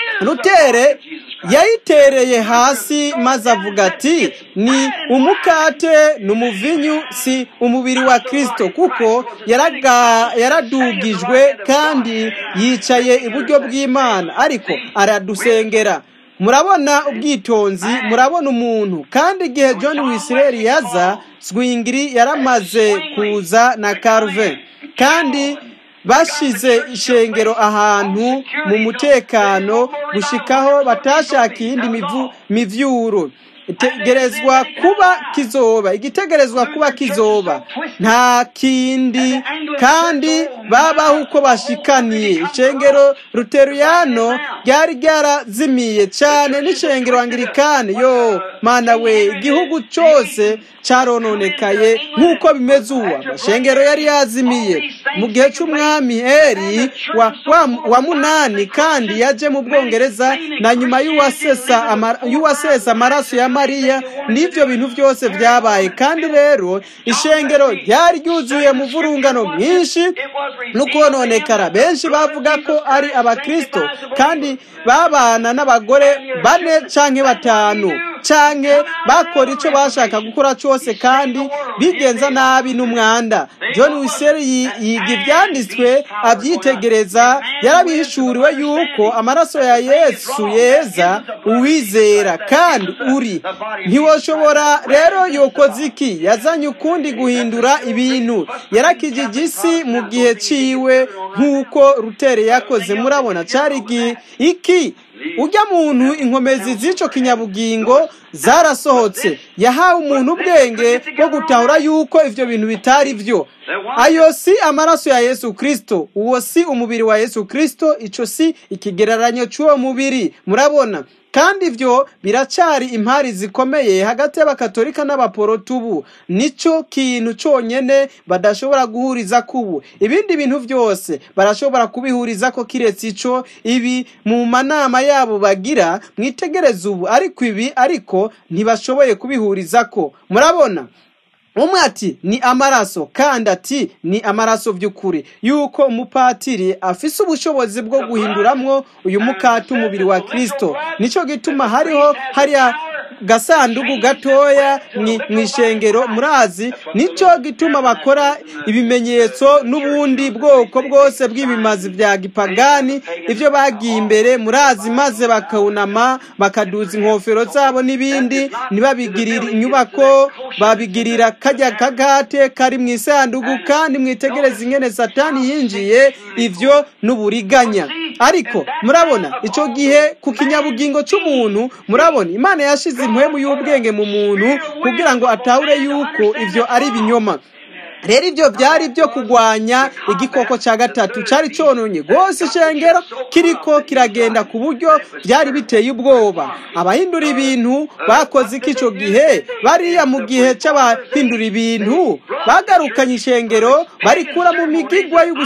[SPEAKER 1] rutere yayitereye hasi maze avuga ati ni umukate ni umuvinyu si umubiri wa kristo kuko yaraga- yaradugijwe kandi yicaye iburyo bw'imana ariko aradusengera murabona ubwitonzi murabona umuntu kandi igihe john wisireri yaza swingiri yaramaze kuza na carve kandi bashize ishengero ahantu mu mutekano gushikaho batashaka iyindi mivu- mivyuro itegerezwa kuba kizoba igitegerezwa kuba kizoba nta kindi kandi babaho uko bashikaniye ishengero ruteruyano ryari ryarazimiye cyane n'ishengero angirikani yo mana we igihugu cyose carononekaye nk'uko bimeze ubu amashengero yari yazimiye mu gihe c'umwami heri wa, wa, wa munani kandi yaje mu bwongereza na nyuma y'uwasesa ama- y'uwasesa amaraso ya mariya n'ivyo bintu byose vyabaye kandi rero ishengero ryari ryuzuye mu vurungano mwinshi no kononekara benshi bavuga ko ari abakristo kandi babana n'abagore bane canke batanu canke bakora ico bashaka gukora cose kandi bigenza nabi n'umwanda john wiseri yi- yiga ivyanditswe avyitegereza yarabihishuriwe yuko amaraso ya yesu yeza uwizera kandi uri ntiwoshobora rero yokoze iki yazanye ukundi guhindura ibintu yarakijije isi mu gihe ciwe nk'uko rutere yakoze murabona cari igi- iki ujya muntu inkomezi z'ico kinyabugingo zarasohotse yahawe umuntu ubwenge bwo gutahura yuko ivyo bintu bitari vyo ayo si amaraso ya yesu kristo uwo si umubiri wa yesu kristo ico si ikigereranyo c'uwo mubiri murabona kandi ivyo biracari impari zikomeye hagati y'abakatolika n'abaporotubu nico kintu conyene badashobora guhuriza kubu ibindi bintu vyose barashobora kubihuriza ko kiretse ico ibi mu manama yabo bagira mwitegereze ubu ariko ibi ariko ntibashoboye kubihurizako murabona umwe ati ni amaraso kandi ati ni amaraso by'ukuri yuko umupatiri afise ubushobozi bwo guhinduramwo uyu mukati umubiri wa kristo nico gituma hariho hariya gasandugu gatoya mwi- mw'ishengero murazi nico gituma bakora ibimenyetso n'ubundi bwoko bwose bw'ibimazi bya gipagani ibyo bagiye imbere murazi maze bakawunama bakaduza inkofero zabo n'ibindi ntibabigirire inyubako babigirira kajya kagate kari mu isanduku kandi mwitegereze ingene satani yinjiye ivyo n'uburiganya ariko murabona ico gihe ku kinyabugingo c'umuntu murabona imana yashize impwemu y'ubwenge mu muntu kugira ngo atahure yuko ivyo ari ibinyoma rero ibyo byari byo kugwanya igikoko cya gatatu cyari cyononye rwose ishengero kiriko kiragenda ku buryo byari biteye ubwoba abahindura ibintu bakoze iki icyo gihe bariya mu gihe cy'abahindura ibintu bagarukanye ishengero barikura mu migigwa yo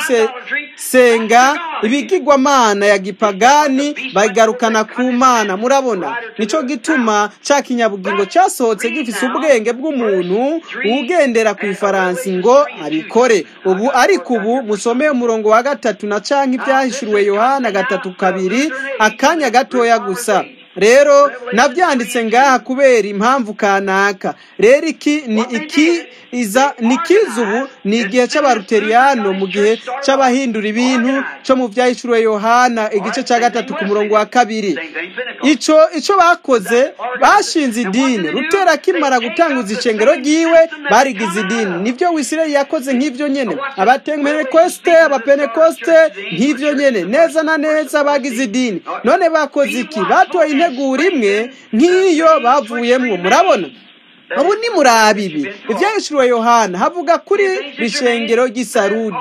[SPEAKER 1] gusenga ibigigwamana ya gipagani bagarukana ku mana murabona nicyo gituma cya kinyabugingo cyasohotse gifise ubwenge bw'umuntu ugendera ku ifaransi ngo abikore ubu ariko ubu musomeye umurongo wa gatatu na canke ibyahishuriwe yohana gatatu kabiri akanya gatoya gusa rero nabyanditse ngaha kubera impamvu kanaka rero iki ni iki iza ni kiza ubu ni igihe cy'abaruteriyano mu gihe cy'abahindura ibintu cyo mu byahishuriwe yohana igice cya gatatu ku murongo wa kabiri ico ico bakoze bashinze idini rutera akimara gutanguza icengero ryiwe barigize idini nibyo wisirayeli yakoze nk'ivyo nyene abapentekoste abapentekoste nk'ivyo nyene neza na neza bagize idini none bakoze iki batoye integuro imwe nk'iyo bavuyemwo murabona ubu ni muri abibi ibyahishuriwe yohana havuga kuri rishengero ry'isarudi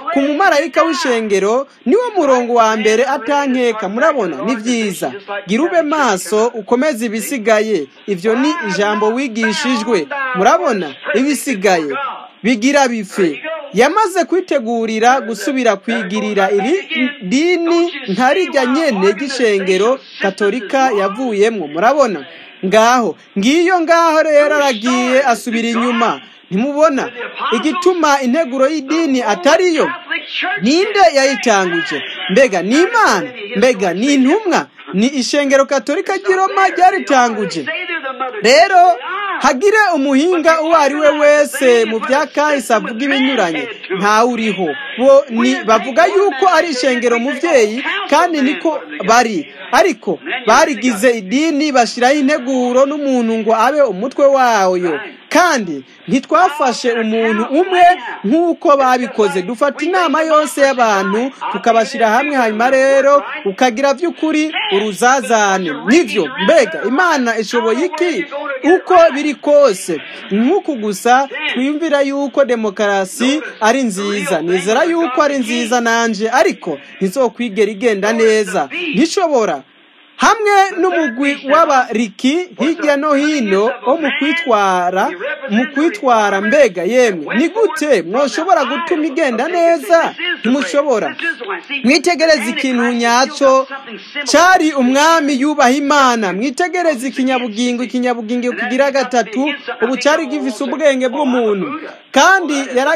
[SPEAKER 1] ku mumarayika w'ishengero niwo murongo wa mbere atankeka murabona ni byiza gira ube maso ukomeze ibisigaye ibyo ni ijambo wigishijwe murabona ibisigaye bigira bife yamaze kwitegurira gusubira kwigirira iri dini ntarijya nyene ry'ishengero katolika yavuyemwo murabona ngaho ngiyo ngaho rero aragiye asubira inyuma ntimubona igituma integuro y'idini atariyo ninde yayitanguje mbega ni imana mbega ni intumwa ni ishengero katolika ry'i roma ryaritanguje rero hagire umuhinga uwo ari we wese mu bya kahise avuga ibinyuranye ntawe uriho bo ni bavuga yuko ari ishengero mubyeyi kandi niko bari ariko barigize idini bashyiraho integuro n'umuntu ngo abe umutwe wayo kandi ntitwafashe umuntu umwe nk'uko babikoze dufata inama yose y'abantu tukabashyira hamwe hanyuma rero ukagira by'ukuri uruzazane nibyo mbega imana ishoboye iki uko biri kose nk'uku gusa twiyumvira yuko demokarasi ari nziza nizera yuko ari nziza nanjye ariko ntizokwigera igenda neza ntishobora hamwe n'umugwi w'abariki hirya no hino wo mu kwitwara mu kwitwara mbega yemwe ni gute mwoshobora gutuma igenda neza ntimushobora mwitegereze ikintu nyacyo cyari umwami yubaha imana mwitegereze ikinyabugingo ikinyabugingo kigira gatatu ubu cyari gifise ubwenge bw'umuntu kandi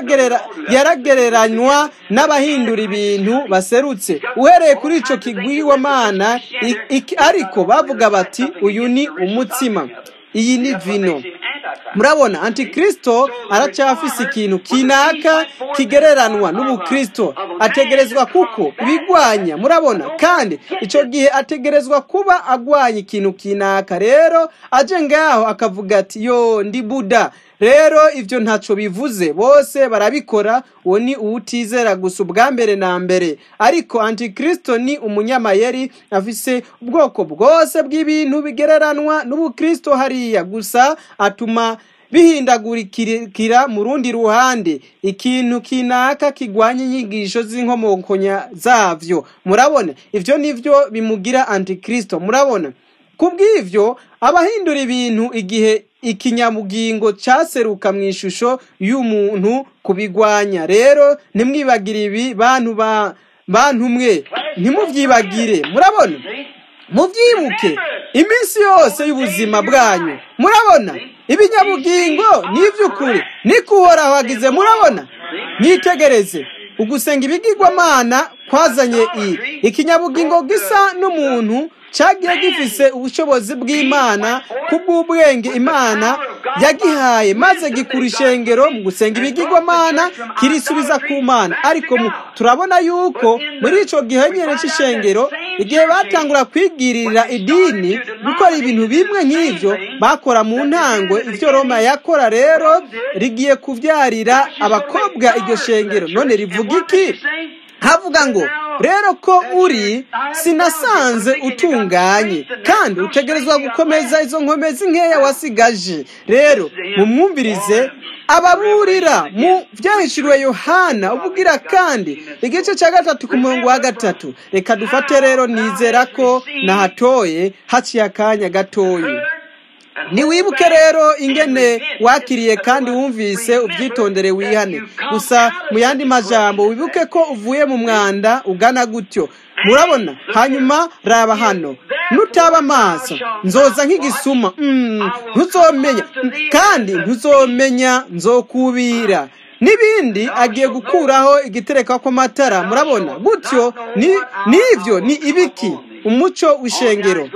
[SPEAKER 1] yaragereranywa n'abahindura ibintu baserutse uhereye kuri icyo kigwiwamana ariko bavuga bati uyu ni umutsima iyi ni vino murabona antikristo aracyafise ikintu kinaka kigereranwa n'ubukristo ategerezwa kuko ibigwanya murabona kandi icyo gihe ategerezwa kuba agwanya ikintu kinaka rero aje ngaho akavuga ati yo ndi buda rero ibyo ntacyo bivuze bose barabikora uwo ni uwutizera gusa ubwa mbere na mbere ariko antikristo ni umunyamayeri afise ubwoko bwose bw'ibintu bigereranwa n'ubukristo hariya gusa atuma bihindagurikira mu rundi ruhande ikintu kinaka kigwanya inyigisho z'inkomokonya zavyo murabona ivyo nivyo bimugira antikristo murabona kubw'ivyo abahindura ibintu igihe ikinyamugingo cyaseruka mu ishusho y'umuntu kubigwanya rero ntimwibagire ibi bantu ba bantu mwe ntimubyibagire murabona mubyibuke iminsi yose y'ubuzima bwanyu murabona ibinyabugingo ni iby'ukuri niko uhoraho agize murabona mwitegereze ugusenga ibigirwamana kwazanye iyi ikinyabugingo gisa n'umuntu cyagiye gifise ubushobozi bw'imana kubw'ubwenge imana yagihaye maze gikura ishengero mu gusenga ibigirwamana kirisubiza ku mana ariko turabona yuko muri icyo gihe nyine cy'ishengero igihe batangura kwigirira idini gukora ibintu bimwe nk'ibyo bakora mu ntango ibyo roma yakora rero rigiye kubyarira abakobwa iryo shengero none rivuga iki havuga ngo rero ko uri sinasanze utunganye kandi utegerezwa gukomeza izo nkomezi nkeya wasigaje rero mumwumvirize ababurira mu byahishuriwe yohana ubugira kandi igice cya gatatu ku murongo wa gatatu reka dufate rero nizera ko nahatoye haciye akanya gatoya ntiwibuke rero ingene wakiriye kandi wumvise ubyitondere wihane gusa mu yandi majambo wibuke ko uvuye mu mwanda ugana gutyo murabona hanyuma raba hano nutaba amaso nzoza nk'igisuma ntuzomenya kandi ntuzomenya nzokubira n'ibindi agiye gukuraho igitereka kw'amatara murabona gutyo n'ibyo ni ibiki umuco w'ishengero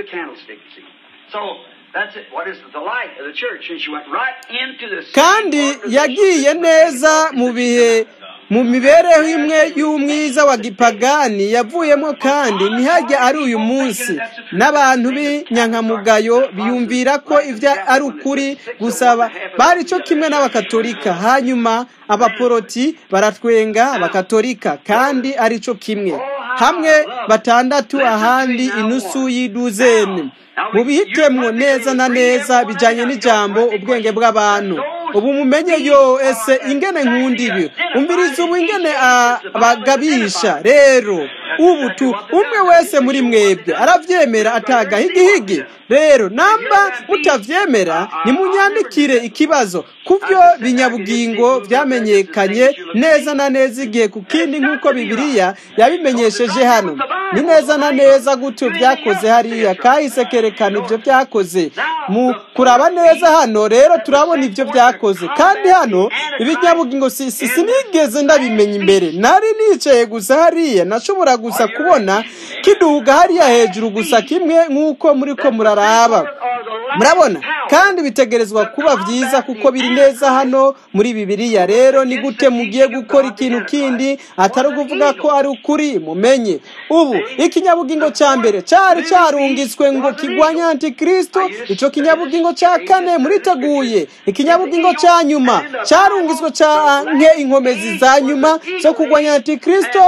[SPEAKER 1] kandi yagiye neza mu bihe mu mibereho imwe y'umwiza wa gipagani yavuyemo kandi ntihajya ari uyu munsi n'abantu b'inyankamugayo biyumvira ko ibyo ari ukuri gusaba bari cyo kimwe n'abakatolika hanyuma abaporoti baratwenga abakatolika kandi ari cyo kimwe hamwe batandatu ahandi inusu y'iduzeni mu bihitemwo neza na neza bijyanye n'ijambo ubwenge bw'abantu ubu mumenye yo ese ingene nkunda ibi umviriza ubu ingene abagabisha rero ubu tu umwe wese muri mwebwe arabyemera atagahigihigi rero namba mutavyemera nimunyandikire ikibazo ku byo binyabugingo byamenyekanye neza na neza igihe ku kindi nk'uko bibiliya yabimenyesheje hano ni neza na neza gutyo byakoze hariya kahise kerekana ibyo byakoze mu kuraba neza hano rero turabona ibyo byakoze kandi hano ibinyabugingo sinigeze ndabimenya imbere nari nicaye gusa hariya nashobora gusa kubona kiduga hariya hejuru gusa kimwe nk'uko muri ko muraraba murabona kandi bitegerezwa kuba byiza kuko biri neza hano muri bibiliya rero ni gute mugiye gukora ikintu kindi atari ukuvuga ko ari ukuri mumenye ubu ikinyabugingo cya mbere cyari cyarungitswe ngo kigwanye antikristo icyo kinyabugingo cya kane muriteguye ikinyabugingo cya nyuma cyarungitswe nke inkomezi za nyuma zo kugwanya antikristo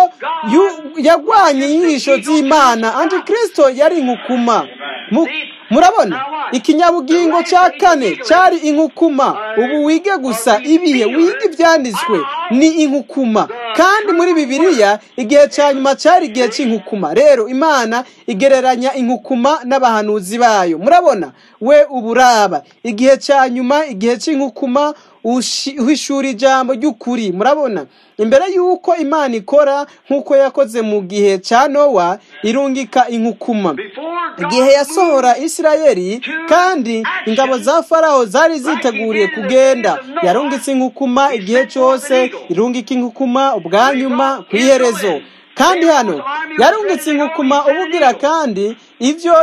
[SPEAKER 1] yagwanye inyigisho z'imana antikristo yari inkukuma murabona ikinyabugingo cya kane cyari inkukuma ubu wige gusa ibihe wige ibyanditswe ni inkukuma kandi muri bibiliya igihe cya nyuma cyari igihe cy'inkukuma rero imana igereranya inkukuma n'abahanuzi bayo murabona we uburaba igihe cya nyuma igihe cy'inkukuma uhishura ijambo ry'ukuri murabona imbere y'uko imana ikora nk'uko yakoze mu gihe cya nowa irungika inkukuma igihe yasohora isirayeli kandi ingabo za faraho zari ziteguriye kugenda yarungitse inkukuma igihe cyose irungika inkukuma ubwa nyuma ku iherezo kandi hano yarungitse inkukuma ubugira kandi ibyo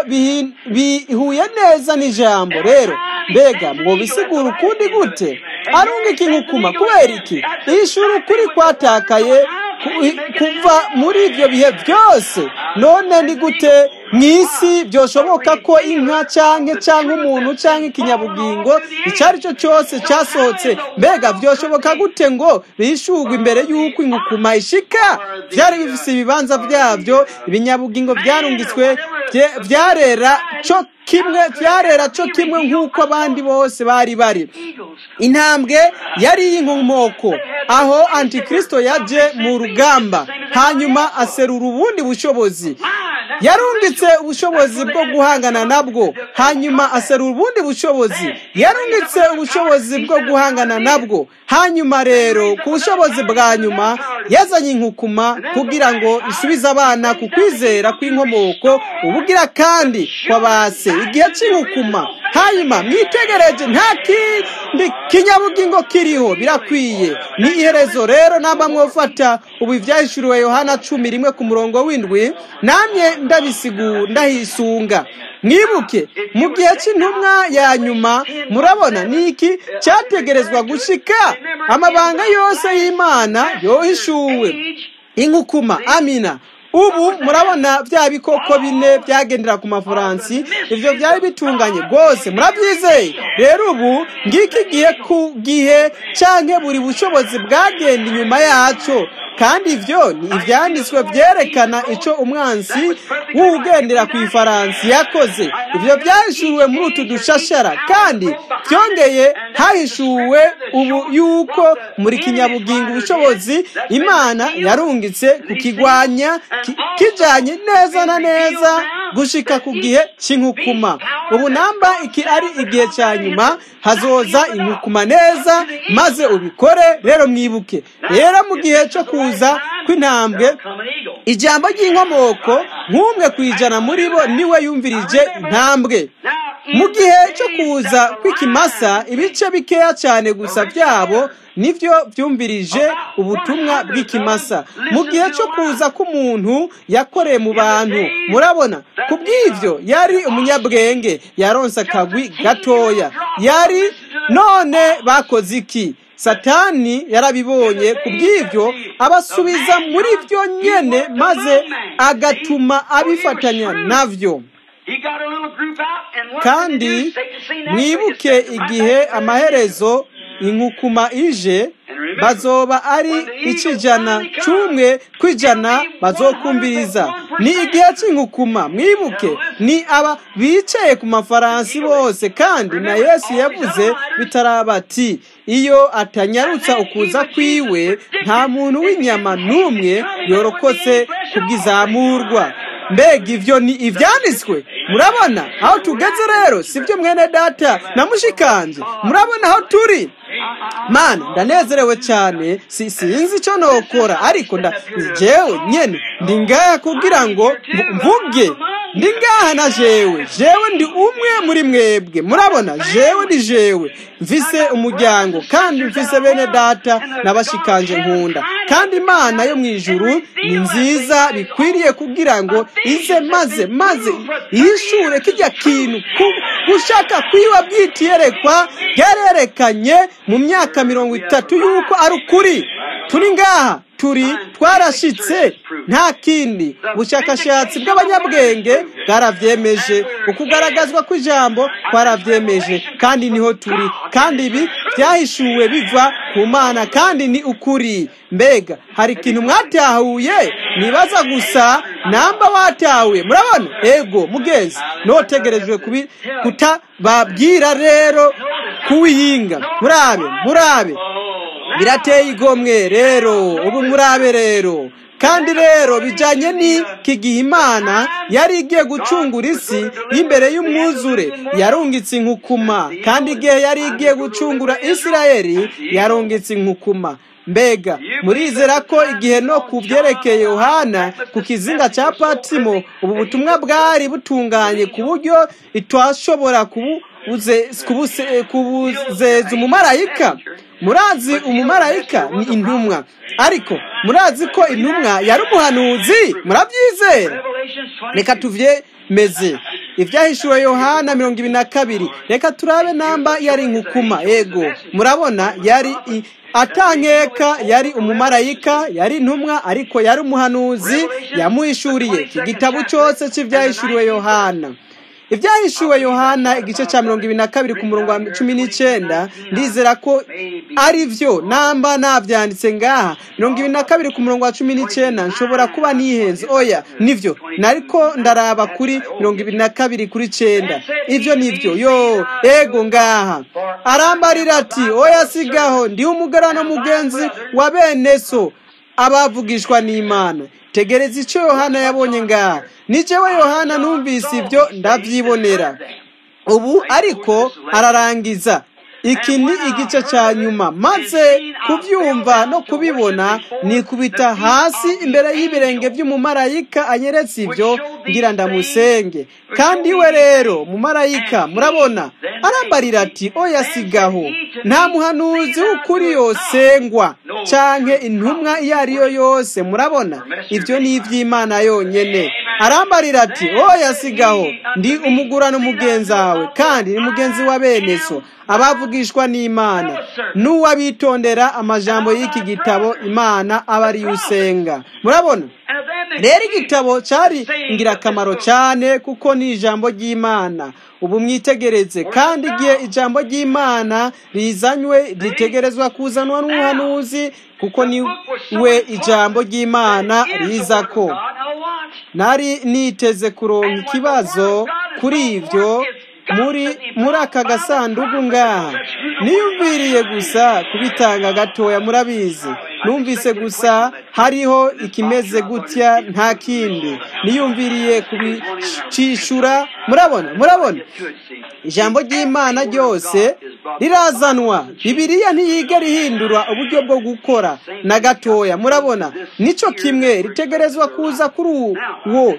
[SPEAKER 1] bihuye neza n'ijambo rero mbega ngo bisigure ukundi gute arungika inkukuma kubera iki ishuri ukuri kwatakaye kuva muri ibyo bihe byose none ni gute mu isi byoshoboka ko inka cyangwa cyangwa umuntu cyangwa ikinyabugingo icyo ari cyo cyose cyasohotse mbega byoshoboka gute ngo bishugwe imbere y'uko inkukuma ishika byari bifite ibibanza byabyo ibinyabugingo byarungitswe byarera cyo kimwe byarera cyo kimwe nk'uko abandi bose bari bari intambwe yari iy'inkomoko aho antikristo yaje mu rugamba hanyuma aserura ubundi bushobozi yarungitse ubushobozi bwo guhangana nabwo hanyuma aserura ubundi bushobozi yarungitse ubushobozi bwo guhangana nabwo hanyuma rero ku bushobozi bwa nyuma yazanye inkukuma kugira ngo isubize abana ku kwizera kw'inkomoko ubugira kandi kwabase igihe cy'inkukuma hanyuma mwitegereje nta kindi kinyabugingo kiriho birakwiye ni iherezo rero namba mwofata ubu ibyahishuriwe yohana cumi rimwe ku murongo w'indwi namye ndabisigu ndahisunga mwibuke mu gihe cy'intumwa ya nyuma murabona ni iki cyategerezwa gushika amabanga yose y'imana yohishuwe inkukuma amina ubu murabona bya bikoko bine byagendera ku mafaransi ibyo byari bitunganye rwose murabyizeye rero ubu ngiki gihe ku gihe cyangwa buri bushobozi bwagenda inyuma yacyo kandi ibyo ni ibyanditswe byerekana icyo umwansi w'ugendera ku ifaransi yakoze ibyo byahishuwe muri utu dushashara kandi byongeye hahishuwe ubu yuko muri kinyabugingo ubushobozi imana yarungitse kukigwanya kijyanye neza na neza gushika ku gihe cy'inkukuma ubu namba iki ari igihe cya nyuma hazoza inkukuma neza maze ubikore rero mwibuke rero mu gihe cyo kuza kw'intambwe ijambo ry'inkomoko nk'umwe ku ijana muri bo niwe yumvirije intambwe mu gihe cyo kuza kw'ikimasa ibice bikeya cyane gusa byabo nibyo byumvirije ubutumwa bw'ikimasa mu gihe cyo kuza k'umuntu yakoreye mu bantu murabona ku bw'ibyo yari umunyabwenge yaronse akagwi gatoya yari none bakoze iki satani yarabibonye ku bw'ibyo abasubiza muri byo nyene maze agatuma abifatanya navyo kandi mwibuke igihe amaherezo inkukuma ije bazoba ari icijana c'umwe kw'ijana bazokumviriza ni igihe cy'inkukuma mwibuke ni aba bicaye ku mafaransi bose kandi na yesu yavuze bitaraba ati iyo atanyarutsa ukuza kwiwe nta muntu w'inyama n'umwe yorokotse kubw'izamurwa mbega ivyo ni ivyanditswe murabona aho tugeze rero sibyo mwene data na mushikanje murabona aho turi mana ndanezerewe cyane si sinzi icyo nokora ariko nda jewe nyene ndi ngaha kugira ngo mvuge ndi ngaha na jewe jewe ndi umwe muri mwebwe murabona jewe ndi jewe mfise umuryango kandi mfise bene data n'abashikanje nkunda kandi imana yo mu ijuru ni nziza bikwiriye kugira ngo ize maze maze yishure kijya kintu gushaka kwiba bwitiyerekwa byarerekanye mu myaka mirongo itatu y'uko ari ukuri turi ngaha turi twarashitse nta kindi ubushakashatsi bw'abanyabwenge bwarabyemeje ukugaragazwa kw'ijambo twarabyemeje kandi niho turi kandi ibi byahishuwe biva ku mana kandi ni ukuri mbega hari ikintu mwatahuye nibaza gusa namba watahuye murabona ego mugenzi notegerejwe kutababwira rero kuwihinga murabe murabe birateye igomwe rero ubu murabe rero kandi rero bijyanye n'iki gihe imana yari igiye gucungura isi y'imbere y'umwuzure yarungitse inkukuma kandi igihe yari igiye gucungura isirayeli yarungitse inkukuma mbega murizera ko igihe no ku byerekeye yohana ku kizinga cya patimo ubu butumwa bwari butunganye ku buryo itashobora kubuzeza umumarayika murazi umumarayika ni intumwa ariko murazi ko intumwa yari umuhanuzi murabyizera reka tuvyemeze ibyahishuwe yohana mirongo ibiri na kabiri reka turabe namba yari inkukuma ego murabona yari atankeka yari umumarayika yari intumwa ariko yari umuhanuzi yamuhishuriye iki gitabo cyose cy'ibyahishuriwe yohana ibyahishuwe yohana igice cya mirongo ibiri na kabiri ku murongo wa cumi n'icyenda ndizera ko ari byo namba nabyanditse ngaha mirongo ibiri na kabiri ku murongo wa cumi n'icyenda nshobora kuba nihenze oya nibyo nariko ndaraba kuri mirongo ibiri na kabiri kuri cyenda ibyo nibyo yo ego ngaha arambarira ati oya sigaho ndi umugarano mugenzi wa bene so abavugishwa n'imana tegereza icyo yohana yabonye ngaha nicewe yohana numvise ibyo ndabyibonera ubu ariko ararangiza iki ni igice cya nyuma maze kubyumva no kubibona nikubita hasi imbere y'ibirenge by'umumarayika anyeretse ibyo ngira ndamusenge kandi we rero mumarayika murabona arambarira ati oya sigaho nta muhanuzi w'ukuri yosengwa canke intumwa iyo ari yo yose murabona ibyo ni iby'imana yonyene arambarira ati oya sigaho ndi umugurano mugenzi wawe kandi ni mugenzi wa bene so abavugishwa n'imana n'uwabitondera amajambo y'iki gitabo imana aba ariyo usenga murabona rero igitabo cyari ingirakamaro cyane kuko ni ijambo ry'imana ubu mwitegereze kandi igihe ijambo ry'imana rizanywe ritegerezwa kuzanwa n'umuhanuzi kuko ni we ijambo ry'imana riza ko nari niteze kuronka ikibazo kuri ibyo muri muri aka gasanduku ngaha niyumviriye gusa kubitanga gatoya murabizi numvise gusa hariho ikimeze gutya nta kindi niyumviriye kubicishura murabona murabona ijambo ry'imana ryose rirazanwa bibiriya ntiyiga rihindura uburyo bwo gukora na gatoya murabona nicyo kimwe ritegerezwa kuza kuri uwo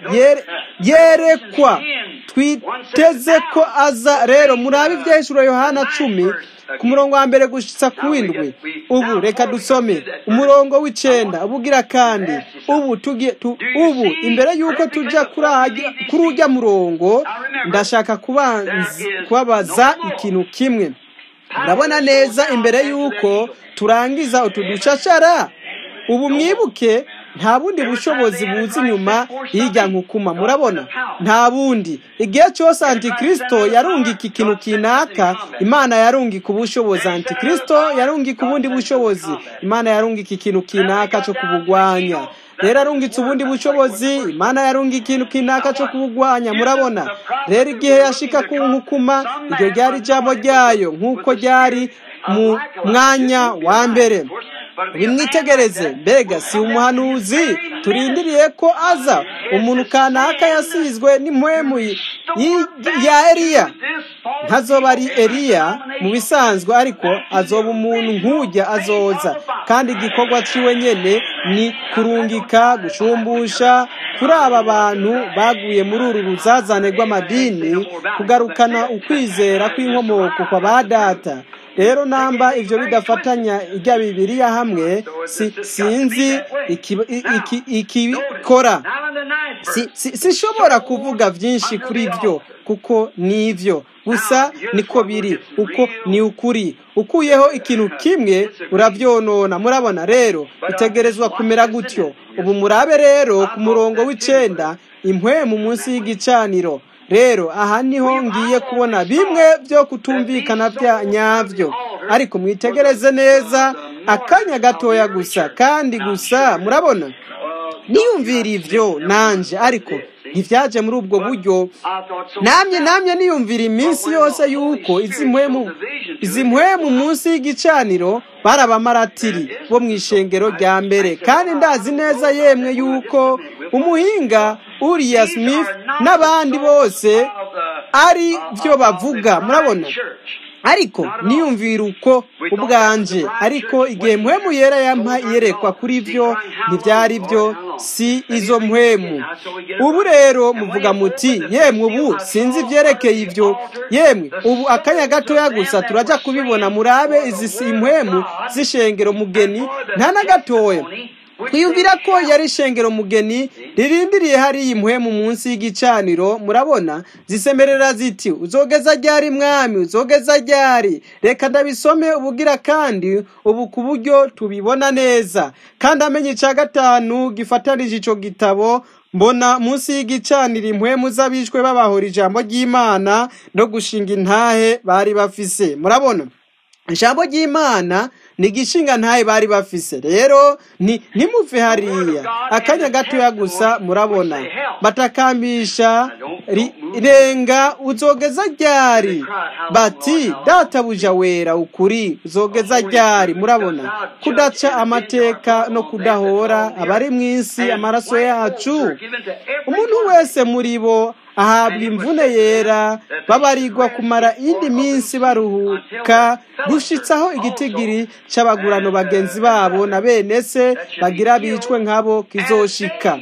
[SPEAKER 1] yerekwa twiteze ko aza rero murabe ibyahishuro yohana cumi ku murongo wa mbere gushitsa ku w'indwi ubu reka dusome umurongo w'icenda ubugira kandi ubu tugiye ubu imbere y'uko tujya kuri ujya murongo ndashaka kubabaza ikintu kimwe ndabona neza imbere y'uko turangiza utu ducashara ubu mwibuke nta bundi bushobozi buza inyuma y'ijya nkukuma murabona nta bundi igihe cyose antikristo yarungika ikintu kinaka imana yarungika ubushobozi antikristo yarungika ubundi bushobozi imana yarungika ikintu kinaka cyo kubugwanya rero arungitse ubundi bushobozi imana yarunga ikintu kinaka cyo kubugwanya murabona rero igihe yashika ku nkukuma iryo ryari ijambo ryayo nk'uko ryari mu mwanya wa mbere bimwitegereze mbega si umuhanuzi turindiriye ko aza umuntu kanaka yasizwe n'impwemu ya eliya ntazoba ari eliya mu bisanzwe ariko azoba umuntu nk'ujya azoza kandi igikorwa ciwe nyene ni kurungika gushumbusha kuri aba bantu baguye muri uru ruzazane rw'amadini kugarukana ukwizera kw'inkomoko kwa ba data rero namba ibyo bidafatanya ijya bibiriya hamwe sinzi ikibikora sishobora kuvuga byinshi kuri byo kuko ni ibyo gusa niko biri uko ni ukuri ukuyeho ikintu kimwe urabyonona murabona rero bitegerezwa kumera gutyo ubu murabe rero ku murongo w'icenda impwemu munsi y'igicaniro rero aha niho ngiye kubona bimwe byo kutumvikana bya nyabyo ariko mwitegereze neza akanya gatoya gusa kandi gusa murabona niyumvira ibyo nanje ariko ntibyaje muri ubwo buryo namye namye niyumvira iminsi yose yuko izi mpwemu izi mpwemu munsi y'igicaniro bari abamaratiri bo mu ishengero rya mbere kandi ndazi neza yemwe yuko umuhinga uriya smith n'abandi bose ari byo bavuga murabona ariko niyumvira uko ubwanje ariko igihe mpwemu yera yampa yerekwa kuri byo ntibyari byo si izo mpwemu ubu rero muvuga muti yemwe ubu sinzi ibyerekeye ibyo yemwe ubu akanya gatoya gusa turajya kubibona murabe izi si impwemu z'ishengero mugeni nta na gatoya twiyumvira ko yari ishengero mugeni ririndiriye hariya impwemu munsi y'igicaniro murabona zisemerera ziti uzogeza ryari mwami uzogeza ryari reka ndabisome ubugira kandi ubu ku buryo tubibona neza kandi amenye icya gatanu gifatanije icyo gitabo mbona munsi y'igicaniro impwemu z'abishwe babahora ijambo ry'imana no gushinga intahe bari bafise murabona ijambo ry'imana ni igishinga ntayo bari bafise rero ntimuve hariya akanya gatoya gusa murabona batakambisha renga uzogeza ryari bati databuja wera ukuri uzogeza ryari murabona kudaca amateka no kudahora abari mu isi amaraso yacu umuntu wese muri bo ahabwa imvune yera babarirwa kumara indi minsi baruhuka gushitsaho igitigiri cy'abagurano bagenzi babo na bene se bagira bicwe nk'abo kizoshika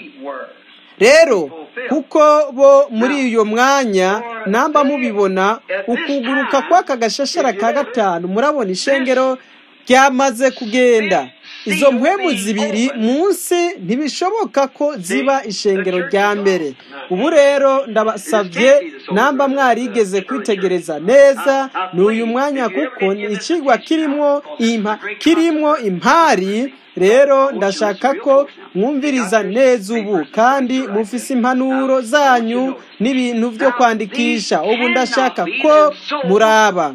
[SPEAKER 1] rero kuko bo muri iyo mwanya namba mubibona ukuguruka kw'aka gashashara ka gatanu murabona ishengero ryamaze kugenda izo mpwemu zibiri munsi ntibishoboka ko ziba ishengero rya mbere ubu rero ndabasabye namba mwarigeze kwitegereza neza ni uyu mwanya kuko ni ikigwa kirimo kirimo impari rero ndashaka ko mwumviriza neza ubu kandi mufise impanuro zanyu n'ibintu byo kwandikisha ubu ndashaka ko muraba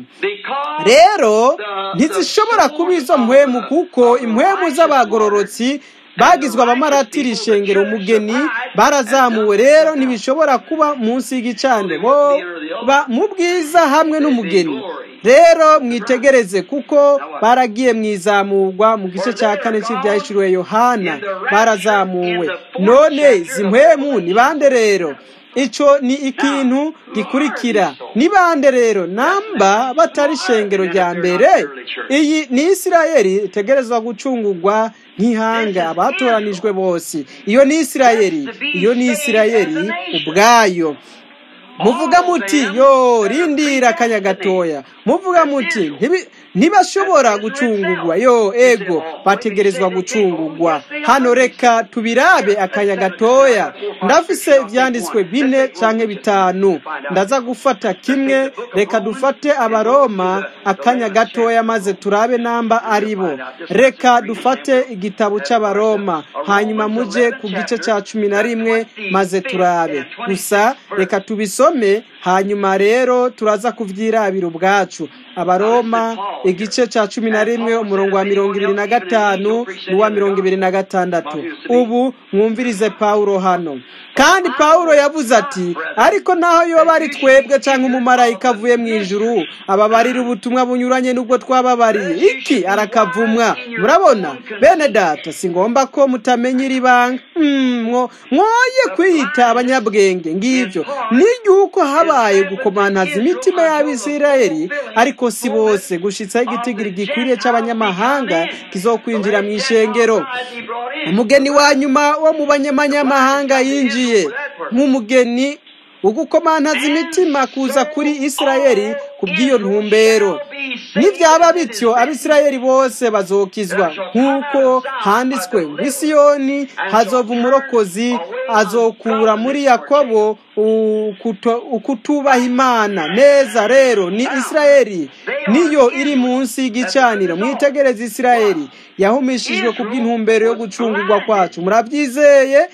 [SPEAKER 1] rero ntizishobora kuba izo mpwemu kuko impwemu z'abagororotsi bagizwe abamaratiri ishengero umugeni barazamuwe rero ntibishobora kuba munsi y'igicaniro bo mu bwiza hamwe n'umugeni rero mwitegereze kuko baragiye mu izamurwa mu gice cya kane cy'ibyahishuriwe yohana barazamuwe none izi mpwemu ni bande rero icyo ni ikintu gikurikira ni bande rero namba batari ishengero rya mbere iyi ni isirayeli itegerezwa gucungurwa nk'ihanga abatoranijwe bose iyo ni isirayeli iyo ni isirayeli ubwayo muvuga muti yo rindira akanya gatoya muvuga muti ntibashobora gucungurwa yo ego bategerezwa gucungurwa hano reka tubirabe akanya gatoya ndafise ibyanditswe bine canke bitanu ndaza gufata kimwe reka dufate abaroma akanya gatoya maze turabe namba ari bo reka dufate igitabo c'abaroma hanyuma muje ku gice ca cumi na rimwe maze turabe gusa reka tubisome hanyuma rero turaza kuvyirabira ubwacu abaroma igice ca cumi na rimwe umurongo wa mirongo ibiri na gatanu n'uwa mirongo ibiri na gatandatu ubu mwumvirize pawulo hano kandi pawulo yavuze ati ariko naho yoba ari twebwe cyangwa umumarayika avuye mu ijuru ababarira ubutumwa bunyuranye n'ubwo twababariye iki arakavumwa murabona bene data si ngombwa ko mutamenya iri banga mwoye kwiyita abanyabwenge ngibyo n'igihugu habaye gukomantaza imitima y'abisirayeli ariko si bose gushitsaho igitigiri gikwiriye cy'abanyamahanga kizokwinjira mu ishengero umugeni wa nyuma wo mu banyamahanga yinjiye nk'umugeni ugukomantaza imitima kuza kuri isirayeli ku bw'iyo ntumbero nibyaba bityo abisirayeli bose bazokizwa nk'uko handitswe ngo isiyoni hazova umurokozi azokura muri yakobo ukutubaha imana neza rero ni isirayeli niyo iri munsi y'igicaniro mwitegereze isirayeli yahumishijwe ku bw'intumbero yo gucungurwa kwacu murabyizeye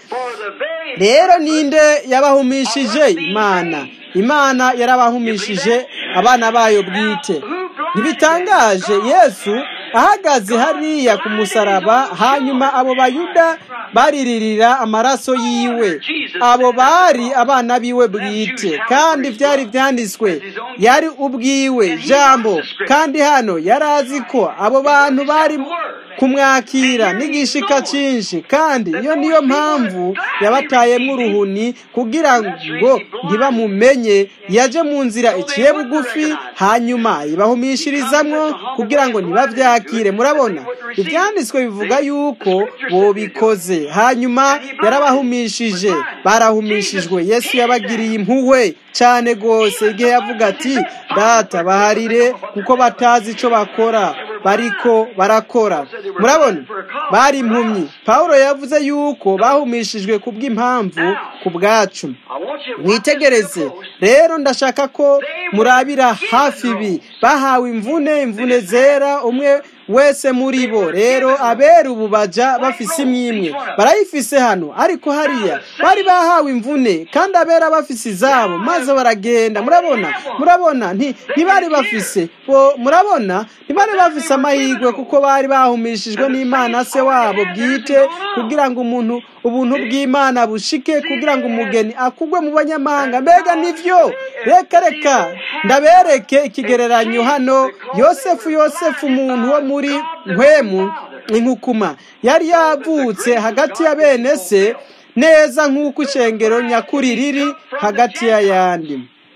[SPEAKER 1] rero ninde yabahumishije imana imana yarabahumishije abana bayo bwite ntibitangaje yesu ahagaze hariya ku musaraba hanyuma abo bayuda bariririra amaraso yiwe abo bari abana biwe bwite kandi byari byanditswe yari ubwiwe jambo kandi hano yari azi ko abo bantu bari kumwakira n'igishika cyinshi kandi iyo niyo mpamvu yabatayemo uruhuni kugira ngo ntibamumenye yaje mu nzira iciye bugufi hanyuma ibahumishirizamwo kugira ngo ntibabyakire murabona ibyanditswe bivuga yuko bobikoze hanyuma yarabahumishije barahumishijwe yesu yabagiriye impuhwe cyane rwose igihe yavuga ati data baharire kuko batazi icyo bakora bariko barakora murabona bari impumyi paul yavuze yuko bahumishijwe ku bw'impamvu ku bwacu mwitegereze rero ndashaka ko murabira hafi ibi bahawe imvune imvune zera umwe wese muri bo rero abera ubu baja bafise imyimwe barayifise hano ariko hariya bari bahawe imvune kandi abera bafise izabo maze baragenda murabona murabona ntibari bafise bo murabona ntibari bafise amahirwe kuko bari bahumishijwe n'imana se wabo bwite kugira ngo umuntu ubuntu bw'imana bushike kugira ngo umugeni akugwe mu banyamahanga mbega nivyo reka reka ndabereke ikigereranyo hano yosefu yosefu umuntu wo muri mpwemu inkukuma yari yavutse hagati ya bene se neza nk'uko ishengero nyakuri riri hagati y'ayandi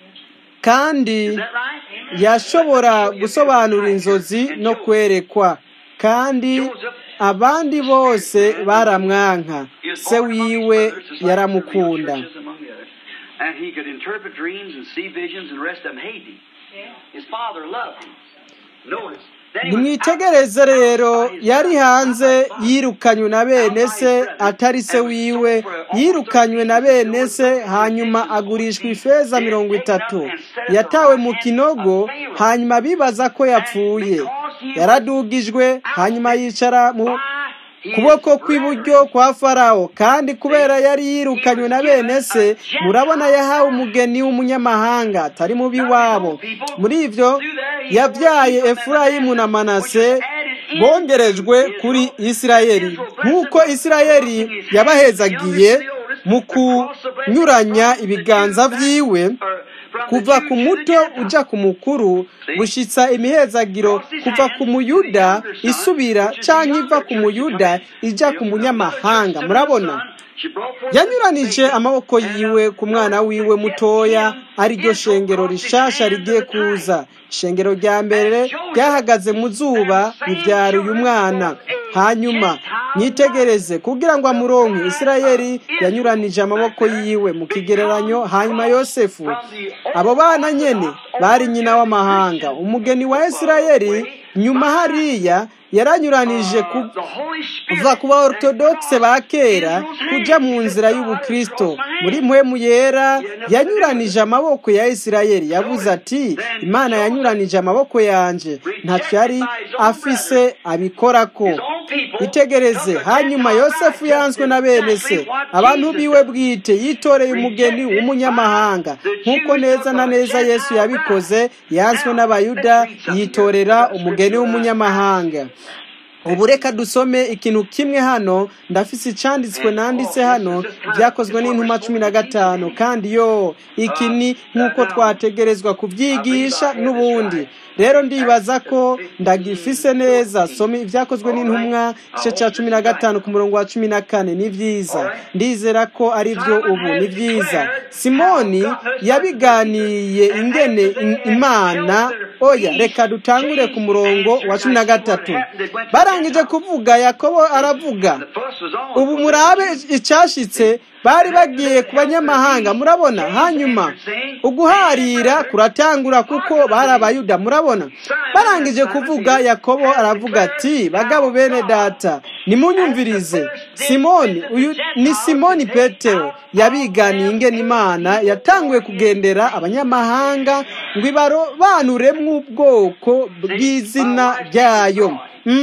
[SPEAKER 1] kandi yashobora gusobanura inzozi no kwerekwa kandi abandi bose baramwanka se wiwe yaramukunda
[SPEAKER 2] And he could interpret dreams and see visions, and the rest of them hated him. His father loved him. Notice.
[SPEAKER 1] nimwitegereze rero yari hanze yirukanywe na bene se atari se wiwe yirukanywe na bene se hanyuma agurishwa ifeza mirongo itatu yatawe mu kinogo hanyuma bibaza ko yapfuye yaradugijwe hanyuma yicara mu kuboko kw'iburyo kwa farawo kandi kubera yari yirukanywe na bene se murabona yahawe umugeni w'umunyamahanga atari mubi wabo muri ibyo yabyaye efurayimu na manase bongerejwe kuri isirayeli nk'uko isirayeli yabahezagiye mu kunyuranya ibiganza byiwe kuva ku muto ujya ku mukuru gushyitsa imihezagiro kuva ku muyuda isubira cyangwa iva ku muyuda ijya ku munyamahanga murabona yanyuranije amaboko yiwe ku mwana wiwe mutoya ariryo shengero rishasha rigiye kuza ishengero rya mbere ryahagaze mu zuba ribyara uyu mwana hanyuma nyitegereze kugira ngo amuronke isirayeli yanyuranije amaboko yiwe mu kigereranyo hanyuma yosefu abo bana nyene bari nyina w'amahanga umugeni wa isirayeli nyuma hariya yaranyuranije kuva ku ba ortodokise ba kera kuja mu nzira y'ubukristo muri mpwemu yera yanyuranije amaboko ya isirayeli yavuze ati imana yanyuranije amaboko yanje ntacyo yari afise abikorako itegereze hanyuma yosefu yanzwe na bene se abantu biwe bwite yitoreye umugeni w'umunyamahanga nk'uko neza na neza yesu yabikoze yanzwe n'abayuda yitorera umugeni w'umunyamahanga ubu reka dusome ikintu kimwe hano ndafise icanditswe nanditse hano byakozwe n'intuma cumi na gatanu kandi yo iki ni nk'uko twategerezwa kubyigisha n'ubundi rero ndibaza ko ndagifise neza soma ibyakozwe n'intumwa igice cya cumi na gatanu ku murongo wa cumi na kane ni byiza ndizera ko ari byo ubu ni byiza simoni yabiganiye ingene imana oya reka dutangure ku murongo wa cumi na gatatu barangije kuvuga yakobo aravuga ubu murabe icyashitse bari bagiye ku banyamahanga murabona hanyuma uguharira kuratangura kuko bari abayuda murabona barangije kuvuga yakobo aravuga ati bagabo bene data nimunyumvirize simoni uyu ni simoni petero yabiganiye ingene imana yatanguye kugendera abanyamahanga ngo ibarobanuremwo ubwoko bw'izina ryayo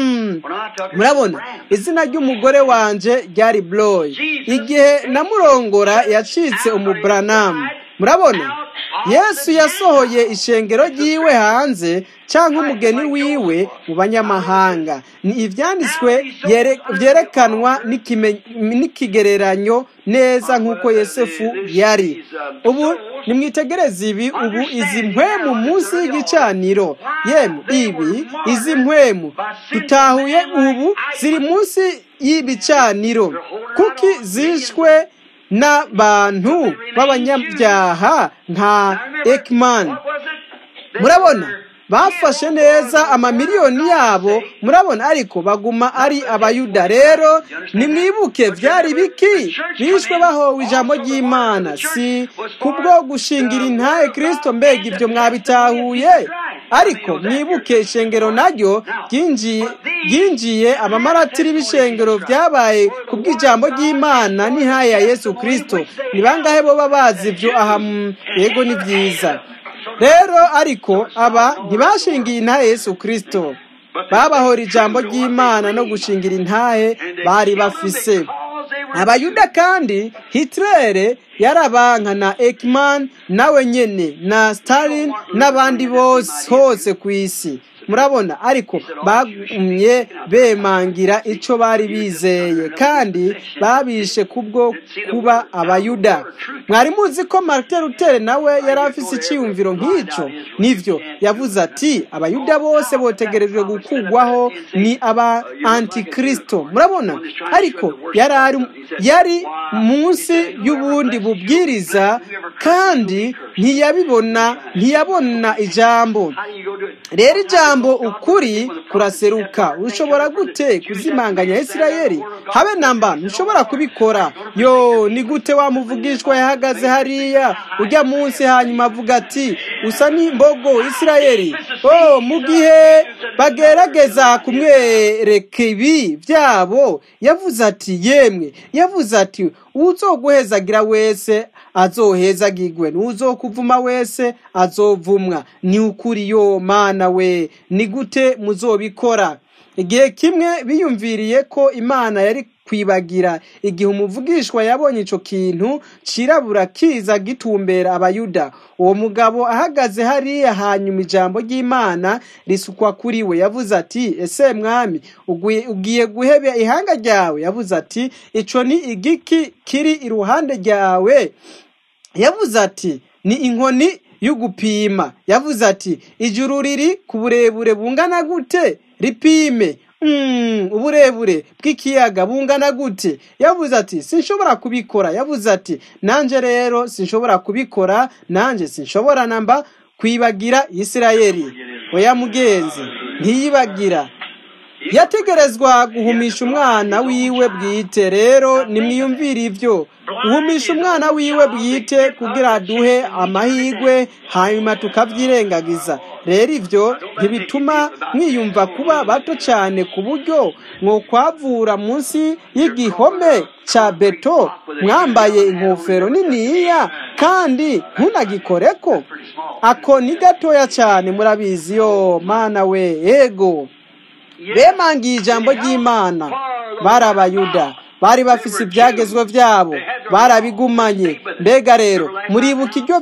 [SPEAKER 1] murabona izina ry'umugore wanje ryari buroyi igihe namurongora yacitse umuburanamu murabona yesu yasohoye ishengero ry'iwe hanze cyangwa umugeni wiwe mu banyamahanga ni ibyanditswe byerekanwa n'ikigereranyo neza nk'uko yosefu yari ubu nimwitegereze ibi ubu izi mpwemu munsi y'igicaniro yemu ibi izi mpwemu tutahuye ubu ziri munsi y'ibicaniro kuki zishwe n'abantu b'abanyabyaha nka ekimani murabona bafashe neza amamiliyoni yabo murabona ariko baguma ari abayuda rero nimwibuke byari biki bishwe bahowe ijambo ry'imana si kubwo gushingira intahe kirisito mbega ibyo mwabitahuye ariko mwibuke ishengero naryo ryinjiye abamaratiri b'ishengero byabaye ku bw'ijambo ry'imana n'intahe ya yesu kirisito ni bangahe bo bazi ibyo aha yego ni byiza rero ariko aba ntibashingiye intahe yesu kirisito babahora ijambo ry'imana no gushingira intahe bari bafise abayuda kandi hitirere yarabanka na ekimani nawe nyine na stalin n'abandi bose hose ku isi murabona ariko bagumye bemangira icyo bari bizeye kandi babishe kubwo kuba abayuda mwari muzi ko marite rutere nawe yari afise icyiyumviro nk'icyo nibyo yavuze ati abayuda bose botegerejwe gukugwaho ni aba antikirisito murabona ariko yari munsi y'ubundi bubwiriza kandi ntiyabibona ntiyabona ijambo rero ijambo ukuri kuraseruka ushobora gute kuzimanganya isirayeli habe namba ntushobora kubikora yo ni gute wamuvugishwa yahagaze hariya ujya munsi hanyuma avuga ati usa n'imbogo isirayeli oh mu gihe bagerageza kumwereka ibi byabo yavuze ati yemwe yavuze ati uzoguhezagira wese azohezagirwe n'uzokuvuma wese azovumwa ni ukuri yo mana we ni gute muzobikora igihe kimwe biyumviriye ko imana yari kwibagira igihe umuvugishwa yabonye icyo kintu cirabura kiza gitumbera abayuda uwo mugabo ahagaze hariya hanyuma ijambo ry'imana risukwa kuri we yavuze ati ese mwami ugiye guhebe ihanga ryawe yavuze ati icyo ni igiki kiri iruhande ryawe yavuze ati ni inkoni y'ugupima yavuze ati ijuru riri ku burebure bungana gute ripime uburebure bw'ikiyaga bungana gute yavuze ati sinshobora kubikora yavuze ati nanjye rero sinshobora kubikora nanjye sinshobora namba kwibagira isirayeli oya mugenzi ntiyibagira yategerezwa guhumisha umwana wiwe bwite rero nimwiyumvire ibyo guhumisha umwana wiwe bwite kugira duhe amahirwe hanyuma tukabyirengagiza rero ibyo ntibituma mwiyumva kuba bato cyane ku buryo mwokwavura munsi y'igihome cya beto mwambaye ingofero niniya kandi ntunagikoreko ako ni gatoya cyane murabizi yo mana we ego bemangiye ijambo ry'imana bari abayuda bari bafise ibyagezwe byabo barabigumanye mbega rero muribuka iryo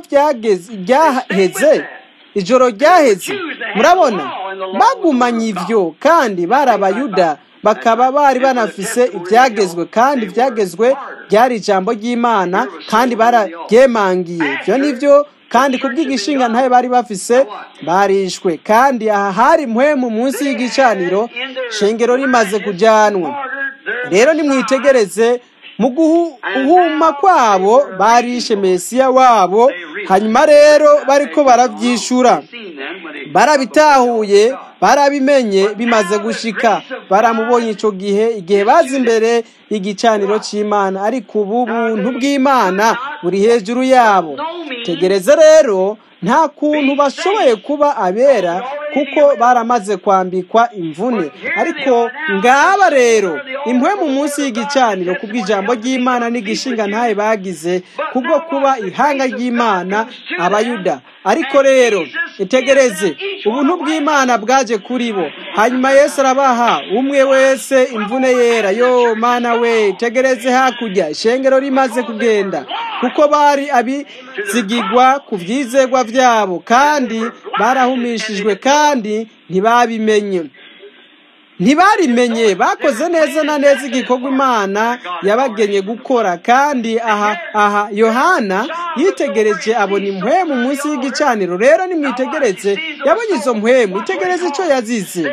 [SPEAKER 1] ryaheze ijoro ryaheze murabona bagumanye ibyo kandi bari abayuda bakaba bari banafise ibyagezwe kandi ibyagezwe byari ijambo ry'imana kandi barabyemangiye ibyo nibyo kandi kubw'igishinga ntayo bari bafise barishwe kandi aha hari mpwemu munsi y'igicaniro shengero rimaze kujyanwa rero nimwitegereze mu guhuma kwabo barishe mesiya wabo hanyuma rero bariko barabyishura barabitahuye barabimenye bimaze gushika baramubonye icyo gihe igihe bazi imbere y'igicaniro cy'imana ariko ubu buntu bw'imana buri hejuru yabo tegereze rero nta kuntu bashoboye kuba abera kuko baramaze kwambikwa imvune ariko ngaba rero imwe mu munsi y'igicaniro ku bw'ijambo ry'imana n'igishinga ntayo bagize kubwo kuba ihanga ry'imana abayuda ariko rero itegereze ubuntu bw'imana bwaje kuri bo hanyuma Yesu arabaha umwe wese imvune yera yo mana we tegereze hakurya ishengero rimaze kugenda kuko bari abizigigwa ku byizegwa byabo kandi barahumishijwe kandi ntibabimenye ntibarimenye bakoze neza na neza igikorwa imana yabagenye gukora kandi aha aha yohana yitegereje abona impwemu munsi y'igicaniro rero nimwitegereze yabonye izo mpwemu itegereze icyo yazize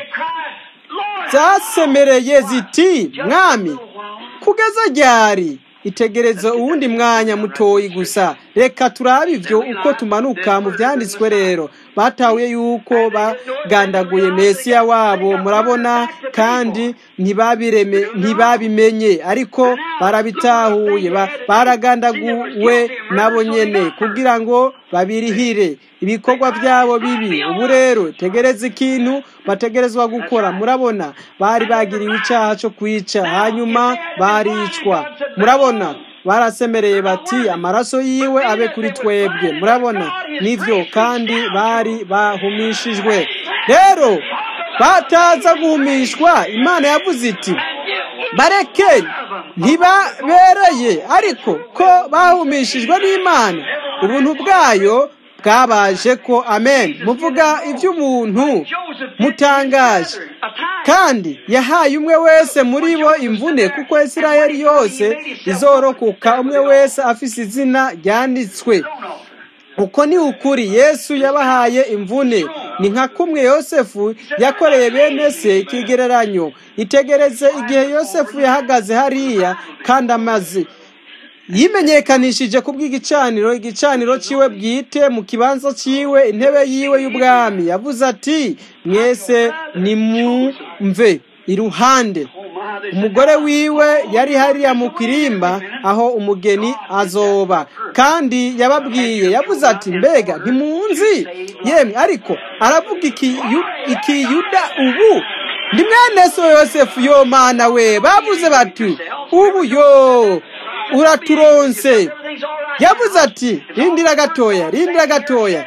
[SPEAKER 1] zasemereye ziti mwami kugeza ryari itegereze uwundi mwanya mutoyi gusa reka turabe ibyo uko tumanuka mu byanditswe rero batahuye yuko bagandaguye mesiya wabo murabona kandi ntibabimenye ariko barabitahuye baragandaguwe nabo nyene kugira ngo babirihire ibikorwa byabo bibi ubu rero tegereza ikintu bategerezwa gukora murabona bari bagiriwe icyaha cyo kwica hanyuma baricwa murabona barasemereye bati amaraso yiwe abe kuri twebwe murabona nivyo kandi bari bahumishijwe rero bataza guhumishwa imana yavuze iti bareke ntibabereye ariko ko bahumishijwe n'imana ubuntu bwayo bwabaje ko amen muvuga iby'umuntu mutangaje kandi yahaye umwe wese muri bo imvune kuko isirayeli yose izorokoka umwe wese afise izina ryanditswe uko ni ukuri yesu yabahaye imvune ni nka kumwe yosefu yakoreye bene se ikigereranyo itegereze igihe yosefu yahagaze hariya kandi amaze yimenyekanishije ku bw'igicaniro igicaniro cyiwe bwite mu kibanza cyiwe intebe yiwe y'ubwami yavuze ati mwese nimumve iruhande umugore wiwe yari hariya mu kirimba aho umugeni azoba kandi yababwiye yavuze ati mbega ntimunzi yemwe ariko aravuga ikiyuda ubu ndi mwene so yosefu yo mana we bavuze bati ubu yo uraturonse yavuze ati rindira gatoya rindira gatoya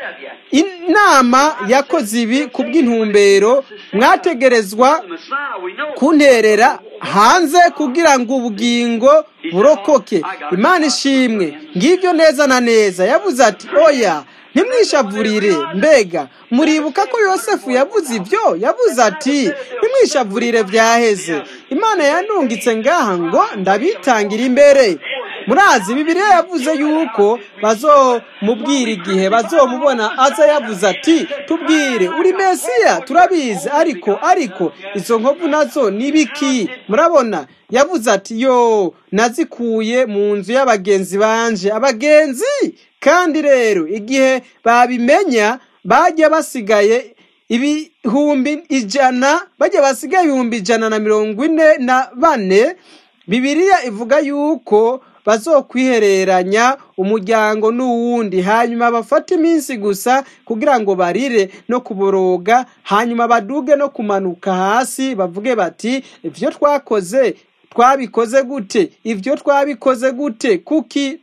[SPEAKER 1] inama yakoze ibi ku bw'intumbero mwategerezwa kunterera hanze kugira ngo ubugingo burokoke imana ishimwe ngibyo neza na neza yavuze ati oya ntimwishavurire mbega muribuka ko yosefu yavuze ibyo yavuze ati ntimwishavurire byaheze imana yanungitse ngaha ngo ndabitangira imbere murazi bibiliya yavuze yuko bazomubwira igihe bazomubona aza yavuze ati tubwire uri mesiya turabizi ariko ariko izo nkovu nazo ni biki murabona yavuze ati yo nazikuye mu nzu y'abagenzi banje abagenzi kandi rero igihe babimenya bajya basigaye ibihumbi ijana bajya basigaye ibihumbi ijana na mirongo ine na bane bibiliya ivuga yuko bazokwihereranya umuryango n'uwundi hanyuma bafate iminsi gusa kugira ngo barire no kuboroga hanyuma baduge no kumanuka hasi bavuge bati ibyo twakoze twabikoze gute ibyo twabikoze gute kuki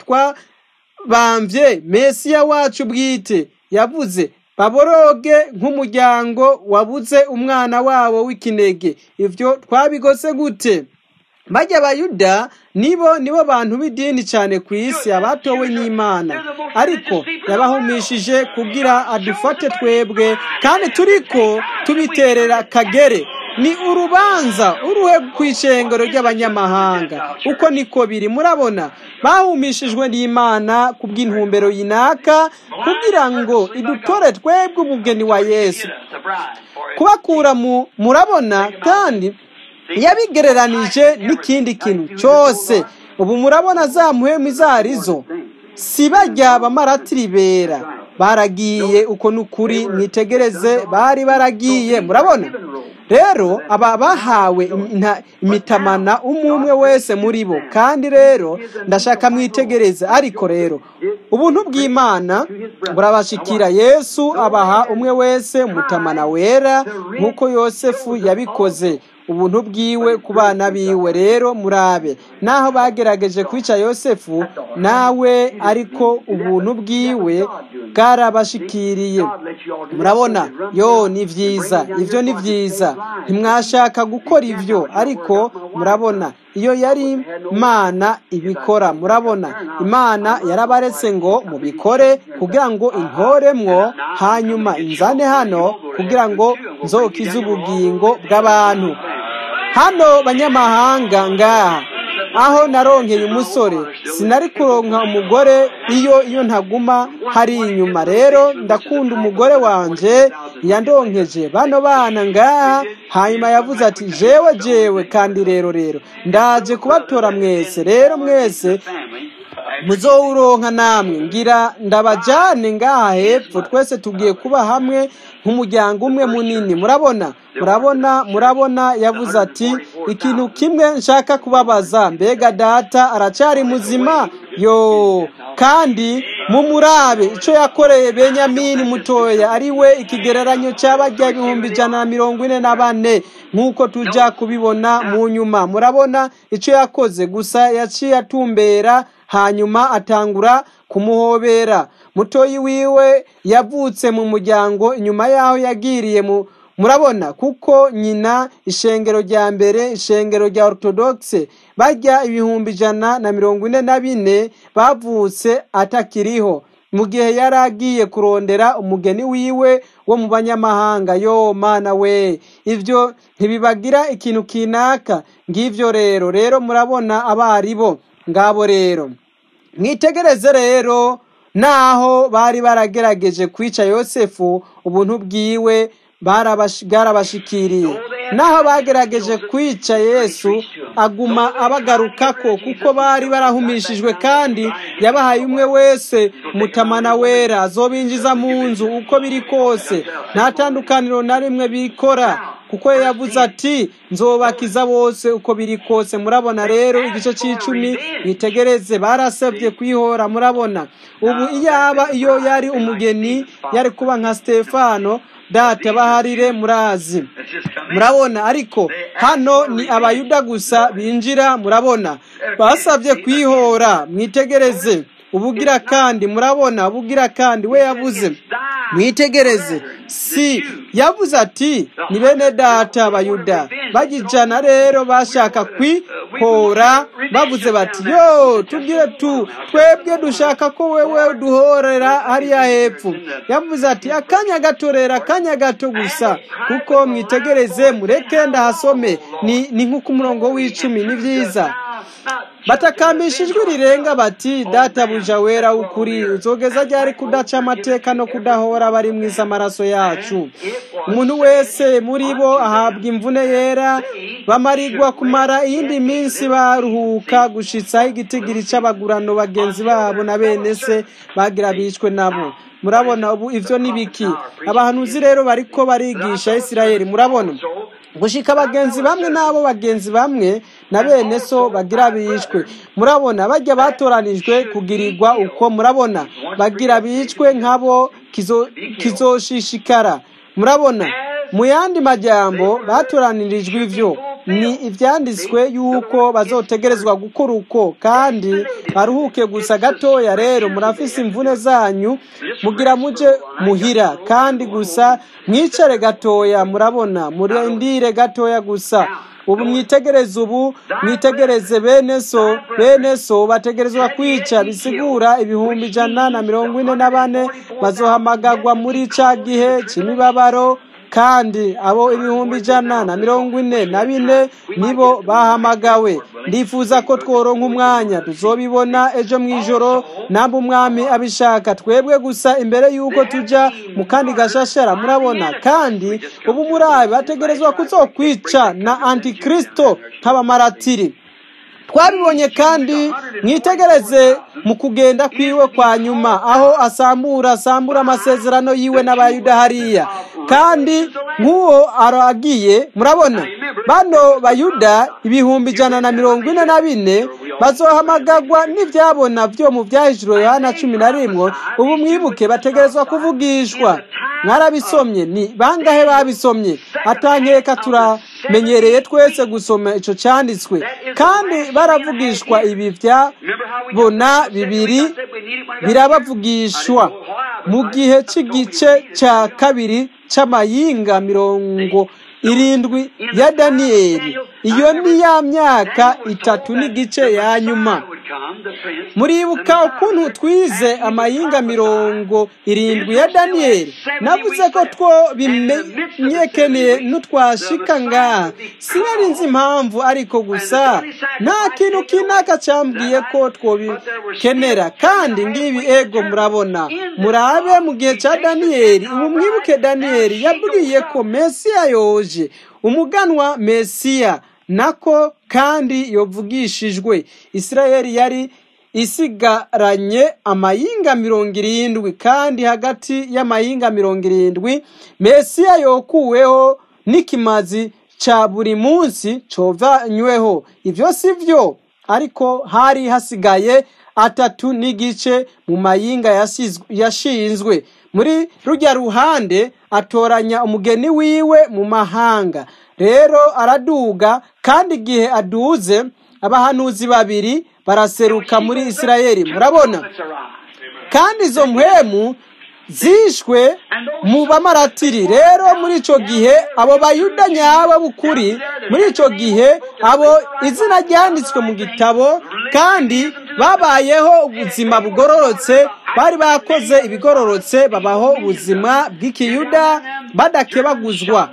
[SPEAKER 1] twabambye mesiya wacu bwite yavuze baboroge nk'umuryango wabuze umwana wabo w'ikinege ibyo twabigose gute bajya abayuda nibo nibo bantu b'idini cyane ku isi abatowe n'imana ariko yabahumishije kugira adufate twebwe kandi turiko tubiterera kagere ni urubanza uruhe ku ishengero ry'abanyamahanga uko niko biri murabona bahumishijwe n'imana ku bw'intumbero yinaka kugira ngo idutore twebwe umugeni wa yesu kubakura mu murabona kandi yabigereranije n'ikindi kintu cyose ubu murabona za muhemu izo arizo si bajya abamaratiri bera baragiye uko ni ukuri mwitegereze bari baragiye murabona rero aba bahawe imitamana umwe umwe wese muri bo kandi rero ndashaka mwitegereze ariko rero ubuntu bw'imana burabashikira yesu abaha umwe wese umutamana wera nk'uko yosefu yabikoze ubuntu bwiwe ku bana biwe rero murabe naho bagerageje kwica yosefu nawe ariko ubuntu bwiwe bwarabashikiriye murabona yo ni byiza ibyo ni byiza ntimwashaka gukora ibyo ariko murabona iyo yari imana ibikora murabona imana yarabaretse ngo mubikore kugira ngo inkoremwo hanyuma inzane hano kugira ngo nzokize ubugingo bw'abantu hano banyamahanga ngaha aho naronkeye umusore sinari kuronka umugore iyo iyo ntaguma hari inyuma rero ndakunda umugore wanje yandonkeje bano bana ngaha hanyuma yavuze ati jewe jewe kandi rero rero ndaje kubatora mwese rero mwese muzowuronka namwe ngira ndabajane ngaha hepfo twese tugiye kuba hamwe nk'umuryango umwe munini murabona murabona murabona yavuze ati ikintu kimwe nshaka kubabaza mbega data aracyari muzima yo kandi mumurabe icyo yakoreye benyamini mutoya ari we ikigereranyo cy'abajya ibihumbi ijana na mirongo ine na bane nk'uko tujya kubibona mu nyuma murabona icyo yakoze gusa yaciye atumbera hanyuma atangura kumuhobera mutoyi wiwe yavutse mu muryango inyuma y'aho yagiriye mu murabona kuko nyina ishengero rya mbere ishengero rya orthodoxe bajya ibihumbi ijana na mirongo ine na bine bavutse atakiriho mu gihe yari agiye kurondera umugeni wiwe wo mu banyamahanga yo mana we ibyo ntibibagira ikintu kinaka ngibyo rero rero murabona abaribo ngabo rero mwitegereze rero naho bari baragerageje kwica yosefu ubuntu bwiwe bwarabashikiriye naho bagerageje kwica yesu aguma abagarukako kuko bari barahumishijwe kandi yabahaye umwe wese mutamana wera azobinjiza mu nzu uko biri kose nta tandukaniro na rimwe bikora kuko yavuze ati nzobakiza bose uko biri kose murabona rero igice cy'icumi mwitegereze barasabye kwihora murabona ubu iyaba iyo yari umugeni yari kuba nka stefano data baharire murazi murabona ariko hano ni abayuda gusa binjira murabona basabye kwihora mwitegereze ubugira kandi murabona ubugira kandi we yavuze mwitegereze si yavuze ati ni bene data abayuda bagijana rero bashaka kwihora bavuze bati yo tubwire tu twebwe dushaka ko wewe duhorera hariya hepfo yavuze ati akanya gato rero akanya gato gusa kuko mwitegereze mureke ndahasome ni ni nk'uko umurongo w'icumi ni byiza batakambisha ijwi rirenga bati databuja wera w'ukuri uzogeza ryari kudaca amateka no kudahora bari mwiza amaraso yacu umuntu wese muri bo ahabwa imvune yera bamarirwa kumara iyindi minsi baruhuka gushitsaho igitigiri c'abagurano bagenzi babo na bene se bagira bicwe nabo murabona ubu ivyo ni biki abahanuzi rero bariko barigisha isirayeli murabona gushika abagenzi bamwe n'abo bagenzi bamwe na bene so bagira bishwe murabona bajya batoranijwe kugirirwa uko murabona bagira bicwe nk'abo kizoshishikara murabona mu yandi majyambo batoranirijwe ivyo ni ibyanditswe yuko bazotegerezwa gukora uko kandi baruhuke gusa gatoya rero murafise imvune zanyu mugira muje muhira kandi gusa mwicare gatoya murabona murindire gatoya gusa ubu mwitegereze ubu mwitegereze bene so bene so bategerezwa kwica bisigura ibihumbi ijana na mirongo ine na bane bazohamagagwa muri ca gihe c'imibabaro kandi abo ibihumbi ijana na mirongo ine na bine nibo bahamagawe ndifuza ko tworonka umwanya tuzobibona ejo mu ijoro namba umwami abishaka twebwe gusa imbere y'uko tujya mu kandi gashashara murabona kandi ubu murabi bategerezwa kuzokwica na antikristo nk'abamaratiri twabibonye kandi mwitegereze mu kugenda kwiwe kwa nyuma aho asambura asambura amasezerano yiwe n'abayuda hariya kandi nk'uwo aragiye murabona bano bayuda ibihumbi ijana na mirongo ine na bine bazohamagagwa n'ibyabona byo mu byahijuro yohana cumi na rimwe ubu mwibuke bategerezwa kuvugishwa mwarabisomye ni bangahe babisomye atankeka turamenyereye twese gusoma icyo cyanditswe kandi baravugishwa ibi byabona bibiri birabavugishwa mu gihe cy'igice cya kabiri cy'amayinga mirongo irindwi ya daniyeli iyo ni ya myaka itatu n'igice ya nyuma muribuka ukuntu twize amayinga mirongo irindwi ya daniyeli navuze ko two bimenyekeneye n'utwashika ngaha sinari nzi impamvu ariko gusa nta kintu kinaka cyambwiye ko twobikenera kandi ngibi ego murabona murabe mu gihe cya daniyeli ubu mwibuke daniyeli yabwiye ko mesiya yoje umuganwa mesiya nako kandi yovugishijwe isirayeli yari isigaranye amayinga mirongo irindwi kandi hagati y'amayinga mirongo irindwi mesiya yokuweho n'ikimazi cya buri munsi covanyweho ibyo si byo ariko hari hasigaye atatu n'igice mu mayinga yashinzwe muri rujya ruhande atoranya umugeni wiwe mu mahanga rero araduga kandi igihe aduze abahanuzi babiri baraseruka muri isirayeli murabona kandi izo mpwemu zishwe mu bamaratiri rero muri icyo gihe abo bayuda nyabo b'ukuri muri icyo gihe abo izina ryanditswe mu gitabo kandi babayeho ubuzima bugororotse bari bakoze ibigororotse babaho ubuzima bw'ikiyuda badakebaguzwa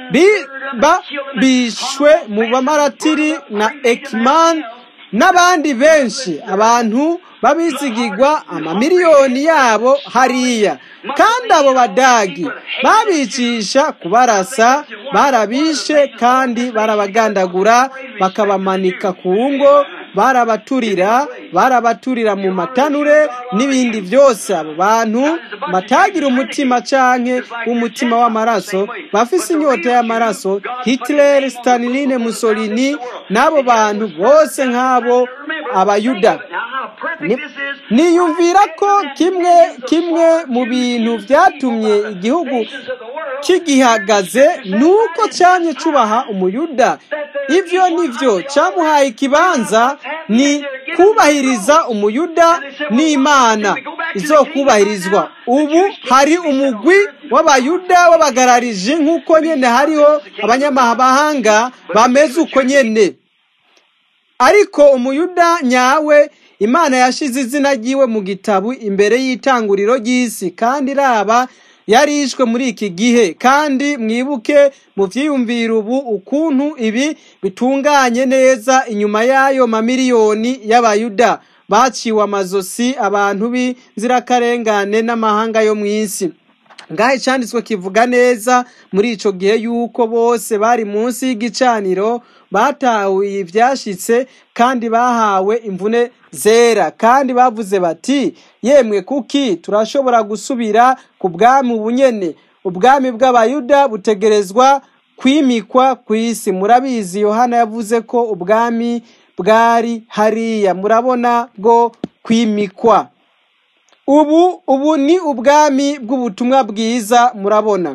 [SPEAKER 1] bishwe mu bamaratiri na ekimani n'abandi benshi abantu babizigirwa amamiliyoni yabo hariya kandi abo badagi babicisha kubarasa barabishe kandi barabagandagura bakabamanika ku ngo barabaturira barabaturira mu matanure n'ibindi byose abo bantu batagira umutima canke umutima w'amaraso bafise inyota y'amaraso Hitler Stalin Mussolini n'abo bantu bose nk'abo abayuda niyumvira ko kimwe kimwe mu bintu byatumye igihugu kigihagaze ni uko cyanye cubaha umuyuda ibyo nibyo cyamuhaye ikibanza ni kubahiriza umuyuda n'imana izo kubahirizwa ubu hari umugwi w'abayuda w'abagararije nk'uko nyine hariho abanyamahanga bameze uko nyine ariko umuyuda nyawe imana yashize izina ryiwe mu gitabo imbere y'itanguriro ry'isi kandi iraba yarishwe muri iki gihe kandi mwibuke mu byiyumvira ubu ukuntu ibi bitunganye neza inyuma y'ayo mamiliyoni y'abayuda baciwe amazosi abantu b'inzirakarengane n'amahanga yo mu isi ngaho icyanditswe kivuga neza muri icyo gihe y'uko bose bari munsi y'igicaniro batahuye ibyashyitse kandi bahawe imvune zera kandi bavuze bati yemwe kuki turashobora gusubira ku bwami bunyene ubwami bw'abayuda butegerezwa kwimikwa ku isi murabizi yohana yavuze ko ubwami bwari hariya murabona bwo kwimikwa ubu ubu ni ubwami bw'ubutumwa bwiza murabona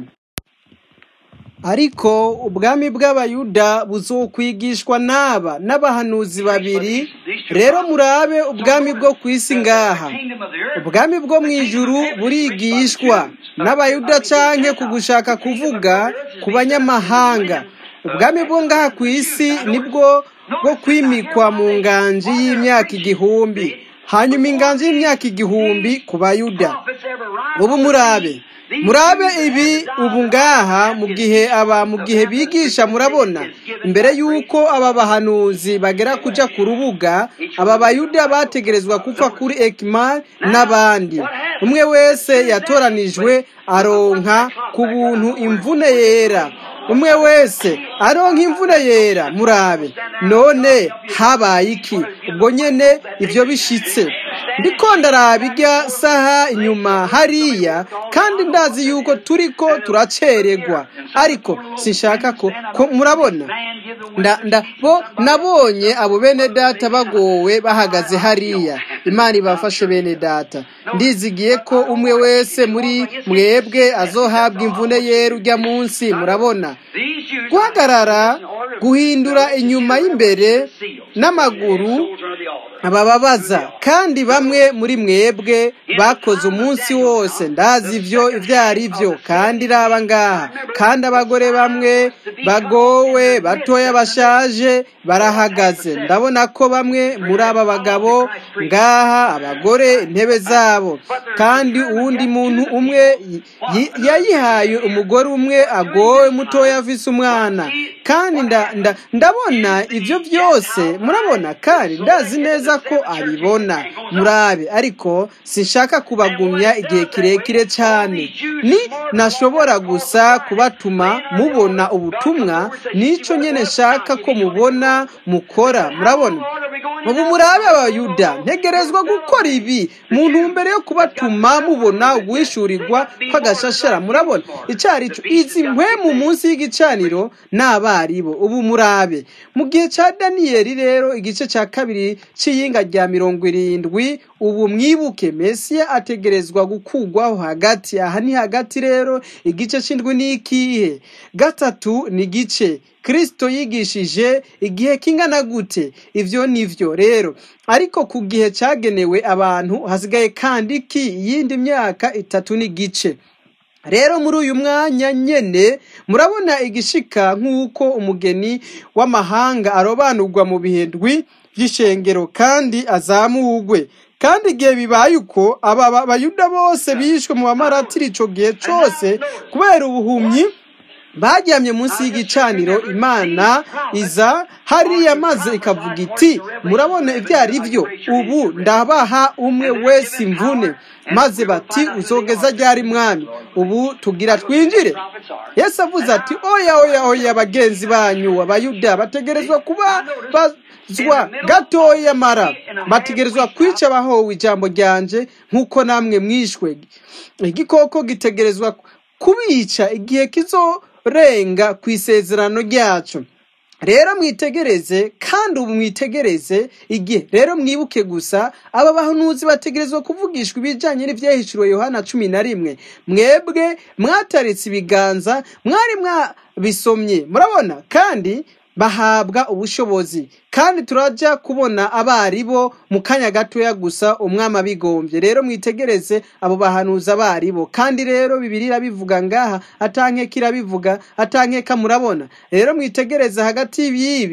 [SPEAKER 1] ariko ubwami bw'abayuda buzokwigishwa n'aba n'abahanuzi babiri rero murabe ubwami bwo ku isi ngaha ubwami bwo mu ijuru burigishwa n'abayuda canke ku gushaka kuvuga ku banyamahanga ubwami bwo ngaha ku isi nibwo bwo kwimikwa mu nganji y'imyaka igihumbi hanyuma inganji y'imyaka igihumbi ku bayuda ubu murabe murabe ibi ubu ngaha mu gihe aba mu gihe bigisha murabona imbere y'uko aba bahanuzi bagera kuja ku rubuga aba bayuda bategerezwa kupfa kuri ekimari n'abandi umwe wese yatoranijwe aronka ku buntu imvune yera umwe wese aronka imvune yera murabe none habaye iki ubwo nyene ibyo bishitse ndiko ndaraba irya saha inyuma hariya kandi ndazi yuko turiko turacererwa ariko sinshaka ko ko murabona nda nda bo nabonye abo bene data bagowe bahagaze hariya imana ibafashe bene data ndizigiye ko umwe wese muri mwebwe azohabwa imvune yera ujya munsi murabona guhagarara guhindura inyuma y'imbere n'amaguru abababaza kandi bamwe muri mwebwe bakoze umunsi wose ndazi ibyo ibyo ari byo kandi raba ngaha kandi abagore bamwe bagowe batoya bashaje barahagaze ndabona ko bamwe muri aba bagabo ngaha abagore intebe zabo kandi uwundi muntu umwe yayihaye umugore umwe agowe mutoya afise umwana kandi ndabona ibyo byose murabona kandi ndazi neza ko abibona murabe ariko sinshaka kubagumya igihe kirekire cyane ni nashobora gusa kubatuma mubona ubutumwa nicyo nyine nshaka ko mubona mukora murabona ubu murabe abayuda ntegerezwa gukora ibi mu ntumbero yo kubatuma mubona uguhishurirwa kw'agashashara murabona icyari cyo izi mpwemu munsi y'igicaniro ni abaribo ubu murabe mu gihe cya daniyeli rero igice cya kabiri cy'iyinga rya mirongo irindwi ubu mwibuke mesiya ategerezwa gukugwaho hagati aha ni hagati rero igice cy'indwi ni ikihe gatatu ni igice kirisito yigishije igihe kingana gute ibyo ni byo rero ariko ku gihe cyagenewe abantu hasigaye kandi ki iyindi myaka itatu n'igice rero muri uyu mwanya nyene murabona igishika nk'uko umugeni w'amahanga arobanurwa mu bihindwi by'ishengero kandi azamugwe kandi igihe bibaye uko aba bayuda bose bishwe mu bamaratiri ico gihe cose kubera ubuhumyi baryamye munsi y'igicaniro imana iza hariya maze ikavuga iti murabona ibyo ari byo ubu ndabaha umwe wese imvune maze bati uzogeza ryari mwami ubu tugira twinjire yesu avuze ati oya oya oya bagenzi banyu abayuda bategerezwa kuba bazwa gatoya mara bategerezwa kwica abahowe ijambo ryanje nk'uko namwe mwishwe igikoko gitegerezwa kubica igihe kizo renga ku isezerano ryacu rero mwitegereze kandi ubu mwitegereze igihe rero mwibuke gusa aba bahanuzi bategerezwa kuvugishwa ibijyanye n'ibyahishuriwe yohana cumi na rimwe mwebwe mwataritse ibiganza mwari mwabisomye murabona kandi bahabwa ubushobozi kandi turajya kubona abaribo mu kanya gatoya gusa umwami abigombye rero mwitegereze abo bahanuza abaribo kandi rero bibiri irabivuga ngaha atankeka irabivuga atankeka murabona rero mwitegereze hagati y'ibi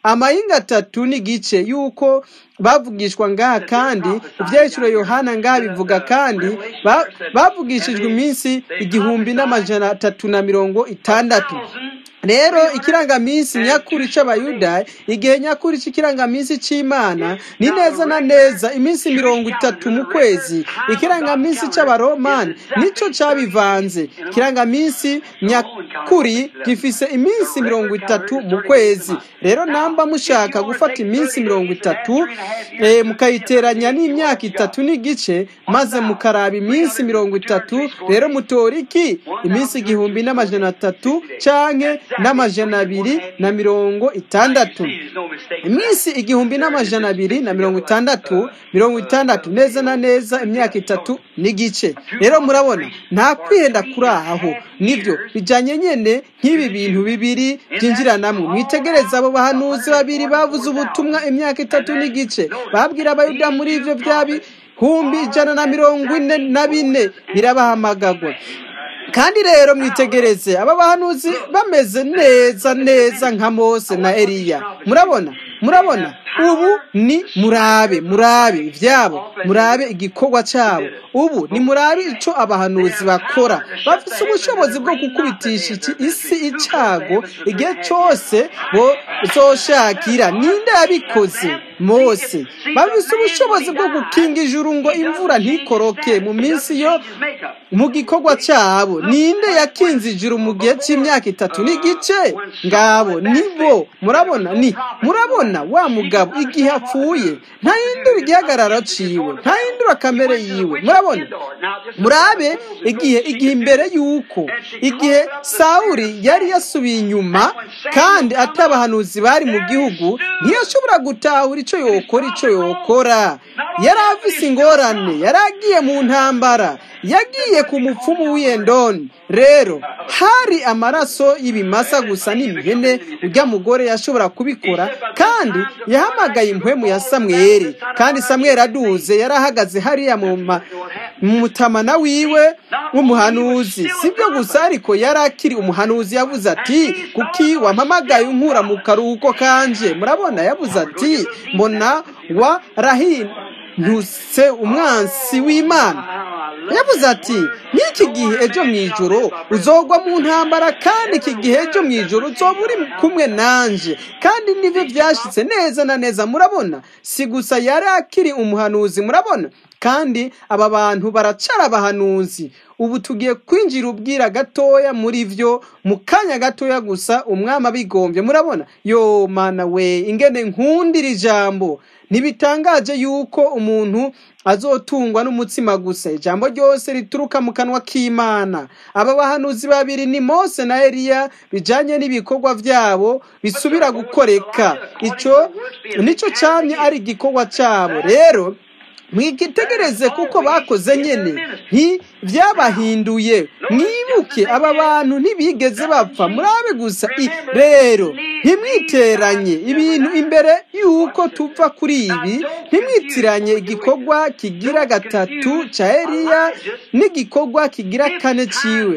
[SPEAKER 1] amahinga atatu n'igice yuko bavugishwa ngaha kandi ibyahishuro yohana ngaha bivuga kandi ba- bavugishijwe iminsi igihumbi n'amajana atatu na mirongo itandatu rero ikirangaminsi nyakuri c'abayuda igihe nyakuri c'ikirangaminsi c'imana ni neza na neza iminsi mirongo itatu mu kwezi ikirangaminsi c'abaromani nico cabivanze ikirangaminsi nyakuri gifise iminsi mirongo itatu mu kwezi rero namba mushaka gufata iminsi mirongo itatu eh, mukayiteranya n'imyaka itatu n'igice maze mukaraba iminsi mirongo itatu rero mutora iki iminsi igihumbi n'amajana atatu canke n'amajana abiri na mirongo itandatu iminsi igihumbi n'amajana abiri na mirongo itandatu mirongo itandatu neza na neza imyaka itatu n'igice rero murabona nta kwihenda kuri aho nibyo bijyanye nyine nk'ibi bintu bibiri byinjiranamo mwitegereze abo bahanuzi babiri bavuze ubutumwa imyaka itatu n'igice babwira abayuda muri ibyo byabi humbi ijana na mirongo ine na bine birabahamagagwa kandi rero mwitegereze aba bahanuzi bameze neza neza nka mose na eliya murabona murabona ubu ni murabe murabe ibyabo murabe igikorwa cyabo ubu ni murabe icyo abahanuzi bakora bafite ubushobozi bwo gukubitisha iki isi icyago igihe cyose bo zoshakira ninde yabikoze mose bafite ubushobozi bwo gukinga ijuru ngo imvura ntikoroke mu minsi yo mu gikorwa cyabo ninde yakinze ijuru mu gihe cy'imyaka itatu n'igice ngabo nibo murabona ni murabona wa mugabo igihe apfuye ntahindura igihagararo ciwe ntahindura kamere yiwe murabona murabe igihe igihe imbere y'uko igihe sawuri yari yasubiye inyuma kandi atabahanuzi bari mu gihugu ntiyashobora gutahura icyo yokora icyo yokora yari afise ingorane yari agiye mu ntambara yagiye ku mupfumu w'iyendoni rero hari amaraso y'ibimasa gusa n'imihene ujya mugore yashobora kubikora kandi yahamagaye impwemu ya samweri kandi samweri aduze yari ahagaze hariya mu ma- mu mutamana wiwe w'umuhanuzi sibyo gusa ariko yari akiri umuhanuzi yavuze ati kuki wampamagaye unkura mu karuhuko kanje murabona yavuze ati mbona warahindutse umwansi w'imana yavuze ati n'iki gihe ejo mu ijoro uzogwa mu ntambara kandi iki gihe ejo mu ijoro uzoba uri kumwe nanje kandi nibyo byashyitse neza na neza murabona si gusa yari akiri umuhanuzi murabona kandi aba bantu baracara abahanuzi ubu tugiye kwinjira ubwira gatoya muri byo mu kanya gatoya gusa umwami abigombye murabona yo mana we ingene nkundira ijambo ntibitangaje yuko umuntu azotungwa n'umutsima gusa ijambo ryose rituruka mu kanwa k'imana aba bahanuzi babiri ni mose na eliya bijanye n'ibikorwa byabo bisubira gukoreka icyo nicyo cyamye ari igikorwa cyabo rero mwigitegereze kuko bakoze nyine ntibyabahinduye mwibuke aba bantu ntibigeze bapfa murabe gusa i rero ntimwiteranye ibintu imbere y'uko tuva kuri ibi ntimwitiranye igikorwa kigira gatatu cya eliya n'igikorwa kigira kane ciwe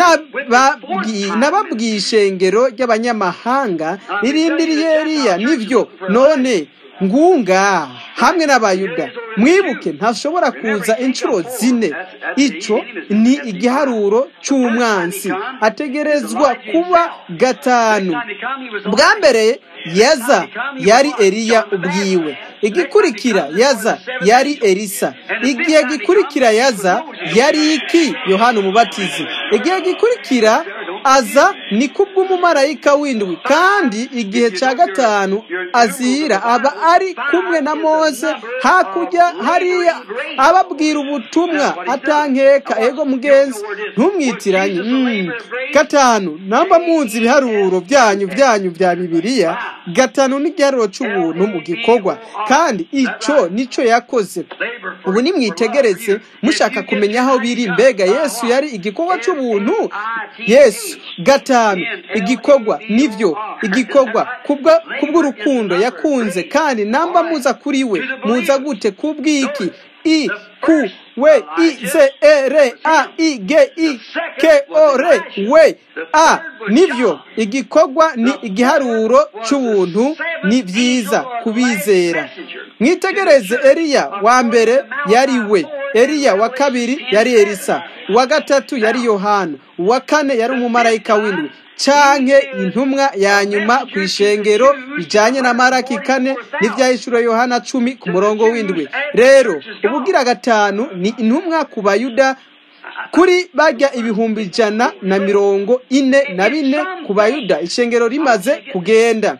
[SPEAKER 1] Nababwi- nababwiye ishengero ry'abanyamahanga irindiriye eliya nibyo none ngunga hamwe n'abayuda mwibuke ntashobora kuza inshuro zine icyo ni igiharuro cy'umwansi ategerezwa kuba gatanu bwa mbere yaza yari eliya ubwiwe igikurikira yaza yari elisa igihe gikurikira yaza yari iki yohana umubatizi igihe gikurikira aza ni kubw'umumarayika w'indwi kandi igihe cya gatanu azira aba ari kumwe na mose hakurya hariya ababwira ubutumwa atankeka ego mugenzi ntumwitiranye Mm. gatanu namba munzi ibiharuro byanyu byanyu bya bibiliya gatanu ni igiharuro cy'ubuntu mu gikorwa kandi icyo nicyo yakoze ubu nimwitegereze mushaka kumenya aho biri mbega yesu yari igikorwa cy'ubuntu yesu gatanu igikorwa nibyo igikorwa kubwa- kubw'urukundo yakunze kandi namba muza kuri we muza gute kubw'iki i ku we i z e r a i g i k o r we a nibyo igikorwa ni igiharuro cy'ubuntu ni byiza kubizera mwitegereze eliya wa mbere yari we eliya wa kabiri yari elisa uwa gatatu yari yohana uwa kane yari umumarayika w'indwi canke intumwa ya nyuma ku ishengero bijanye na maraki kane n'ivyahishuro yohana cumi ku murongo w'indwi rero ubugira gatanu ni intumwa ku bayuda kuri bajya ibihumbi ijana na mirongo ine na bine ku bayuda ishengero rimaze kugenda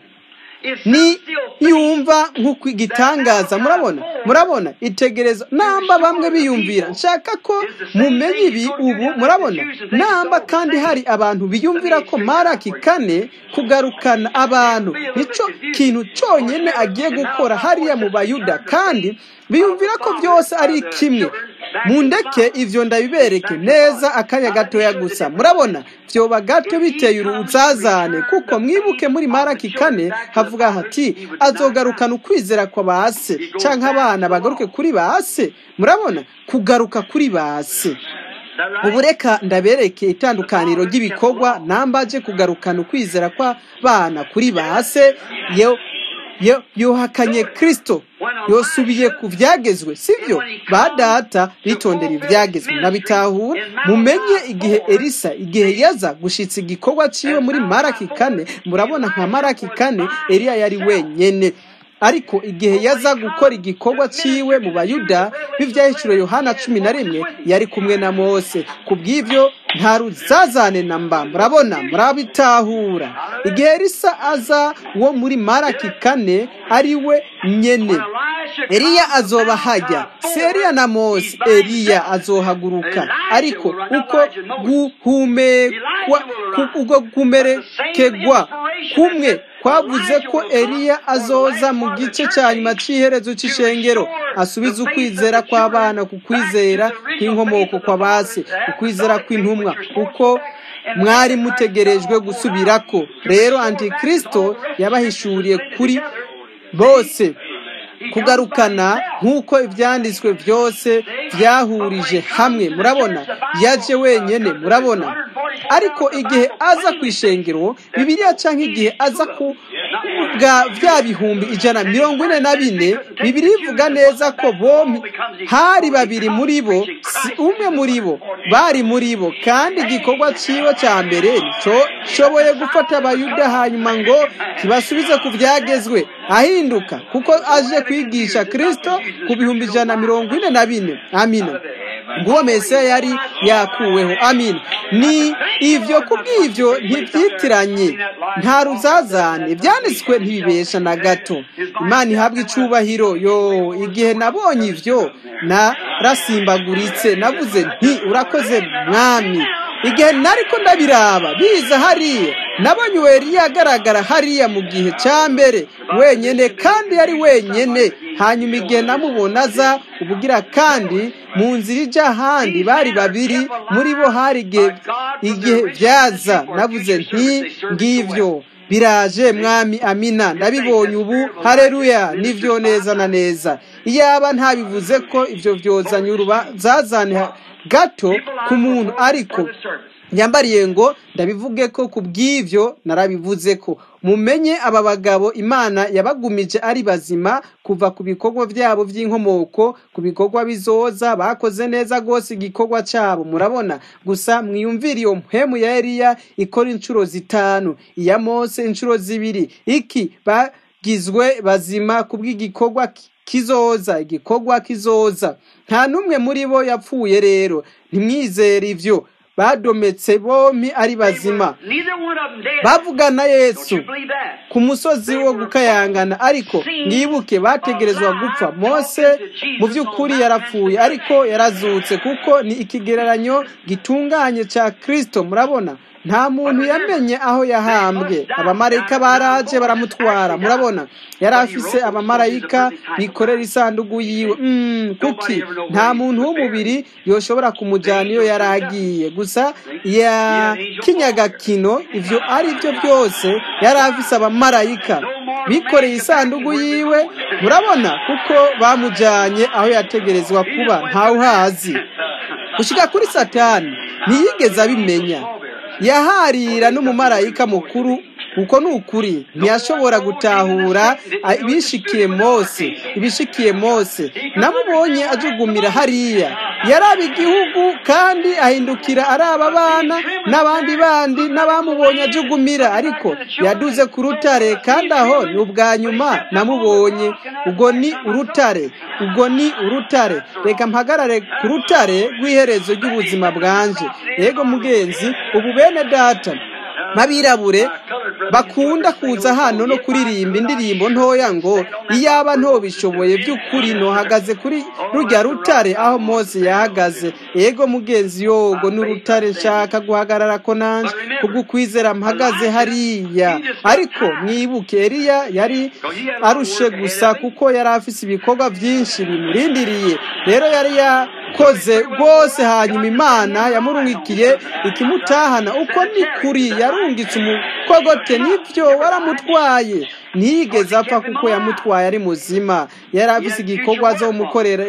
[SPEAKER 1] ni yumva nk'uko igitangaza murabona murabona itegereza namba bamwe biyumvira nshaka ko mumenye ibi ubu murabona namba kandi hari abantu biyumvira ko maraki kane kugarukana abantu nicyo kintu cyonyine agiye gukora hariya mu bayuda kandi biyumvira ko byose ari kimwe mundeke ivyo ndabibereke neza akanya gatoya gusa murabona vyoba gato biteye uruzazane kuko mwibuke muri maraki kane havuga hati azogarukana ukwizera kwa base canke abana bagaruke kuri base murabona kugaruka kuri base ubu reka ndabereke itandukaniro ry'ibikorwa nambaje kugarukana ukwizera kw'abana kuri base yo yo yohakanye kristo yosubiye ku byagezwe sibyo ba data bitondera ibyagezwe nabitahura mumenye igihe elisa igihe yaza gushitsa igikorwa ciwe muri maraki kane murabona nka maraki kane eliya yari wenyene ariko igihe yaza gukora igikorwa ciwe mu bayuda b'ivyahiciro yohana cumi na rimwe yari kumwe na mose ku bw'ivyo nta ruzazane na mba murabona murabitahura igihe elisa aza wo muri maraki kane ari we nyene eliya azoba hajya si eliya na mose eliya azohaguruka ariko uko guhumekwa uko gumerekegwa kumwe kwavuze ko eliya azoza mu gice cya nyuma cy'iherezo cy'ishengero asubiza ukwizera kw'abana ku kwizera kw'inkomoko kwa base ku kwizera kw'intumwa kuko mwari mutegerejwe gusubirako rero antikristo yabahishuriye kuri bose kugarukana nk'uko ibyanditswe byose byahurije hamwe murabona yaje wenyine murabona ariko igihe aza ku ishengero bibiriya cyangwa igihe aza ku bwa bya bihumbi ijana mirongo ine na bine bibiri ivuga neza ko bombi hari babiri muri bo si umwe muri bo bari muri bo kandi igikorwa cyiwe cya mbere nshoboye gufata abayuda hanyuma ngo kibasubize ku byagezwe ahinduka kuko aje kwigisha kirisito ku bihumbi ijana mirongo ine na bine amina nguwo mesiya yari yakuweho amina ni ibyo kubw'ibyo ntibyitiranye nta ruzazane byanditswe ntibibesha na gato imana ihabwa icubahiro yo igihe nabonye ibyo narasimbagurutse navuze nti urakoze mwami igihe nariko ndabiraba biza hariya nabonye uweri agaragara hariya mu gihe cya mbere wenyine kandi yari wenyine hanyuma igihe namubona aza ubugira kandi mu nzira ijya ahandi bari babiri muri bo hari igihe byaza navuze nti ngibyo biraje mwami amina ndabibonye ubu hareruya nibyo neza na neza iyaba ntabivuze ko ibyo byozanye urubazazane gato ku muntu ariko nyambariye ngo ndabivuge ko ku bw'ibyo narabivuze ko mumenye aba bagabo imana yabagumije ari bazima kuva ku bikorwa byabo by'inkomoko ku bikorwa bizoza bakoze neza rwose igikorwa cyabo murabona gusa mwiyumvire iyo mpemu ya Eliya ikora inshuro zitanu iya Mose inshuro zibiri iki bagizwe bazima ku bw'igikorwa kizoza igikorwa kizoza nta n'umwe muri bo yapfuye rero ntimwizere ibyo badometse bombi ari bazima bavugana yesu ku musozi wo gukayangana ariko mwibuke bategerezwa gupfa mose mu by'ukuri yarapfuye ariko yarazutse kuko ni ikigereranyo gitunganye cya kirisito murabona nta muntu yamenye aho yahambwe abamarayika baraje baramutwara murabona yari afise abamarayika bikorera isanduku yiwe kuki nta muntu w'umubiri yoshobora kumujyana iyo yari agiye gusa ya kinyagakino ibyo ari byo byose yari afise abamarayika bikoreye isanduku yiwe murabona kuko bamujyanye aho yategerezwa kuba ntawuhazi gushyika kuri satani ntiyigeze abimenya yaharira n'umumarayika mukuru kuko ni ukuri ntiyashobora gutahura ibishikiye mose ibishikiye mose namubonye ajugumira hariya yaraba igihugu kandi ahindukira araba abana n'abandi bandi n'abamubonye ajugumira ariko yaduze ku rutare kandi aho ni ubwa nyuma namubonye ubwo ni urutare ubwo ni urutare reka mpagarare ku rutare rw'iherezo ry'ubuzima bwanje yego mugenzi ubu bene data nk'abirabure bakunda kuza hano no kuririmba indirimbo ntoya ngo iyaba ntobishoboye by'ukuri ntohagaze kuri rujya rutare aho mose yahagaze yego mugenzi yogo n'urutare nshaka guhagarara ko nanjye kubw'ukwizera mpagaze hariya ariko mwibuke eriya yari arushe gusa kuko yari afite ibikorwa byinshi bimurindiriye rero yari yakoze rwose hanyuma imana yamurungikiye ikimutahana uko ni kuri yarungitse umukogote nibyo waramutwaye ntiyigeze apfa kuko yamutwaye ari muzima yari afite igikorwa zo mukorera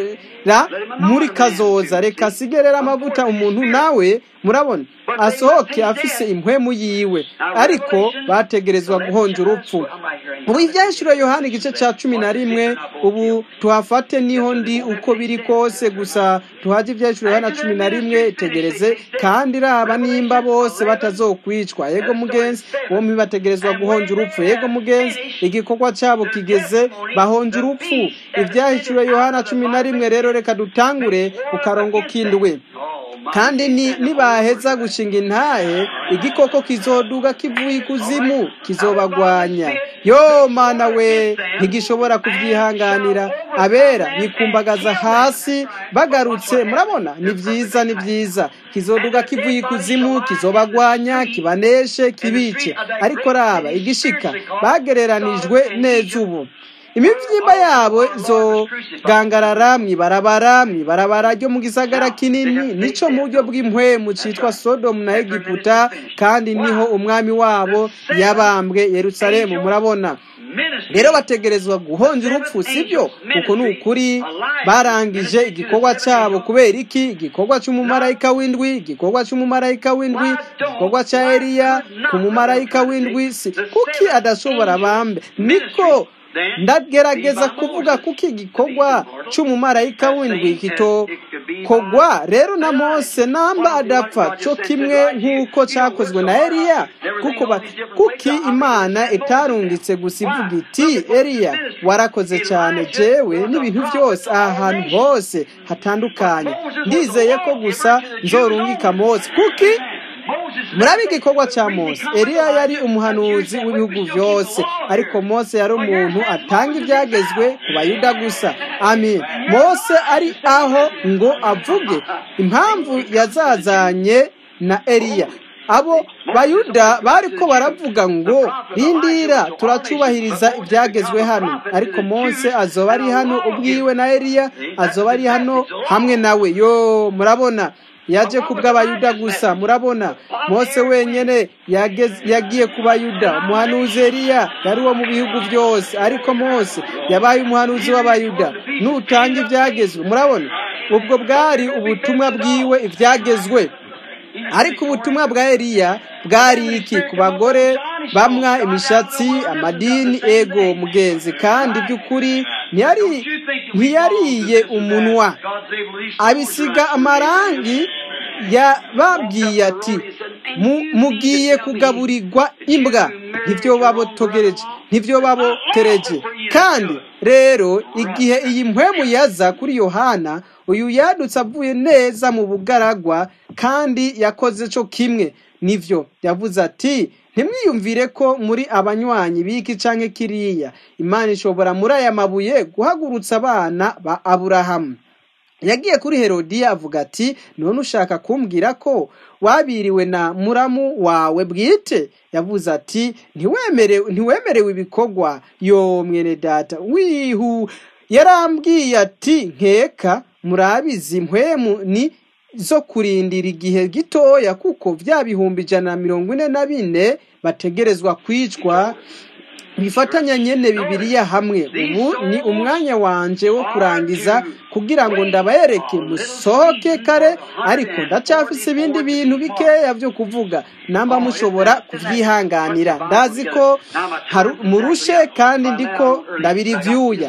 [SPEAKER 1] muri kazoza reka asigerera amavuta umuntu nawe murabona asohoke afise impwemu yiwe ariko bategerezwa guhonja urupfu ubu ibyashiro yohani igice cya cumi na rimwe ubu tuhafate niho ndi uko biri kose gusa tuhajye ibyashiro yohani cumi na rimwe tegereze kandi raba nimba bose batazokwicwa yego mugenzi bombi bategerezwa guhonja urupfu yego mugenzi igikorwa cyabo kigeze bahonja urupfu ibyahishuriwe yohana cumi na rimwe rero reka dutangure ku karongo k'indwi kandi nibaheza gushinga intahe igikoko kizoduga kivuye ikuzimu kizobagwanya yo mana we ntigishobora kubyihanganira abera bikumbagaza hasi bagarutse murabona ni byiza ni byiza kizoduga kivuye ikuzimu kizobagwanya kibaneshe kibice ariko raba igishika bagereranijwe neza ubu imibyimba yabo izogangarara mwibarabara mwibarabara ryo mu gisagara kinini nico mu buryo bw'impwemu citwa sodomu na egiputa kandi niho umwami wabo yabambwe yerusalemu murabona rero bategerezwa guhonja urupfu sibyo kuko ni ukuri barangije igikorwa cyabo kubera iki igikorwa cy'umumarayika w'indwi igikorwa cy'umumarayika w'indwi igikorwa cya eliya ku mumarayika w'indwi si kuki adashobora bambe niko ndagerageza kuvuga kuko igikorwa cy'umumarayika w'indwi kitokogwa rero na mose namba adapfa cyo kimwe nk'uko cyakozwe na eliya kuko kuki imana itarungitse gusa ivuga iti eliya warakoze cyane jewe n'ibintu byose aha hantu hose hatandukanye ndizeye ko gusa nzorungika mose kuki murabe igikorwa cya mose eliya yari umuhanuzi w'ibihugu byose ariko mose yari umuntu atanga ibyagezwe ku bayuda gusa amin mose ari aho ngo avuge impamvu yazazanye na eliya abo bayuda bari ko baravuga ngo rindira turacubahiriza ibyagezwe hano ariko mose azoba ari hano ubwiwe na eliya azoba ari hano hamwe nawe yo murabona yaje ku bw'abayuda gusa murabona mose wenyine yagiye ku bayuda umuhanuzi Eliya yari uwo mu bihugu byose ariko mose yabaye umuhanuzi w'abayuda nutanga ibyagezwe murabona ubwo bwari ubutumwa bwiwe ibyagezwe ariko ubutumwa bwa Eliya bwari iki ku bagore bamwa imishatsi amadini ego mugenzi kandi by'ukuri ntiyariye umunwa abisiga amarangi yababwiye ati mugiye kugaburirwa imbwa ntibyo babotogereje ntibyo babotereje kandi rero igihe iyi mpwemu yaza kuri yohana uyu yadutse avuye neza mu bugaragwa kandi yakoze cyo kimwe nivyo yavuze ati ntimwiyumvire ko muri abanywanyi b'iki canke kiriya imana ishobora muri aya mabuye guhagurutsa abana ba aburahamu yagiye kuri herodiya avuga ati none ushaka kumbwira ko wabiriwe na muramu wawe bwite yavuze ati ntiwemerewe ibikorwa yo mwene data wihu yarambwiye ati nkeka murabizi mpwemu ni zo kurindira igihe gitoya kuko bya bihumbi ijana na mirongo ine na bine bategerezwa kwicwa bifatanya nyene bibiliya hamwe ubu ni umwanya wanje wo kurangiza kugira ngo ndabayereke musohoke kare ariko ndacyafise ibindi bintu bikeya byo kuvuga namba mushobora kuvyihanganira ndazi ko haru- murushe kandi ndiko ndabirivyuya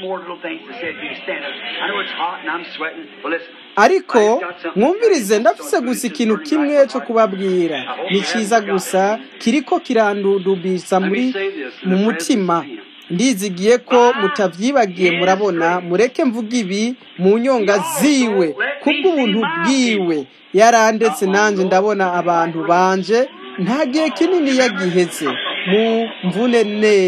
[SPEAKER 1] ariko mwumvirize ndafise gusa ikintu kimwe cyo kubabwira ni cyiza gusa kiriko kirandudubisa muri mu mutima ndizigiye ko mutavyibagiye murabona mureke mvuga ibi mu nyonga ziwe kubw'ubuntu bwiwe yarandetse nanje ndabona abantu banje nta gihe kinini yagiheze mu mvune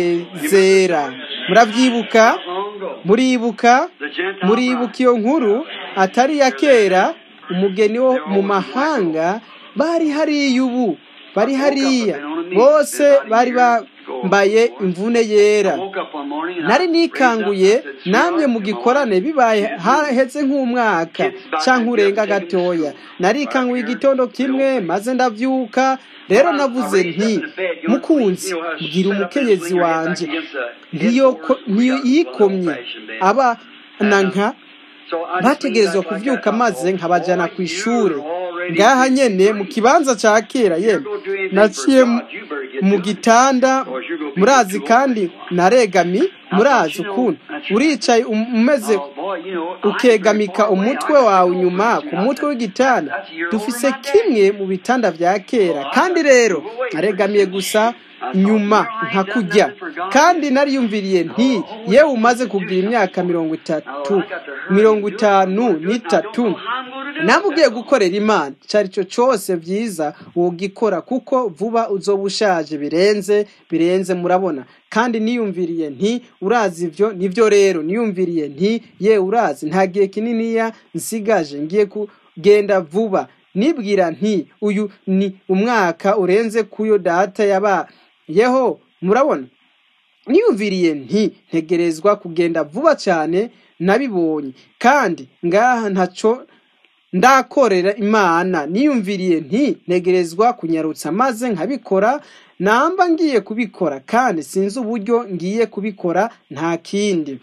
[SPEAKER 1] nezera muravyibuka muribuka muribuka iyo nkuru atari ya kera umugeni wo mu mahanga bari hariya ubu bari hariya bose bari bambaye imvune yera nari nikanguye namwe mu gikorane bibaye haheze nk'umwaka cyangwa urenga gatoya narikanguye igitondo kimwe maze ndavyuka rero navuze nti mukunzi bwira umukenyezi wanje ntiyoko- ntiyikomye aba na nka bategerezwa kuvyuka maze nkabajana ku ishure ngaha nyene mu kibanza ca kera yemwe naciye mu- mu gitanda murazi kandi naregami murazi ukuntu uricaye um- umeze ukegamika umutwe wawe inyuma ku mutwe w'igitanda dufise kimwe mu bitanda vya kera kandi rero naregamiye gusa nyuma nka kujya kandi nariyumviriye nti yewe umaze kugira imyaka mirongo itatu mirongo itanu n'itatu nawe ugiye gukorera imana icyo ari cyo cyose byiza wogikora kuko vuba uzoba ushaje birenze birenze murabona kandi niyumviriye nti urazi ibyo nibyo rero niyumviriye nti ye urazi nta gihe kininiya nsigaje ngiye kugenda vuba nibwira nti uyu ni umwaka urenze kuyo data yabayeho murabona niyumviriye nti ntegerezwa kugenda vuba cyane nabibonye kandi ngaha ntaco ndakorera imana niyumviriye nti ntegerezwa kunyarutsa maze nkabikora namba ngiye kubikora kandi sinzi uburyo ngiye kubikora nta kindi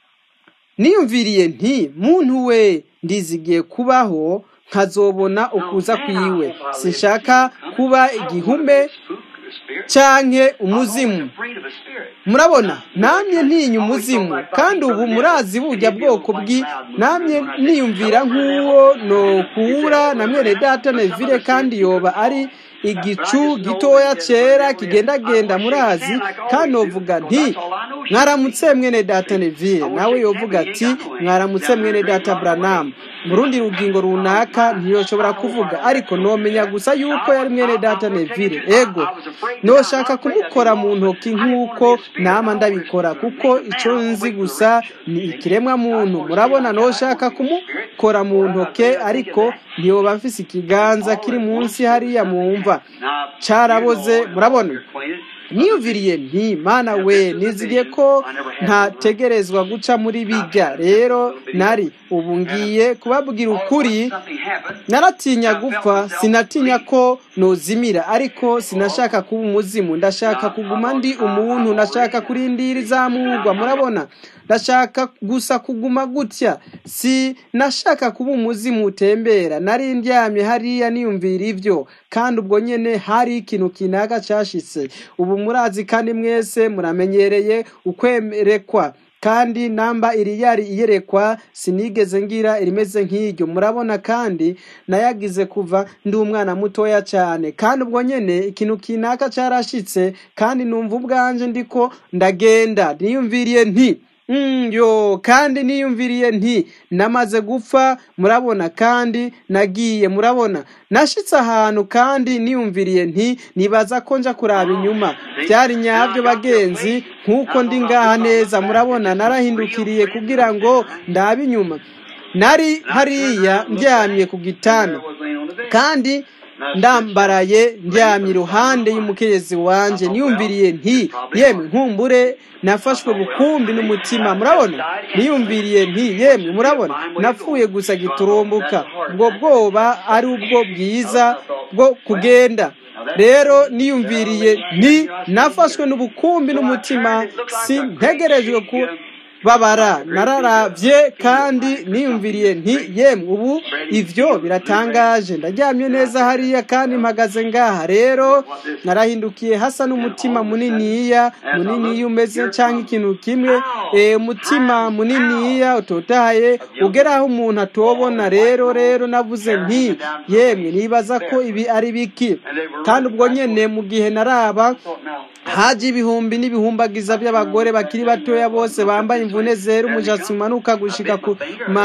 [SPEAKER 1] niyumviriye nti muntu we ndizigiye kubaho nkazobona ukuza kwiwe sinshaka kuba igihume canke umuzimu murabona namye ntinya umuzimu kandi ubu murazi burya bwoko bwi namye niyumvira nk'uwo nokura na mwene data nevire kandi yoba ari igicu gitoya cyera kigendagenda murazi kandi novuga nti mwaramutse mwene data nevire nawe yovuga ati mwaramutse mwene data branamu mu rundi rugingo runaka ntiyoshobora kuvuga ariko nomenya gusa yuko yari mwene data nevire ego noshaka kumukora mu ntoki nk'uko nama ndabikora kuko icyo nzi gusa ni ikiremwa muntu murabona noshaka kumukora mu ntoke ariko ntiyoba mfise ikiganza kiri munsi hariya mwumva caraboze murabona niyumviriye nti mana we nizigiye ko ntategerezwa guca muri bijya rero nari ubu ngiye kubabwira ukuri naratinya gupfa sinatinya ko nozimira ariko sinashaka kuba umuzimu ndashaka kuguma ndi umuntu ndashaka kurindira izamurwa murabona ndashaka gusa kuguma gutya si nashaka kuba umuzimu utembera nari ndyamye hariya niyumvira ibyo kandi ubwo nyene hari ikintu kinaka cashitse ubu murazi kandi mwese muramenyereye ukwerekwa kandi namba iri yari iyerekwa sinigeze ngira irimeze nk'iryo murabona kandi nayagize kuva ndi umwana mutoya cyane kandi ubwo nyene ikintu kinaka carashitse kandi numva ubwanje ndiko ndagenda niyumviriye nti Mm, yo kandi niyumviriye nti namaze gupfa murabona kandi nagiye murabona nashitse ahantu kandi niyumviriye nti nibaza ko nja kuraba inyuma byari nyabyo bagenzi nk'uko ndi ngaha neza murabona narahindukiriye kugira ngo ndabe inyuma nari hariya ndyamye ku gitanda kandi ndambaraye ndyamye iruhande y'umukenyezi wanje niyumviriye nti yemwe nkumbure nafashwe bukumbi n'umutima murabona niyumviriye nti yemwe murabona napfuye gusa giturumbuka ubwo bwoba ari ubwo bwiza bwo kugenda rero niyumviriye nti nafashwe n'ubukumbi n'umutima si ntegerejwe ku babara nararavye kandi niyumviriye nti yemwe ubu ivyo biratangaje ndaryamye neza hariya kandi mpagaze ngaha rero narahindukiye hasa n'umutima muniniya muniniya umeze canke ikintu kimwe eh, umutima muniniya utotahaye ugera aho umuntu atobona rero rero navuze nti yemwe nibaza ko ibi ari biki kandi ubwo nyene mu gihe naraba haje ibihumbi n'ibihumbagiza by'abagore bakiri batoya bose bambaye imvune zera umushatsi umanuka gushika ku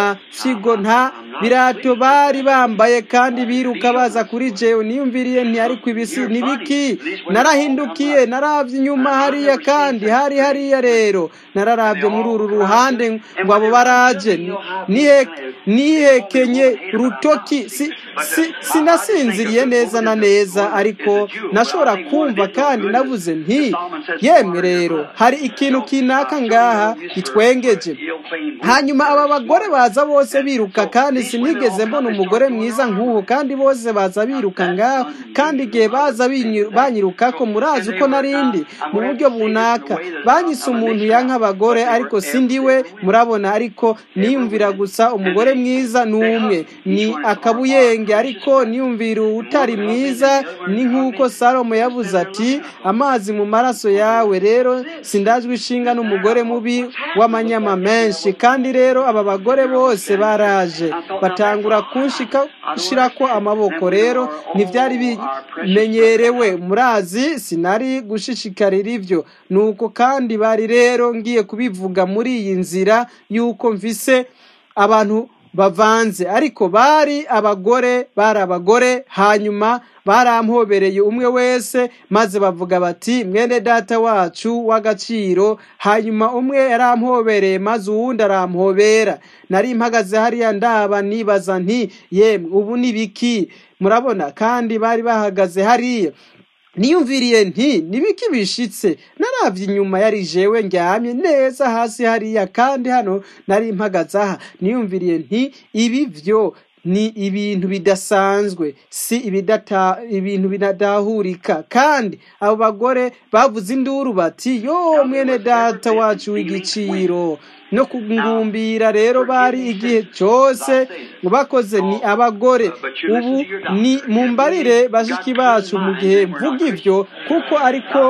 [SPEAKER 1] mafigo nta birato bari bambaye kandi biruka baza kuri jewe niyumviriye nti ariko ibisi nibiki narahindukiye naravye inyuma hariya kandi hari hariya rero nararavye muri uru ruhande ngo abo baraje nihe nihekenye rutoki si, si, sinasinziriye neza na neza ariko nashobora kumva kandi navuze nti yemwe rero hari ikintu kinaka ngaha gitwengeje hanyuma aba bagore baza bose biruka kandi sinigeze mbona umugore mwiza nk'uwo kandi bose baza biruka ngaho kandi igihe baza banyiruka ko murazi uko narindi mu buryo bunaka banyise umuntu yanka abagore ariko sindiwe murabona ariko niyumvira gusa umugore mwiza ni umwe ni akabuyenge ariko niyumvira utari mwiza ni nk'uko salomo yavuze ati amazi mu maraso yawe rero sindajwe ishinga n'umugore mubi w'amanyama menshi kandi rero aba bagore bose baraje batangura kunshirako amaboko rero ntibyari bimenyerewe murazi sinari gushishikarira ibyo nuko kandi bari rero ngiye kubivuga muri iyi nzira y'uko mvise abantu bavanze ariko bari abagore bari abagore hanyuma baramhobereye umwe wese maze bavuga bati mwene data wacu w'agaciro hanyuma umwe yaramhobereye maze uwundi aramuhobera nari mpagaze hariya ndaba nibaza nti yemwe ubu ni biki murabona kandi bari bahagaze hariya niyumviriye nti nibiki bishitse naravye inyuma yari jewe ndyamye neza hasi hariya kandi hano nari mpagaze aha niyumviriye nti ibi vyo ni ibintu bidasanzwe si ibidata ibintu binadahurika kandi abo bagore bavuze induru bati yo mwene data wacu w'igiciro no kungumbira rero bari igihe cyose bakoze ni abagore ubu ni mumbarire bashiki bacu mu gihe mvuga ibyo kuko ariko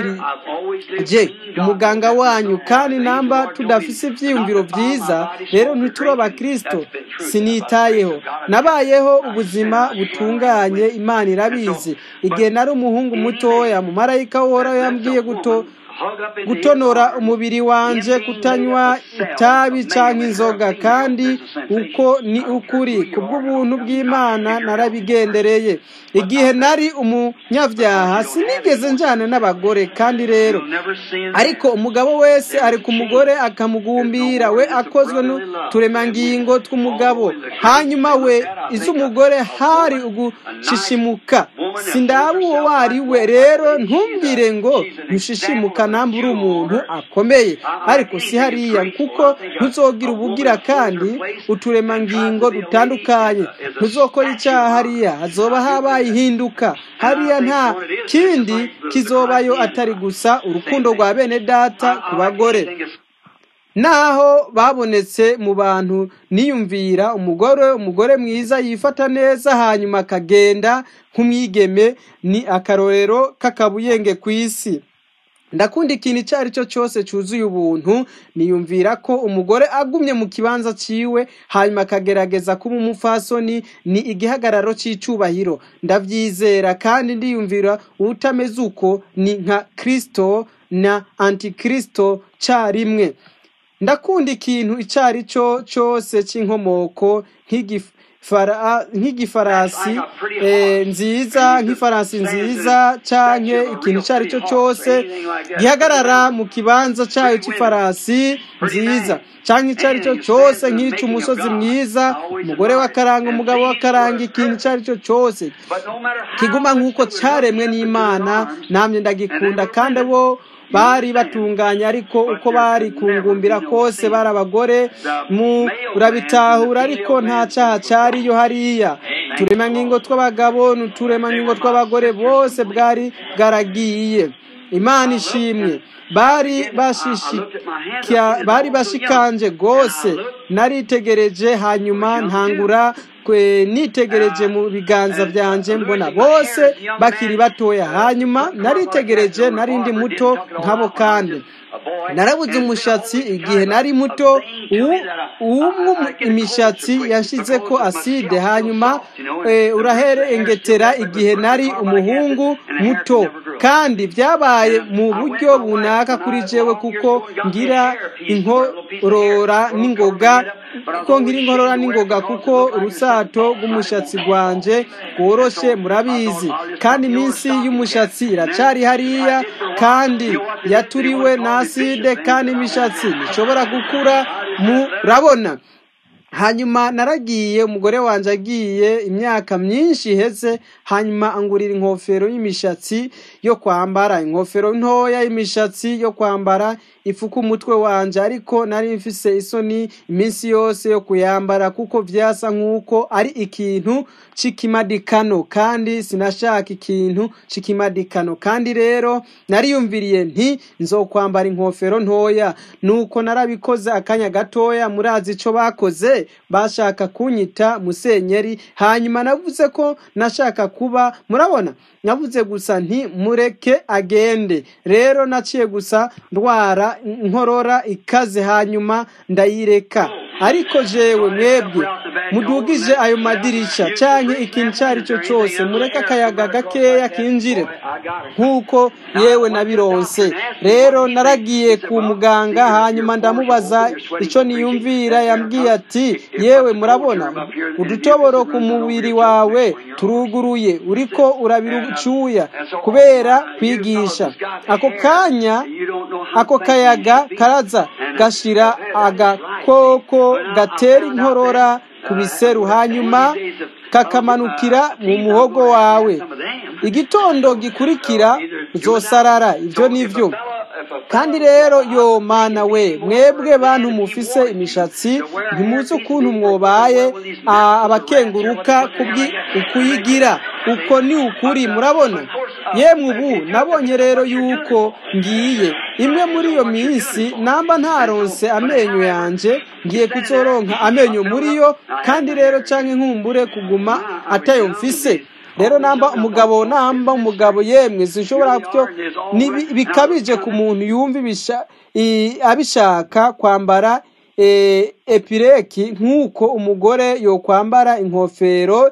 [SPEAKER 1] mwumvirije umuganga wanyu kandi namba tudafise ibyiyumviro byiza rero ntituri abakristo sinitayeho nabayeho ubuzima butunganye imana irabizi igihe nari umuhungu mutoya mu marayika woraho yambwiye guto gutonora umubiri wanje kutanywa itabi cyangwa inzoga kandi uko ni ukuri kubw'ubuntu bw'imana narabigendereye igihe nari umunyabyaha sinigeze njyana n'abagore kandi rero ariko umugabo wese ari ku mugore akamugumbira we akozwe n'uturemangingo tw'umugabo hanyuma we iz'umugore hari ugushishimuka sindaba uwo wari we rero ntumbwire ngo ntushishimuka namba uri umuntu akomeye ariko si hariya kuko ntuzogira ubugira kandi uturemangingo dutandukanye ntuzokora icyaha hariya hazoba habaye ihinduka hariya nta kindi kizobayo atari gusa urukundo rwa bene data ku bagore naho babonetse mu bantu niyumvira umugore umugore mwiza yifata neza hanyuma akagenda nk'umwigeme ni akarorero k'akabuyenge ku isi ndakunda ikintu icyo ari cyo cyose cyuzuye ubuntu niyumvira ko umugore agumye mu kibanza ciwe hanyuma akagerageza kuba umufasoni ni igihagararo cy'icyubahiro ndabyizera kandi ndiyumvira utameze uko ni nka kirisito na antikirisito cyarimwe ndakunda ikintu icyo ari cyo cyose cy'inkomoko nk'igifarasi nziza nk'ifarasi nziza cyangwa ikintu icyo ari cyo cyose gihagarara mu kibanza cyayo cy'ifarasi nziza cyangwa icyo ari cyo cyose nk'icy'umusozi mwiza umugore w'akaranga umugabo w'akaranga ikintu icyo ari cyo cyose kiguma nk'uko cyaremwe n'imana namwe ndagikunda kandi bo bari batunganye ariko uko bari kungumbira kose bari abagore mu urabitahura ariko nta cyaha cyariyo hariya uturemangingo tw'abagabo n'uturemangingo tw'abagore bwose bwari bwaragiye imana ishimwe bari bashishika bari bashikanje rwose naritegereje hanyuma ntangura kwe nitegereje mu biganza byanje mbona bose bakiri batoya hanyuma naritegereje narindi muto nkabo kandi narabuze umushatsi igihe nari muto uwumwe imishatsi yashize ko aside hanyuma uraherengetera igihe nari umuhungu muto kandi byabaye mu buryo bunaka kuri jewe kuko ngira inkorora n'ingoga kuko ngira inkorora n'ingoga kuko urusato rw'umushatsi rwanje rworoshe murabizi kandi iminsi y'umushatsi iracari hariya kandi yaturiwe na aside kandi imishatsi ntishobora gukura murabona hanyuma naragiye umugore wanjye agiye imyaka myinshi iheze hanyuma angurira inkofero y'imishatsi yo kwambara inkofero ntoya y'imishatsi yo kwambara ifuka umutwe wanjye ariko nari mfise isoni iminsi yose yo kuyambara kuko byasa nk'uko ari ikintu c'ikimadikano kandi sinashaka ikintu c'ikimadikano kandi rero nariyumviriye nti nzokwambara inkofero ntoya nuko narabikoze akanya gatoya murazi ico bakoze bashaka kunyita musenyeri hanyuma navuze ko nashaka kuba murabona navuze gusa nti mureke agende rero naciye gusa ndwara inkorora ikaze hanyuma ndayireka ariko jewe mwebwe mudugije ayo madirisha canke ikintu icyo ari cyo cyose mureke akayaga gakeya kinjire nk'uko yewe nabironse rero naragiye ku muganga hanyuma ndamubaza icyo niyumvira yambwiye ati yewe murabona udutoboro ku mubiri wawe turuguruye uriko urabirucuya kubera kwigisha ako kanya ako kayaga karaza gashira agakoko gatera inkorora ku biseru hanyuma kakamanukira mu muhogo wawe igitondo gikurikira uzosarara ibyo nivyo kandi rero yo mana we mwebwe bantu mufise imishatsi ntimuzi ukuntu mwobaye abakenguruka ukuyigira uko ni ukuri murabona yemwe ubu nabonye rero yuko ngiye imwe muri iyo minsi namba ntaronse amenyo yanje ngiye kuzoronka amenyo muri yo kandi rero canke nkumbure kuguma atayo mfise rero namba umugabo namba umugabo yemwe sinshobora byo bikabije ku muntu yumva abishaka kwambara epireki nk'uko umugore yokwambara inkofero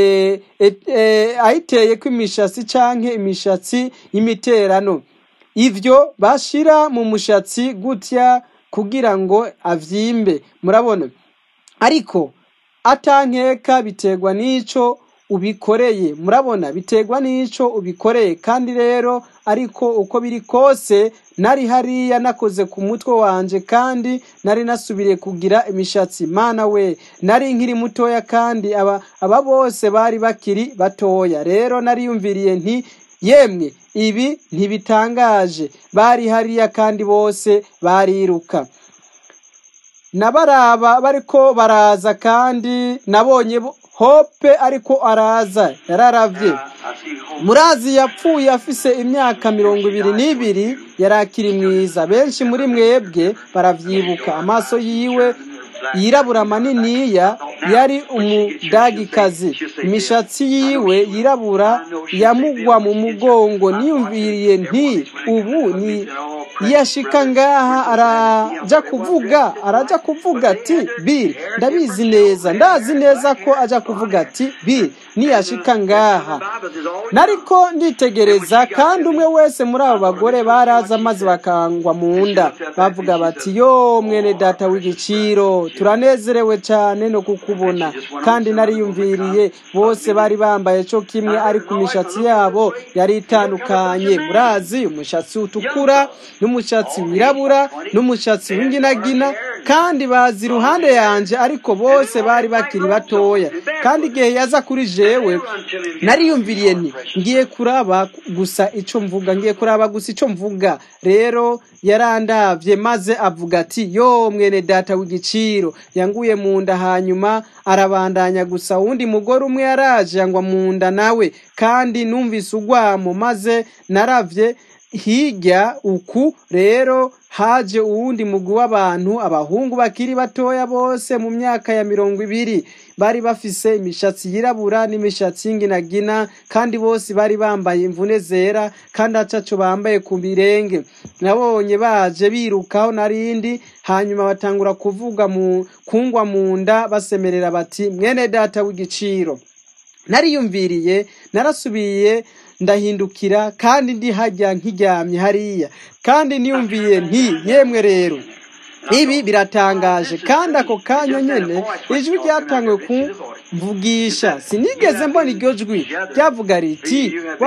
[SPEAKER 1] ayiteye ko imishatsi canke imishatsi y'imiterano ivyo bashira mu mushatsi gutya kugira ngo avyimbe murabona ariko atankeka biterwa n'ico ubikoreye murabona biterwa n'ico ubikoreye kandi rero ariko uko biri kose nari hariya nakoze ku mutwe wanje kandi nari nasubiriye kugira imishatsi mana we nari nkiri mutoya kandi aba aba bose bari bakiri batoya rero nariyumviriye nti yemwe ibi ntibitangaje bari hariya kandi bose bariruka nabaraba bariko baraza kandi nabonye hope ariko araza yararavye murazi yapfuye afise imyaka mirongo ibiri n'ibiri yari akiri mwiza benshi muri mwebwe baravyibuka amaso yiwe yirabura maniniya yari umudagikazi imishatsi yiwe yirabura yamugwa mu mugongo niyumviriye nti ubu ni yashika ngaha araja kuvuga araja kuvuga ati biri ndabizi neza ndazi neza ko aja kuvuga ati biri niyashika ngaha nariko nditegereza kandi umwe wese muri abo bagore baraza maze bakangwa mu nda bavuga bati yo mwene data w'igiciro turanezerewe cyane no kukubona kandi nariyumviriye bose bari bambaye cyo kimwe ariko imishatsi yabo yari itandukanye murazi umushatsi utukura n'umushatsi wirabura n'umushatsi w'inginagina kandi bazi iruhande yanje ariko bose bari bakiri batoya kandi igihe yaza kuri jewe nariyumviriye nti ngiye kuraba gusa ico mvuga ngiye kuraba gusa ico mvuga rero yarandavye maze avuga ati yo mwene data w'igiciro yanguye mu nda hanyuma arabandanya gusa wundi mugore umwe yaraje yangwa mu nda nawe kandi numvise ugwamo maze naravye hirya uku rero haje uwundi mugwi w'abantu abahungu bakiri batoya bose mu myaka ya mirongo ibiri bari bafise imishatsi yirabura n'imishatsi y'inginagina kandi bose bari bambaye imvune zera kandi ataco bambaye ku birenge nabonye baje birukaho narindi hanyuma batangura kuvuga mu kungwa mu nda basemerera bati mwene data w'igiciro nariyumviriye narasubiye ndahindukira kandi ndi hajya nkiryamye hariya kandi niyumviye nti yemwe rero ibi biratangaje kandi ako kanya nyene ijwi ryatangiwe kumvugisha sinigeze mbona iryo jwi ryavuga riti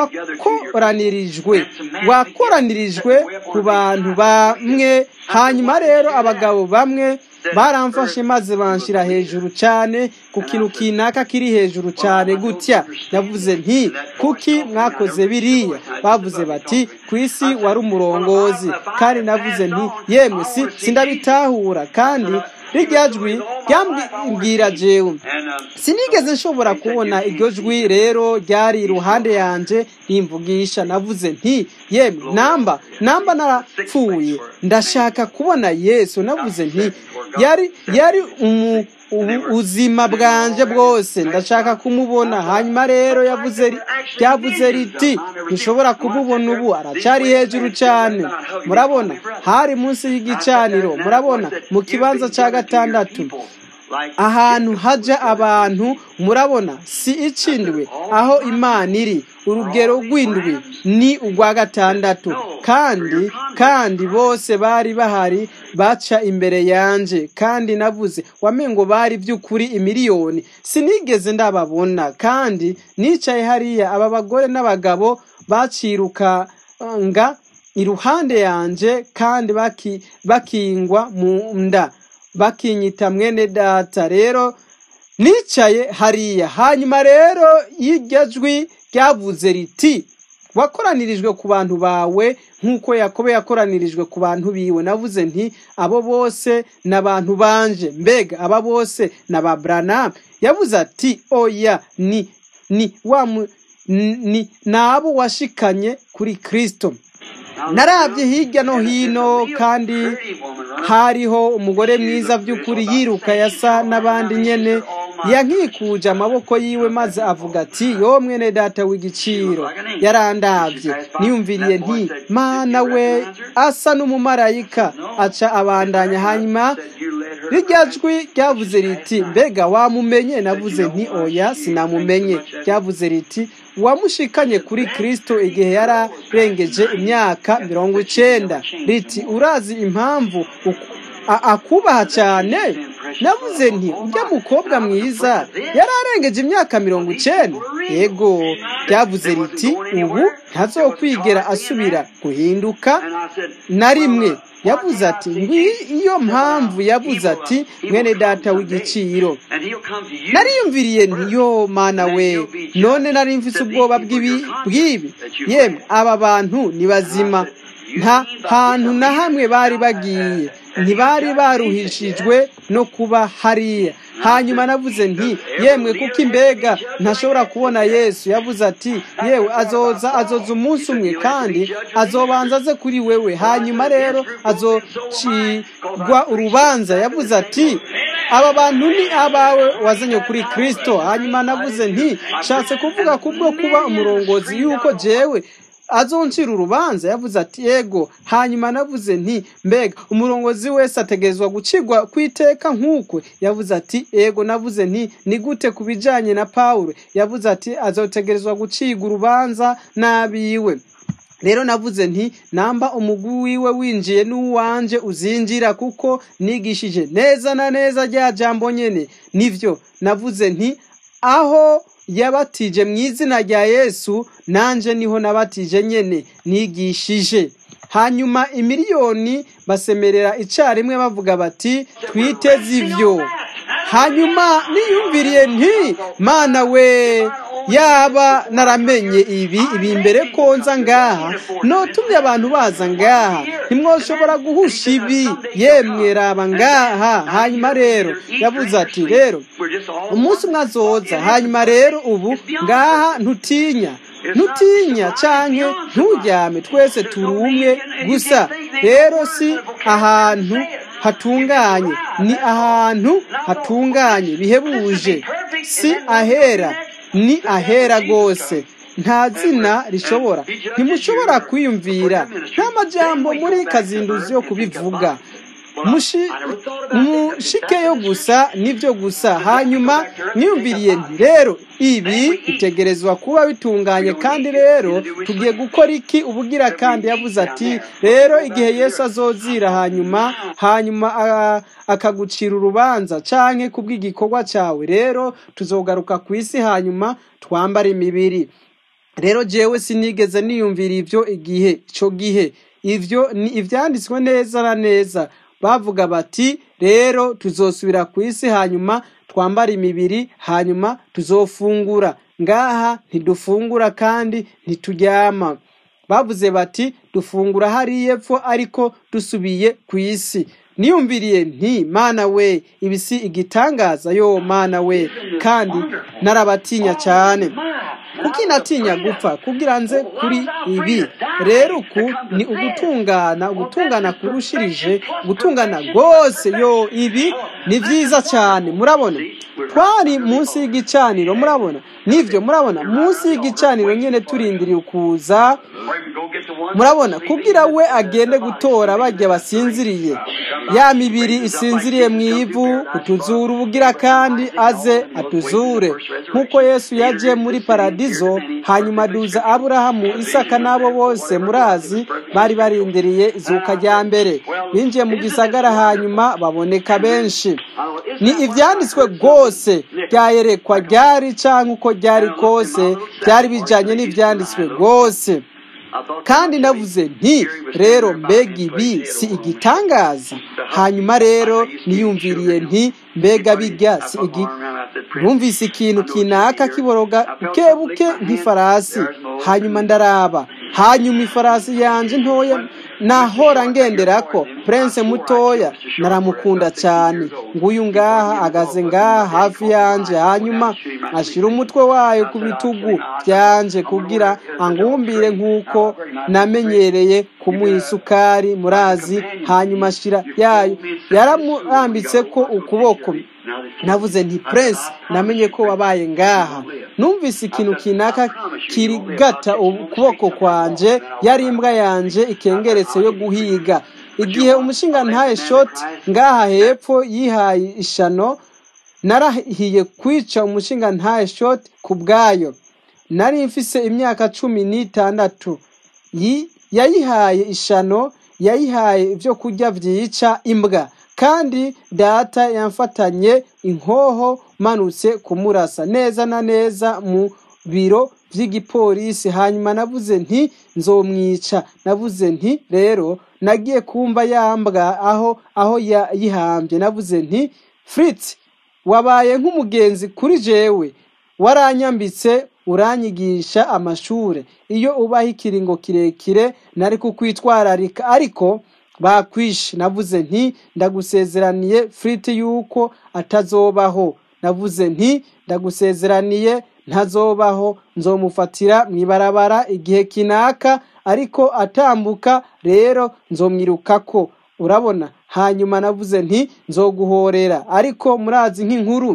[SPEAKER 1] wakoranirijwe wakoranirijwe ku bantu bamwe hanyuma rero abagabo bamwe baramfashe maze banshira hejuru cyane ku kintu kinaka kiri hejuru cyane gutya yavuze nti kuki mwakoze biriya bavuze bati ku isi wari umurongozi kandi navuze nti yemwe si sindabitahura kandi rirya jwi ryambwira jewe sinigeze nshobora kubona iryo jwi rero ryari iruhande yanjye rimvugisha navuze nti yemwe namba namba narapfuye ndashaka kubona yesu navuze nti yari yari umu ubuzima bwanje bwose ndashaka kumubona hanyuma rero yavuze ryavuze riti ntushobora kumubona ubu aracyari hejuru cyane murabona hari munsi y'igicaniro murabona mu kibanza cya gatandatu ahantu hajya abantu murabona si icindwe aho imana iri urugero rw'indwi ni urwa gatandatu kandi kandi bose bari bahari baca imbere yanje kandi navuze wamengo bari by'ukuri imiliyoni sinigeze ndababona kandi nicaye hariya aba bagore n'abagabo bacirukanga iruhande yanje kandi bakingwa mu nda bakinyita mwene data rero nicaye hariya hanyuma rero y'iryo jwi ryavuze riti wakoranirijwe ku bantu bawe nk'uko yakobo yakoranirijwe ku bantu biwe navuze nti abo bose ni abantu banje mbega aba bose ni ababuranamu yavuze ati oya ni ni wa ni abo washikanye kuri kirisito narabye hirya no hino kandi hariho umugore mwiza by'ukuri yiruka yasa n'abandi nyene yankikuje amaboko yiwe maze avuga ati yo mwene data w'igiciro yarandabye niyumviriye nti mana we asa n'umumarayika aca abandanya hanyuma rirya jwi ryavuze riti mbega wamumenye navuze nti oya sinamumenye ryavuze riti wamushikanye kuri kirisito igihe yararengeje imyaka mirongo icenda riti urazi impamvu akubaha cyane navuze nti ujya mukobwa mwiza yararengeje imyaka mirongo icenda yego ryavuze riti ubu ntazokwigera asubira guhinduka na rimwe yavuze ati iyo mpamvu yavuze ati mwene data w'igiciro nariyumviriye ntiyo mana we none nari mfise ubwoba bw'ibi yemwe aba bantu ni bazima nta hantu na hamwe bari bagiye ntibari baruhishijwe no kuba hariya hanyuma navuze nti yemwe kuko imbega ntashobora kubona yesu yavuze ati yewe azoza azoza umunsi umwe kandi azobanza aze kuri wewe hanyuma rero azocirwa urubanza yavuze ati aba bantu ni abawe wazanye kuri kirisito hanyuma navuze nti nshatse kuvuga kubwo kuba umurongozi yuko jewe azoncira urubanza yavuze ati yego hanyuma navuze nti mbega umurongozi wese ategerezwa gucirwa ku iteka nk'ukwe yavuze ati yego navuze nti ni gute ku bijyanye na paul yavuze ati azotegerezwa gucirwa urubanza n'abiwe rero navuze nti namba umugwi wiwe winjiye n'uwanje uzinjira kuko nigishije neza na neza rya jambo nyene nivyo navuze nti aho yabatije mu izina rya yesu nanje niho nabatije nyene nigishije hanyuma imiliyoni basemerera icarimwe bavuga bati twiteze ivyo hanyuma niyumviriye nti mana we yaba naramenye ibi ibi imbere ko nza ngaha notumye abantu baza ngaha ntimwoshobora guhusha ibi yemwe raba ngaha hanyuma rero yavuze ati rero umunsi umwe azoza hanyuma rero ubu ngaha ntutinya ntutinya canke nturyame twese turi umwe gusa rero si ahantu hatunganye ni ahantu hatunganye bihebuje si ahera ni ahera rwose nta zina rishobora ntimushobora kwiyumvira nta majambo muri kazinduzi yo kubivuga mushikeyo gusa nibyo gusa hanyuma mwiyumviriye nti rero ibi bitegerezwa kuba bitunganye kandi rero tugiye gukora iki ubugira kandi yavuze ati rero igihe yesu azozira hanyuma hanyuma akagucira urubanza canke kubw'igikorwa cyawe rero tuzogaruka ku isi hanyuma twambara imibiri rero jewe sinigeze niyumvira ibyo igihe icyo gihe ivyo ni ivyanditswe neza na neza bavuga bati rero tuzosubira ku isi hanyuma twambara imibiri hanyuma tuzofungura ngaha ntidufungura kandi ntituryama bavuze bati dufungura hariya epfo ariko dusubiye ku isi niyumviriye nti mana we ibi si igitangaza yo mana we kandi narabatinya cyane kuko inatinya gupfa kugira nze kuri ibi rero uku ni ugutungana ugutungana kurushirije gutungana rwose yo ibi ni byiza cyane murabona twari munsi y'igicaniro murabona nibyo murabona munsi y'igicaniro nyine turindiriye ukuza murabona kugira we agende gutora bajya basinziriye ya mibiri isinziriye mu ivu kutuzura ubugira kandi aze atuzure nk'uko yesu yaje muri paradizo hanyuma aduza aburahamu isaka n'abo bose murazi bari barindiriye izuka rya mbere binjiye mu gisagara hanyuma baboneka benshi ni ibyanditswe rwose byayerekwa ryari cyangwa uko ryari kose byari bijyanye n'ibyanditswe rwose kandi navuze nti rero mbega ibi si igitangaza hanyuma rero niyumviriye nti mbega bijya si igi numvise ikintu kinaka kiboroga buke buke nk'ifarasi hanyuma ndaraba hanyuma ifarasi yanjye ntoya nahora ngenderako prince mutoya naramukunda cyane nguyu ngaha agaze ngaha hafi yanjye hanyuma ashyira umutwe wayo ku bitugu byanje kugira angumbire nk'uko namenyereye kumuha isukari murazi hanyuma ashyira yayo yaramurambitse ko ukuboko navuze nti prince namenye ko wabaye ngaha numvise ikintu kinaka kirigata ukuboko kwanje yari imbwa yanje ikengeretse yo guhiga igihe umushinga ntaye shoti ngaha hepfo yihaye ishano narahiye kwica umushinga ntaye shoti ku bwayo nari mfise imyaka cumi n'itandatu yayihaye ishano yayihaye ibyo kurya byica imbwa kandi data yamfatanye inkoho manutse kumurasa neza na neza mu biro by'igipolisi hanyuma navuze nti nzomwica navuze nti rero nagiye kumva yambwa aho aho yayihambye navuze nti Fritz wabaye nk'umugenzi kuri jewe waranyambitse uranyigisha amashure iyo ubaho ikiringo kirekire nari kukwitwararika ariko bakwishe navuze nti ndagusezeraniye firiti yuko atazobaho navuze nti ndagusezeraniye ntazobaho nzomufatira mu ibarabara igihe kinaka ariko atambuka rero nzomwirukako urabona hanyuma navuze nti nzoguhorera ariko murazi nk'inkuru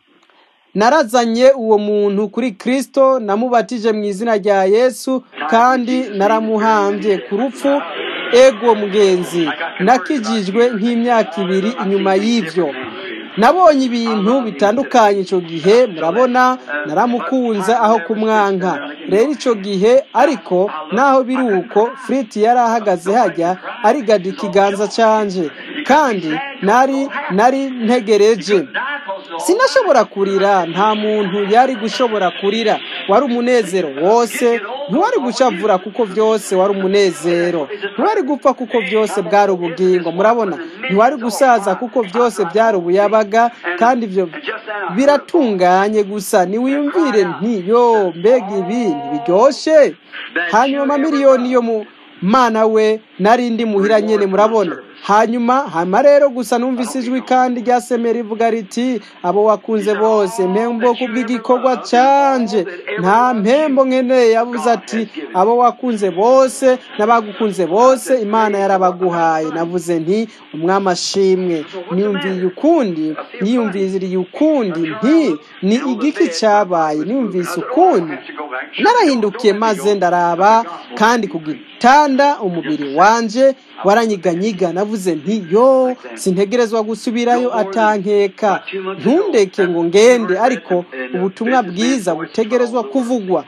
[SPEAKER 1] narazanye uwo muntu kuri kirisito namubatije mu izina rya yesu kandi naramuhambye ku rupfu ego mugenzi nakijijwe nk'imyaka ibiri inyuma y'ibyo nabonye ibintu bitandukanye icyo gihe murabona naramukunze aho kumwanka rero icyo gihe ariko naho biri uko firiti yari ahagaze hajya arigada ikiganza cyanje kandi nari nari ntegereje sinashobora kurira nta muntu yari gushobora kurira wari umunezero wose ntiwari gushavura kuko byose wari umunezero ntiwari gupfa kuko byose bwari ubugingo murabona ntiwari gusaza kuko byose byari ubuyabaga kandi ibyo biratunganye gusa niwiyumvire nti yo mbega ibi ntibiryoshye hanyuma amamiliyoni yo mu mana we narindi muhira nyene murabona hanyuma hama rero gusa numvise ijwi kandi ryasemera rivuga riti abo wakunze bose mpembo kubw'igikorwa canje nta mpembo nkeneye yavuze ati abo wakunze bose n'abagukunze bose imana yarabaguhaye navuze nti umwami ashimwe niyumviye ukundi niyumviriye ukundi nti ni igiki cyabaye niyumvise ukundi narahindukiye maze ndaraba kandi ku gitanda umubiri wanje waranyiganyiga navuze nti yo sintegerezwa gusubirayo atankeka ntundeke ngo ngende ariko ubutumwa bwiza butegerezwa kuvugwa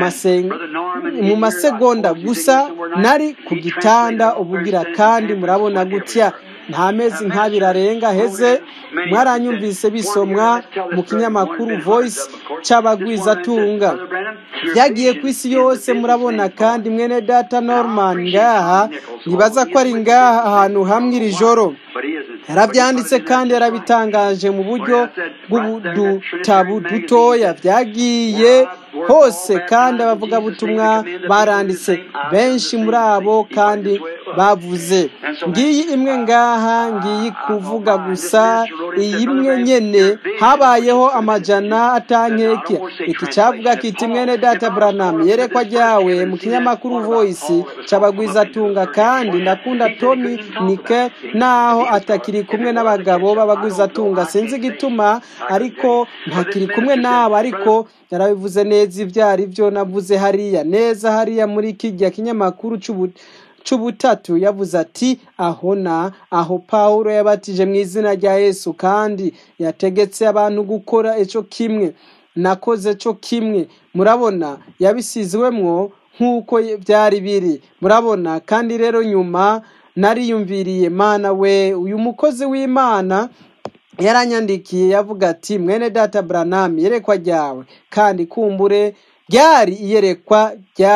[SPEAKER 1] mu masegonda gusa nari ku gitanda ubugira kandi murabona gutya nta mezi nk'abiri arenga heze mwaranyumvise bisomwa mu kinyamakuru voice cy'abagwizatunga byagiye ku isi yose murabona kandi mwene data norman ngaha nibaza ko ari ngaha ahantu hamwe iri joro yarabyanditse kandi yarabitangaje mu buryo bw'udutabu dutoya byagiye hose kandi abavugabutumwa baranditse benshi muri abo kandi bavuze ngiyi imwe ngaha ngiyi kuvuga gusa iyi imwe nyene habayeho amajana atankeke iki cyavuga kiti mwene data branham yerekwa ryawe mu kinyamakuru voice c'abagwizatunga kandi ndakunda tomi nike naho atakiri kumwe n'abagabo b'abagwizatunga sinzi igituma ariko ntakiri kumwe n'abo ariko yarabivuze neza ibyo ari byo navuze hariya neza hariya muri kijya kinyamakuru c'ubutatu yavuze ati aho na aho pawulo yabatije mu izina rya yesu kandi yategetse abantu gukora icyo kimwe nakoze cyo kimwe murabona yabisizwemwo nk'uko byari biri murabona kandi rero nyuma nariyumviriye mana we uyu mukozi w'imana yaranyandikiye yavuga ati mwene data branham yerekwa ryawe kandi kumbure ryari iyerekwa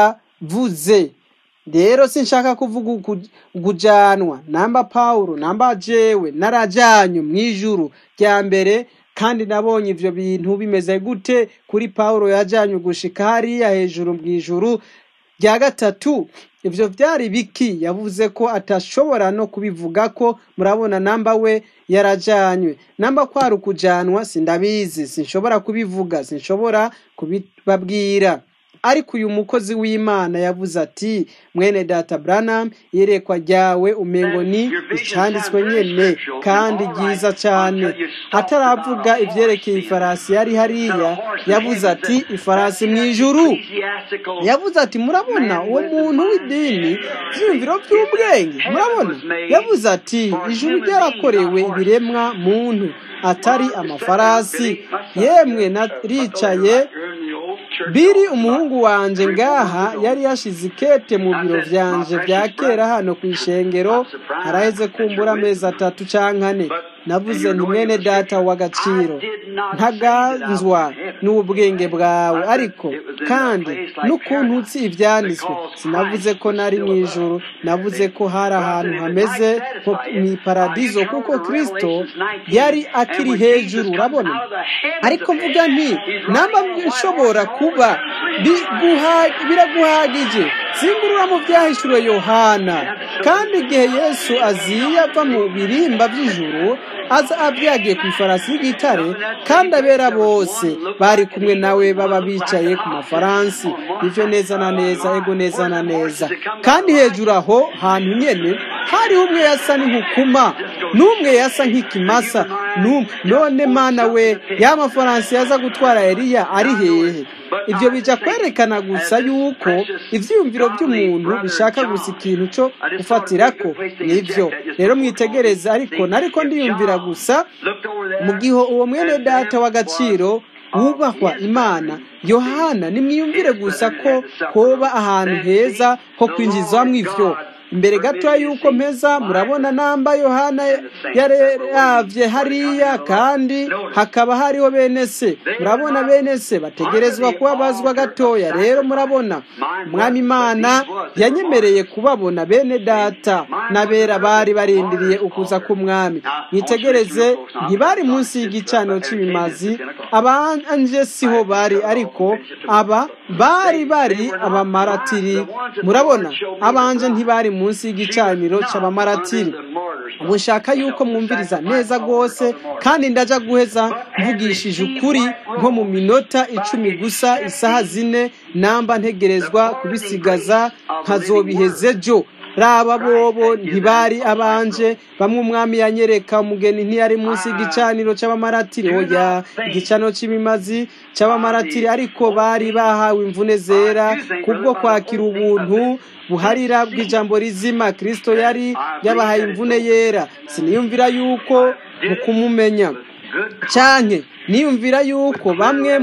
[SPEAKER 1] ryavuze rero sinshaka kuvuga kujanwa namba pawulo namba jewe narajanywe mu ijuru rya mbere kandi nabonye ivyo bintu bimeze gute kuri pawulo yajanywe gushika hariya hejuru mu ijuru rya gatatu ibyo byari biki yavuze ko atashobora no kubivuga ko murabona namba we yarajanywe namba kwari ukujanwa sindabizi sinshobora kubivuga sinshobora kubibabwira ariko uyu mukozi w'imana yavuze ati mwene data branham yerekwa ryawe umengo ni icanditswe nyene kandi ryiza cyane ataravuga ivyerekeye ifarasi yari hariya yavuze ati ifarasi mu ijuru yavuze ati murabona uwo muntu w'idini vyiyumviro vy'ubwenge murabona yavuze ati ijuru ryarakorewe ibiremwa muntu atari amafarasi yemwe naricaye biri umuhungu wanje ngaha yari yashize ikete mu biro vyanje vya kera hano ku ishengero araheze kumbura amezi atatu canke ane navuze nti mwene data w'agaciro ntaganzwa n'ubwenge bwawe ariko kandi n'ukuntu utsi ivyanditswe sinavuze ko nari mu ijuru navuze ko hari ahantu hameze nko mw'iparadizo kuko kristo yari akiri hejuru urabona ariko mvuga nti namba nshobora kuba biraguhagije singurura mu byahishuriwe yohana kandi igihe yesu aziye ava mu birimba by'ijuru aza abyagiye ku ifarasi y'igitare kandi abera bose bari kumwe nawe baba bicaye ku mafaransi ivyo neza na neza ego neza na neza kandi hejuru aho hantu nyene hariho umwe yasa n'inkukuma n'umwe yasa nk'ikimasa none mana we ya mafaransi yaza gutwara eliya ari hehe ibyo bija kwerekana gusa yuko ivyiyumviro by'umuntu bishaka gusa ikintu cyo gufatirako nivyo rero mwitegereza ariko nariko ndiyumvira gusa mu gihe uwo mwene data w'agaciro wubahwa imana yohana nimwiyumvire gusa ko hoba ahantu heza ho kwinjizwamo ivyo imbere gato y'uko mpeza murabona namba yohana yaravye hariya kandi hakaba hariho bene se murabona bene se bategerezwa kubabazwa gatoya rero murabona umwami imana yanyemereye kubabona bene data n'abera bari barindiriye ukuza k'umwami mwitegereze ntibari munsi y'igicaniro cy'ibimazi abanje siho bari ariko aba bari bari abamaratiri murabona abanje ntibari munsi y'igicaniro cy'abamaratiri ubu nshaka yuko mwumviriza neza rwose kandi ndaja guheza mvugishije ukuri nko mu minota icumi gusa isaha zine namba ntegerezwa kubisigaza nkazobiheze jo raba bobo ntibari abanje bamwe umwami yanyereka umugeni ntiyari munsi y'igicaniro cy'abamaratiri oya igicaniro cy'imimazi cy'abamaratiri ariko bari bahawe imvune zera kubwo kwakira ubuntu buharira bw'ijambo rizima kirisito yari yabahaye imvune yera siniyumvira yuko mu kumumenya cyane niyumvira yuko bamwe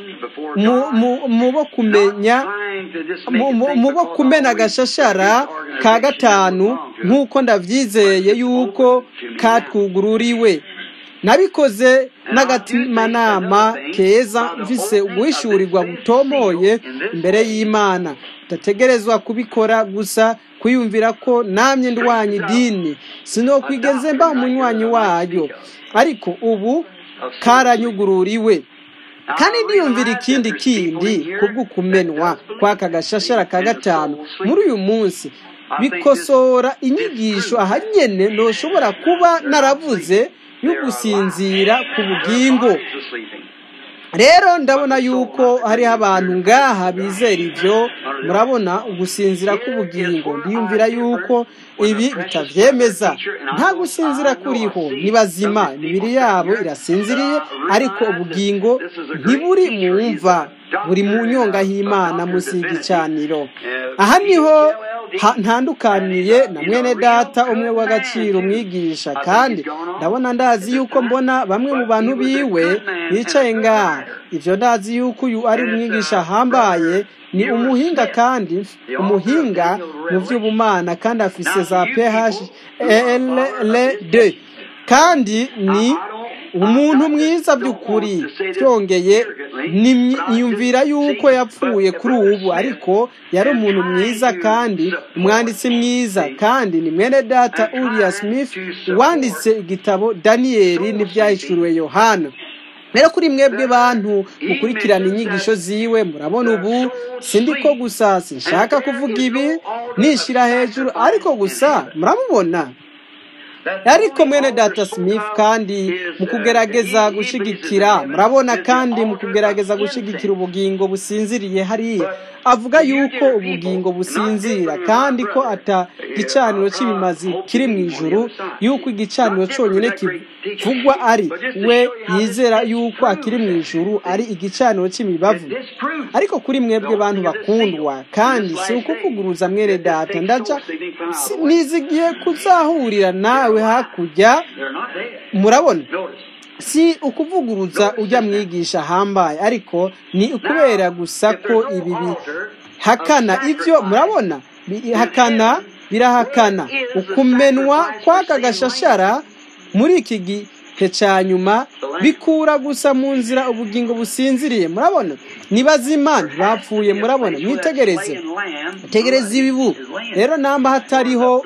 [SPEAKER 1] mu bo kumenya mu bo kumena agashashara ka gatanu nk'uko ndabyizeye yuko katwugururiwe nabikoze n'agatimanama keza mvise uguhishurirwa butomoye imbere y'imana udategerezwa kubikora gusa kwiyumvira ko namye ndwanya idini sinokwigeze mba umunywanyi wayo ariko ubu karanyugururiwe kandi ndiyumvira ikindi kindi kubw'ukumenwa kw'aka gashashara ka gatanu muri uyu munsi bikosora inyigisho ahanyene ntushobora kuba naravuze yo gusinzira ku bugingo rero ndabona yuko hariho abantu ngaha bizera ibyo murabona ugusinzira k'ubugingo ndiyumvira yuko ibi bitabyemeza nta gusinzira kuriho ni bazima imibiri yabo irasinziriye ariko ubugingo ntiburi mu mva buri mu nyonga y'imana munsi y'igicaniro aha niho ntandukaniye na mwene data umwe w'agaciro umwigisha kandi ndabona ndazi yuko mbona bamwe mu bantu biwe bicaye ngaha ibyo ndazi yuko uyu ari umwigisha ahambaye ni umuhinga kandi umuhinga mu by'ubumana kandi afise za PHLD kandi ni umuntu mwiza by'ukuri byongeye niyumvira yuko yapfuye kuri ubu ariko yari umuntu mwiza kandi umwanditsi mwiza kandi ni mwene data uriya smith wanditse igitabo daniyeli n'ibyahishuriwe yohana rero kuri mwebwe bantu mukurikirana inyigisho ziwe murabona ubu sindi ko gusa sinshaka kuvuga ibi nishyira hejuru ariko gusa muramubona ariko mwene data smith kandi mu kugerageza gushigikira murabona kandi mu kugerageza gushigikira ubugingo businziriye hariya avuga yuko ubugingo businzira kandi ko ata gicaniro cy'ibimazi kiri mu ijuru yuko igicaniro cyonyine kivugwa ari we yizera yuko akiri mu ijuru ari igicaniro cy'imibavu ariko kuri mwebwe bantu bakundwa kandi si ukuvuguruza mwene data ndaja nizigiye kuzahurira nawe hakurya murabona si ukuvuguruza ujya mwigisha ahambaye ariko ni ukubera gusa ko ibi bihakana ibyo murabona bihakana birahakana ukumenwa kw'aka gashashara muri iki gihe cya nyuma bikura gusa mu nzira ubugingo businziriye murabona ni bazima ntibapfuye murabona mwitegereze tegereze ibibu rero namba hatariho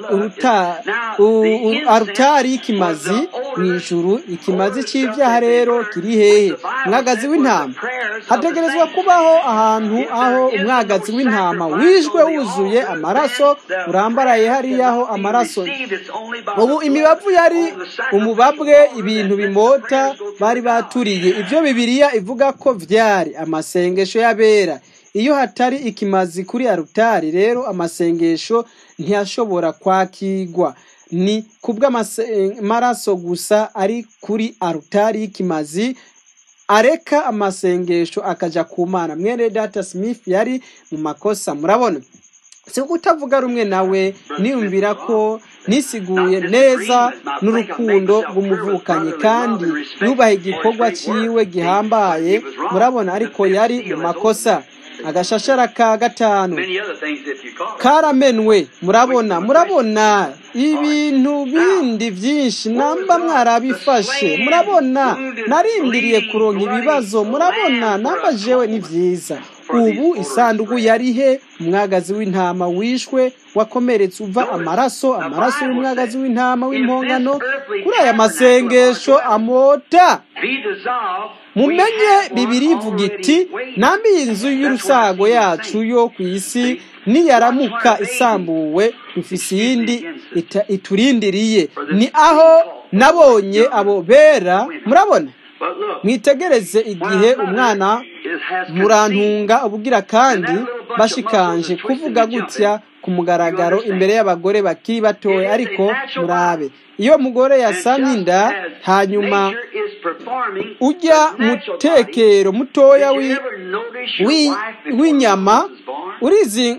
[SPEAKER 1] arutari y'ikimazi mu ijuru ikimazi cy'ibyaha rero kiri hehe umwagazi w'intama hategerezwa kubaho ahantu aho umwagazi w'intama wijwe wuzuye amaraso urambaraye hariyaho amaraso ubu imibavu yari umubabwe ibintu bimota bari baturiye ibyo bibiriya ivuga ko byari amasengesho y'abera iyo hatari ikimazi kuri arutari rero amasengesho ntiyashobora kwakigwa ni kubw'amaraso gusa ari kuri arutari y'ikimazi areka amasengesho akajya ku mana mwene data smith yari mu makosa murabona si kutavuga rumwe nawe niyumvira ko nisiguye neza n'urukundo rw'umuvukanyi kandi yubaha igikorwa cyiwe gihambaye murabona ariko yari mu makosa agashashara ka gatanu
[SPEAKER 2] Many other things if you call it.
[SPEAKER 1] karamenwe murabona murabona ibintu bindi byinshi namba mwarabifashe murabona narindiriye kuronka ibibazo murabona namba jewe ni byiza ubu isanduku yari he umwagazi w'intama wishwe wakomeretse uva amaraso amaraso y'umwagazi w'intama w'impongano kuri aya masengesho amota
[SPEAKER 2] Be dissolved.
[SPEAKER 1] mumenye bibiri ivuga iti nambi inzu y'urusago yacu yo ku isi niyaramuka isambuwe dufise iyindi ita- iturindiriye ni aho nabonye abo bera murabona
[SPEAKER 2] But look,
[SPEAKER 1] mwitegereze igihe umwana
[SPEAKER 2] it has
[SPEAKER 1] murantunga ubugira kandi bashikanje kuvuga gutya ku mugaragaro imbere y'abagore bakiri batoya ariko murabe iyo mugore yasamye inda hanyuma ujya mu tekero mutoya wi- wi- w'inyama urizi-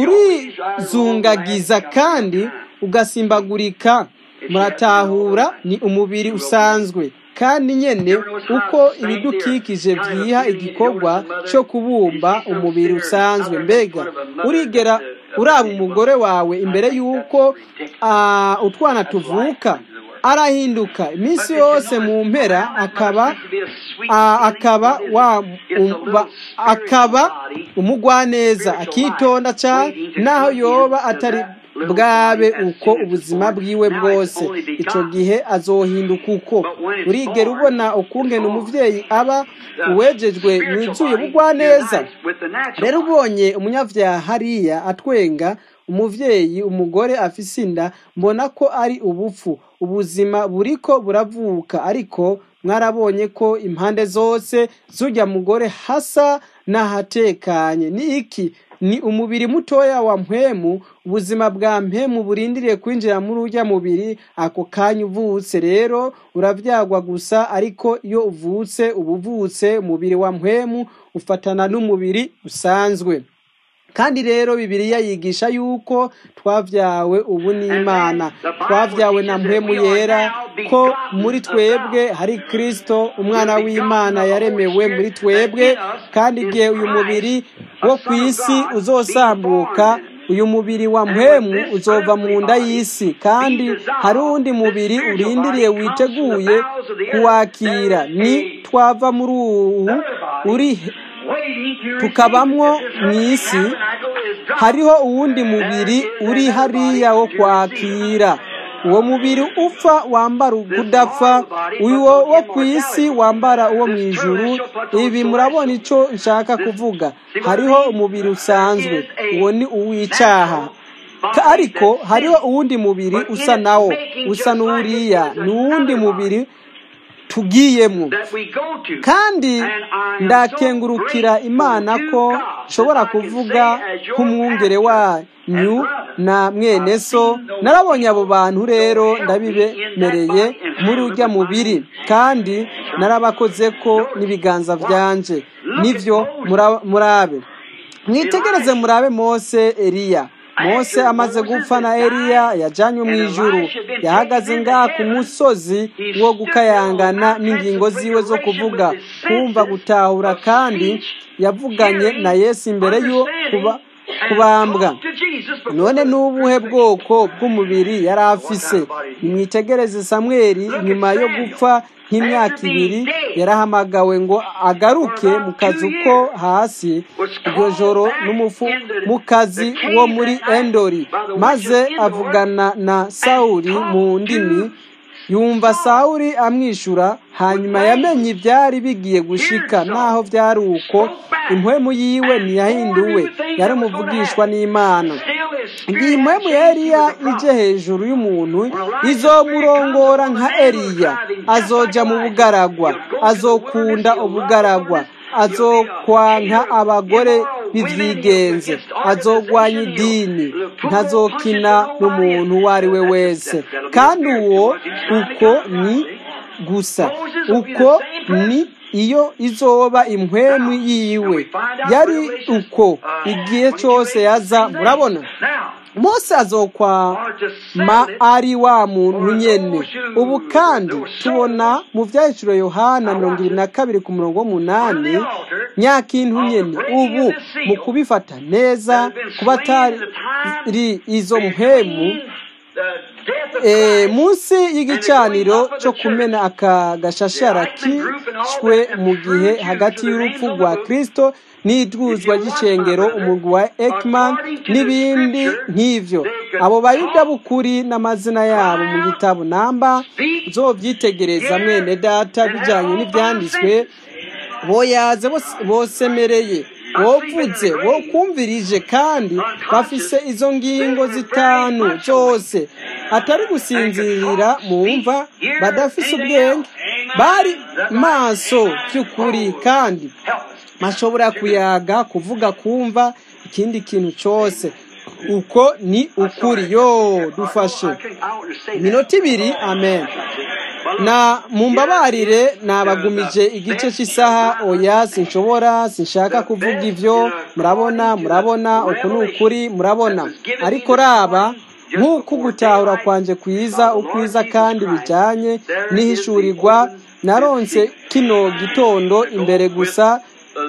[SPEAKER 1] urizungagiza kandi ugasimbagurika muratahura ni umubiri usanzwe kandi nyene uko ibidukikije vyiha igikorwa cyo kubumba umubiri usanzwe mbega urigera uraba umugore wawe imbere y'uko ah, utwana tuvuka arahinduka iminsi yose mu mpera akaba ah, akaba wa um- ba- akaba umugwaneza akitonda cyane naho yoba atari bwabe uko ubuzima bwiwe bwose icyo gihe azohinduka uko urigera ubona ukungena umuvyeyi aba uwejejwe yuzuye bugwaneza rero ubonye umunyavyaha hariya atwenga umuvyeyi umugore afise inda mbona ko ari ubupfu ubuzima buriko buravuka ariko mwarabonye ko impande zose z'urya mugore hasa n'ahatekanye ni iki ni umubiri mutoya wa mpwemu ubuzima bwa mpwemu burindiriye kwinjira muri urya mubiri ako kanya uvutse rero uravyagwa gusa ariko iyo uvutse uba uvutse umubiri wa mpwemu ufatana n'umubiri usanzwe kandi rero bibiliya yigisha yuko twavyawe ubu n'imana twavyawe na mpwemu yera ko muri twebwe hari kristo umwana w'imana yaremewe muri twebwe kandi igihe uyu mubiri wo ku isi uzosambuka uyu mubiri wa mpwemu uzova mu nda y'isi kandi hari uwundi mubiri urindiriye witeguye kuwakira ni twava muri uwu uri tukabamwo mu isi hariho uwundi mubiri uri hariya wo kwakira uwo mubiri upfa wambara ukudapfa uwo wo ku isi wambara uwo mu ijuru ibi murabona icyo nshaka kuvuga hariho umubiri usanzwe uwo ni uw'icyaha Ka- ariko hariho uwundi mubiri usa nawo usa n'uriya ni uwundi mubiri tugiyemo kandi ndakengurukira imana ko nshobora kuvuga nk'umwungere wanyu na mwene so narabonye abo bantu rero ndabibemereye muri ujya mubiri kandi narabakoze ko n'ibiganza byanje nibyo mura- murabe mwitegereze murabe mose eliya mose amaze gupfa na eliya yajanywe mu ijuru yahagaze ngaha ku musozi wo gukayangana n'ingingo ziwe zo kuvuga kumva gutahura kandi yavuganye na yesu imbere yo kuba kubambwa none n'ubuhe bwoko bw'umubiri yari afise nimwitegereze samweli nyuma yo gupfa nk'imyaka ibiri yarahamagawe ngo agaruke mu kazu ko hasi iryo joro n'umufumukazi wo muri endori maze avugana na sawuli mu ndimi yumva sawuli amwishyura hanyuma yamenye ibyari bigiye gushika naho byari uko impwemu yiwe ntiyahinduwe yari umuvugishwa n'imana igihe impwemu ya eliya ije hejuru y'umuntu izomurongora nka eliya azoja mu bugaragwa azokunda ubugaragwa azokwanka abagore b'ivyigenze azogwanya idini ntazokina n'umuntu uwo ari we wese kandi uwo uko ni gusa uko ni iyo izoba impwemu yiwe yari uko igihe cyose yaza murabona mose azokwama ari wa muntu nyene ubu kandi tubona mu vyahiciro yohana mirongo ibiri na kabiri ku murongo w'umunani nyakintu nyene ubu mu kubifata neza kuba atari izo mpemu munsi y'igicaniro cyo kumena aka gashashara kishwe mu gihe hagati y'urupfu rwa kirisito n'idwuzwa ry'icengero umugwi wa ekman n'ibindi nk'ivyo abo bayuda b'ukuri n'amazina yabo mu gitabo namba zovyitegereza mwene data bijanye n'ivyanditswe boyaze bosemereye wovuze wokumvirije kandi bafise izo ngingo zitanu zose atari gusinzirira mu mva badafise ubwenge bari maso by'ukuri kandi bashobora kuyaga kuvuga kumva ikindi kintu cyose uko ni ukuri yo dufashe iminota ibiri amen na mumbabarire nabagumije igice cy'isaha oya sinshobora sinshaka kuvuga ivyo murabona murabona uku ni ukuri murabona ariko raba nk'uko gutahura kwanje kwiza ukwiza kandi bijanye n'ihishurirwa naronse kino gitondo imbere gusa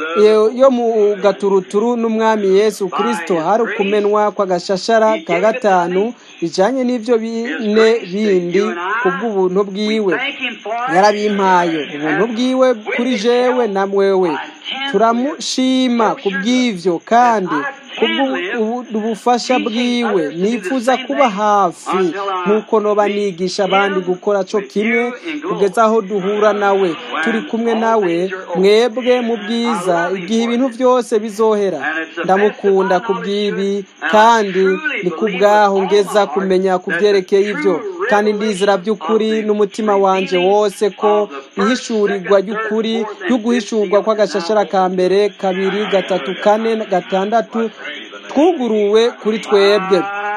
[SPEAKER 1] yo mu gaturuturu n'umwami yesu kirisito hari ukumenwa kw'agashashara ka gatanu bijanye n'ivyo bine bindi kubw'ubuntu bwiwe yarabimpaye ubuntu bwiwe kuri jewe na mwewe turamushima kubw'ivyo kandi kubw'ubufasha bwiwe nifuza kuba hafi nk'uko noba nigisha abandi gukora co kimwe kugeza aho duhura nawe turi kumwe nawe mwebwe mu bwiza igihe ibintu byose bizohera ndamukunda kubw'ibi kandi ni kubwaho ngeza kumenya ku byerekeye ibyo kandi ndizera by'ukuri n'umutima wanje wose ko ihishurirwa ry'ukuri y'uguhishurwa kw'agashashara ka mbere kabiri gatatu kane gatandatu twuguruwe kuri twebwe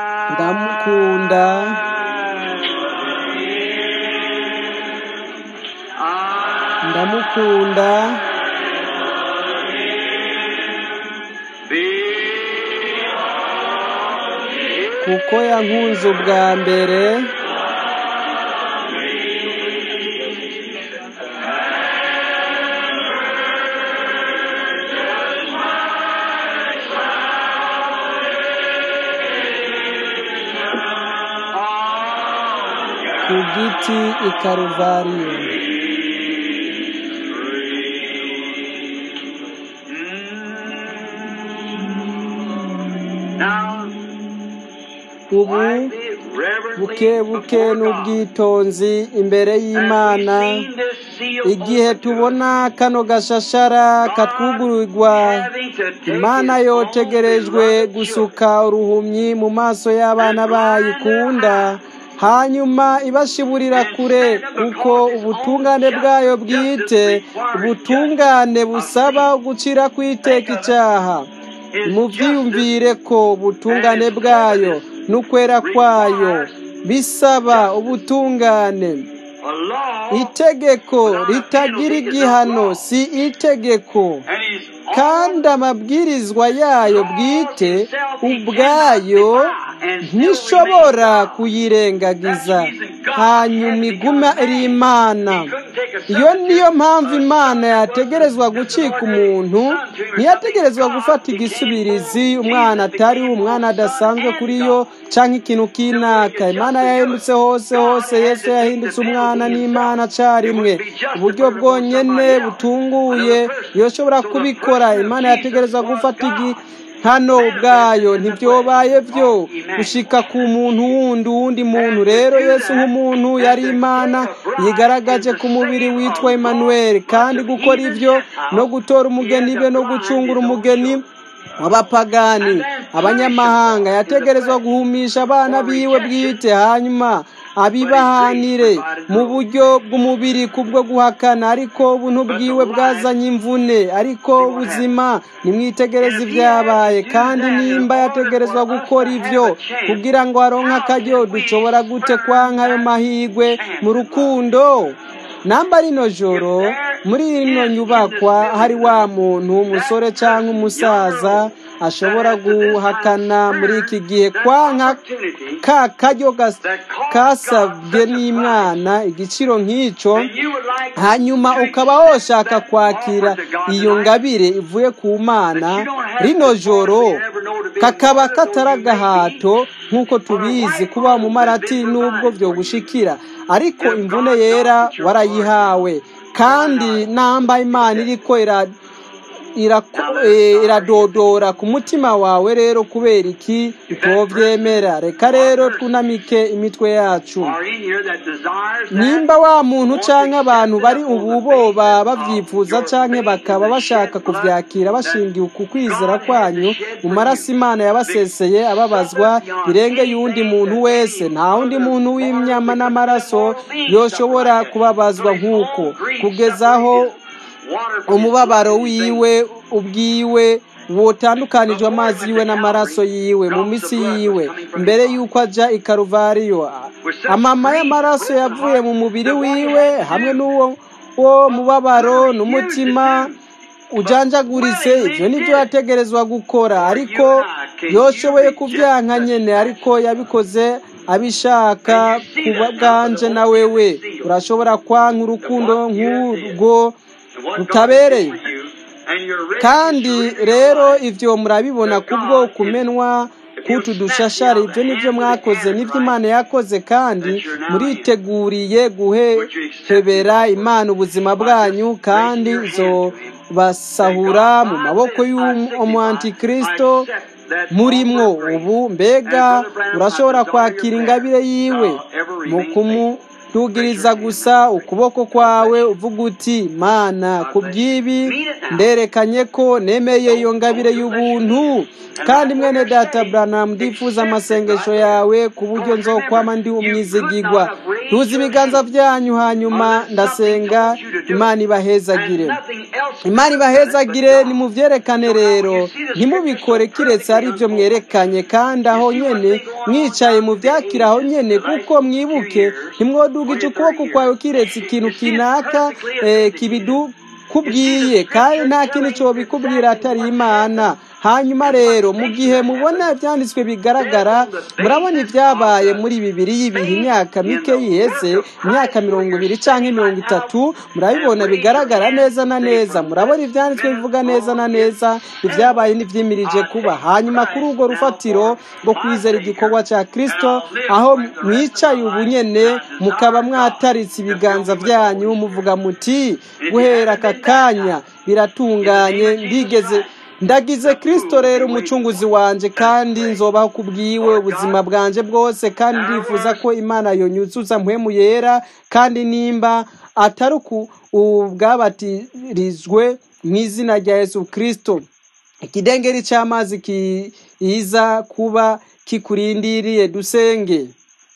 [SPEAKER 1] ndamukunda ndamukunda kuko yankunze ubwa mbere ku giti i karuvariyo ubu buke buke n'ubwitonzi imbere y'imana igihe tubona kano gashashara katwugurirwa imana yotegerejwe gusuka uruhumyi mu maso y'abana bayikunda hanyuma ibashiburira kure kuko ubutungane bwayo bwite ubutungane busaba gucira kwiteka icyaha mubyiyumvire ko ubutungane bwayo n'ukwera kwayo bisaba ubutungane itegeko ritagira igihano si itegeko kandi amabwirizwa yayo bwite ubwayo ntishobora kuyirengagiza hanyuma iguma iri imana iyo niyo mpamvu imana yategerezwa gucika umuntu ntiyategerezwa gufata igisubirizi umwana atari umwana adasanzwe kuri yo cyangwa ikintu k'inaka imana yahindutse hose hose yesu yahindutse umwana n'imana acarimwe uburyo bwonyine butunguye yoshobora kubikora imana yategerezwa gufata igi hano ubwayo ntibyobaye byo gushika ku muntu wundi uwundi muntu rero yesu nk'umuntu yari imana yigaragaje ku mubiri witwa Emmanuel kandi gukora ibyo no gutora umugeni be no gucungura umugeni w'abapagani abanyamahanga yategerezwa guhumisha abana biwe bwite hanyuma abibahanire mu buryo bw'umubiri kubwo guhakana ariko ubuntu bwiwe bwazanye imvune ariko ubuzima nimwitegereze ibyabaye kandi nimba yategerezwa gukora ibyo kugira ngo aronke akaryo dushobora gute kwanka ayo mahirwe mu rukundo namba rino joro muri rino nyubakwa hari wa muntu umusore cyangwa umusaza ashobora guhakana muri iki gihe kwanka ka karyo kasabwe n'imwana igiciro nk'icyo hanyuma ukaba woshaka kwakira iyo ngabire ivuye ku mana rino joro kakaba katari agahato nk'uko tubizi kuba mu marati n'ubwo byo gushikira ariko imvune yera warayihawe kandi namba imana iriko iradodora ku mutima wawe rero kubera iki utovyemera reka rero twunamike imitwe yacu nimba wa muntu canke abantu bari ubu boba bavyifuza canke bakaba bashaka kuvyakira bashingiye ku kwizera kwanyu mu maraso imana yabaseseye ababazwa birenge y'uwundi muntu wese nta wundi muntu w'imyama n'amaraso yoshobora kubabazwa nk'uko kugezaho umubabaro wiwe ubwiwe wotandukanijwe amazi yiwe n'amaraso yiwe mu misi yiwe mbere y'uko ajya i karuvariyo amama y'amaraso yavuye mu mubiri wiwe hamwe n'uwo wo mubabaro n'umutima ujanjaguritse ibyo nibyo yategerezwa gukora ariko yoshoboye kubyanka nyine ariko yabikoze abishaka kuba bwanje na wewe urashobora kwanka urukundo nk'urwo rutabereye kandi rero ibyo murabibona kubwo kumenwa k'utu dushashara ibyo nibyo mwakoze nibyo imana yakoze kandi muriteguriye guhebera imana ubuzima bwanyu kandi zo basahura mu maboko y'umuantikristo murimwo ubu mbega urashobora kwakira ingabire yiwe mu kumu tugiriza gusa ukuboko kwawe uvuga uti mana ku bw'ibi nderekanye ko nemeye iyo ngabire y'ubuntu kandi mwene data buranamu ndifuza amasengesho yawe ku buryo nzokwama ndi umwizigigwa tuzi ibiganza byanyu hanyuma ndasenga imana ibahezagire imana ibahezagire nimubyerekane rero ntimubikore kiretse ari byo mwerekanye kandi aho nyene mwicaye mu byakira aho nyene kuko mwibuke ntimwodugije ukuboko kwawe kiretse ikintu kinaka kibidu kubwiye kandi nta kintu cyo bikubwira atari imana hanyuma rero mu gihe mubona ibyanditswe bigaragara murabona ibyabaye muri bibiri y'ibihe imyaka mike yiheze imyaka mirongo ibiri cyangwa mirongo itatu murabibona bigaragara neza na neza murabona ibyanditswe bivuga neza na neza ibyabaye n'ibyimirije kuba hanyuma kuri urwo rufatiro rwo kwizera igikorwa cya kirisito aho mwicaye ubu nyene mukaba mwataritse ibiganza byanyu muvuga muti guhera aka kanya biratunganye ndigeze ndagize kirisito rero umucunguzi wanjye kandi nzobaho ku bwiwe ubuzima bwanjye bwose kandi ndifuza ko imana yonyuzuza mpwemu yera kandi nimba atari ubwabatirizwe mu izina rya yesu kirisito ikidengeri cy'amazi kiza kuba kikurindiriye dusenge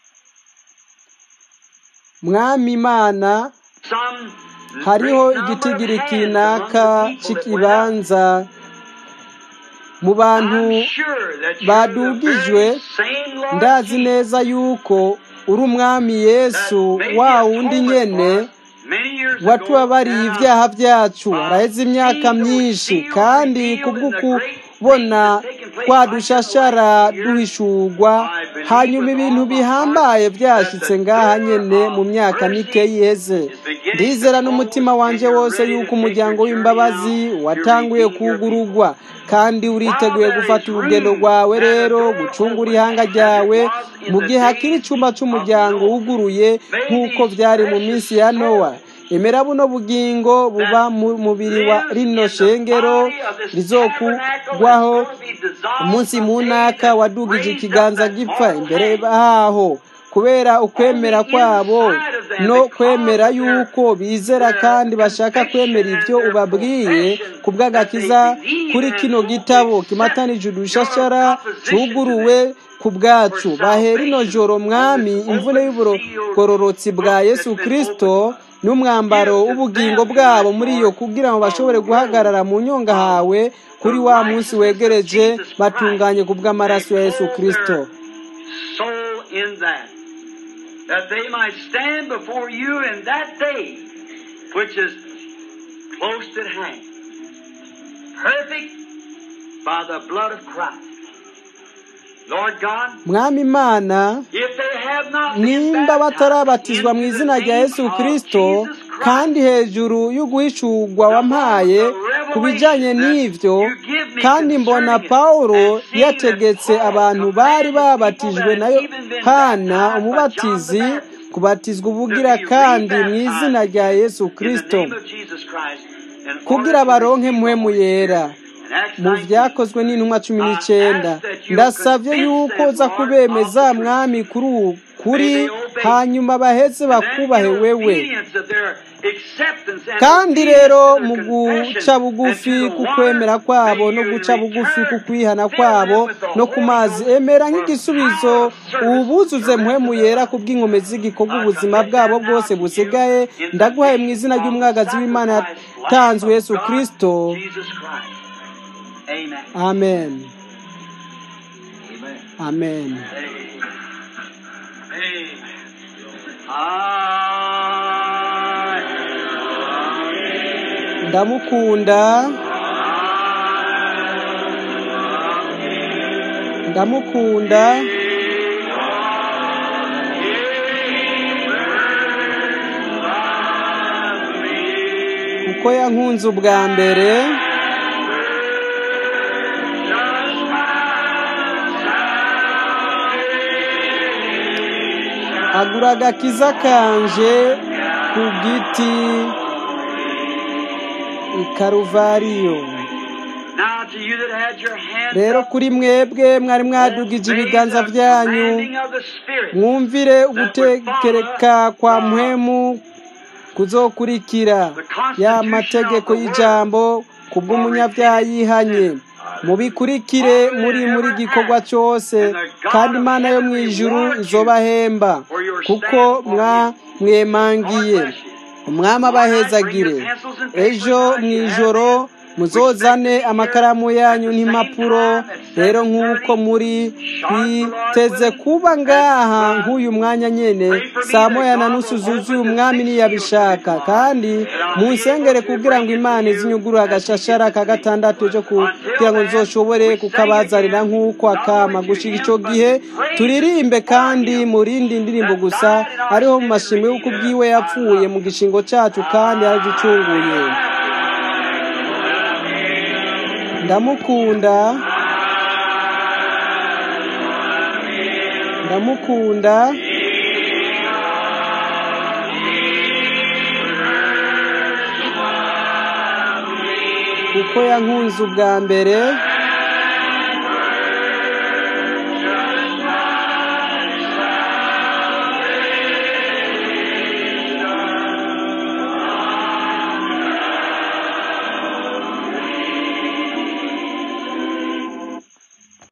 [SPEAKER 1] mwami imana hariho igitigiri kinaka cy'ikibanza mu bantu badugijwe ndazi neza yuko uri umwami yesu wa wundi nyene watubabariye ibyaha byacu araheze imyaka myinshi kandi kubw'ukubona twadushashara duhishurwa hanyuma ibintu bihambaye byashyitse ngaha nyene mu myaka mike yiheze ndizera n'umutima wanjye wose yuko umuryango w'imbabazi watanguye kugurugwa kandi uriteguye gufata urugendo rwawe rero gucungura ihanga ryawe mu gihe hakiri icyumba cy'umuryango wuguruye nk'uko byari mu minsi ya nowa emera buno bugingo buba mu mubiri wa rino shengero rizokugwaho umunsi munaka wadugije ikiganza gipfa imbere haho kubera ukwemera kwabo no kwemera yuko bizera kandi bashaka kwemera ibyo ubabwiye ku bw'agakiza kuri kino gitabo kimatanije udushashara cuguruwe ku bwacu bahera ino joro mwami imvune y'ubugororotsi bwa yesu kirisito n'umwambaro w'ubugingo bwabo muri iyo kugira ngo bashobore guhagarara mu nyonga hawe kuri wa munsi wegereje batunganye ku bw'amaraso ya yesu kirisito
[SPEAKER 2] that they might stand before you in that day which is close at hand. Perfect by the blood of Christ. Lord God,
[SPEAKER 1] mwami imana
[SPEAKER 2] if they have not been
[SPEAKER 1] nimba
[SPEAKER 2] baptized
[SPEAKER 1] batarabatizwa mu
[SPEAKER 2] into the
[SPEAKER 1] izina rya
[SPEAKER 2] name
[SPEAKER 1] yesu
[SPEAKER 2] of
[SPEAKER 1] kirisito
[SPEAKER 2] Jesus Christ,
[SPEAKER 1] kandi hejuru y'uguhishurwa wampaye ku bijyanye n'ibyo kandi mbona pawulo yategetse abantu bari babatijwe na yohana umubatizi kubatizwa ubugira kandi mu izina rya yesu
[SPEAKER 2] in the
[SPEAKER 1] kirisito
[SPEAKER 2] name of Jesus Christ, in
[SPEAKER 1] kugira
[SPEAKER 2] order to
[SPEAKER 1] baronke
[SPEAKER 2] receive
[SPEAKER 1] mpwemu
[SPEAKER 2] the Holy
[SPEAKER 1] yera
[SPEAKER 2] Spirit. In Acts
[SPEAKER 1] mu
[SPEAKER 2] 19,
[SPEAKER 1] byakozwe n'intumwa cumi n'icyenda ndasabye yuko uza kubemeza mwami kuri ubu kuri hanyuma baheze bakubahe wewe kandi rero mu guca bugufi ku kwemera kwabo no guca bugufi ku kwihana kwabo no ku mazi emera nk'igisubizo ubuzuze mpwemu yera ku bw'inkomezi z'igikorwa ubuzima bwabo bwose busigaye ndaguhaye mu izina ry'umwagazi w'imana yatanzwe yesu kirisito amen amen ndamukunda ndamukunda kuko yankunze ubwa mbere agura agakiza kanje ku giti i karuvariyo rero kuri mwebwe mwari mwadugije ibiganza byanyu mwumvire ugutekereka kwa mpwemu kuzokurikira ya mategeko y'ijambo ku bw'umunyabyaha yihanye mubikurikire muri muri gikorwa cyose kandi imana yo mu ijuru izobahemba kuko mwamwemangiye umwami abahezagire ejo mu ijoro muzozane amakaramu yanyu n'impapuro rero nk'uko muri twiteze kuba ngaha nk'uyu mwanya nyine saa moya na nusu zuzuye umwami niyabishaka kandi munsengere kugira ngo imana izinyugurure agashashara ka gatandatu ejo kugira ngo nzoshobore kukabazanira nk'uko akama gushira icyo gihe turirimbe kandi murindi indirimbo gusa ariho mu mashimwe y'uko ubwiwe yapfuye mu gishingo cyacu kandi yaraducunguye ndamukunda ndamukunda kuko yankunze ubwa mbere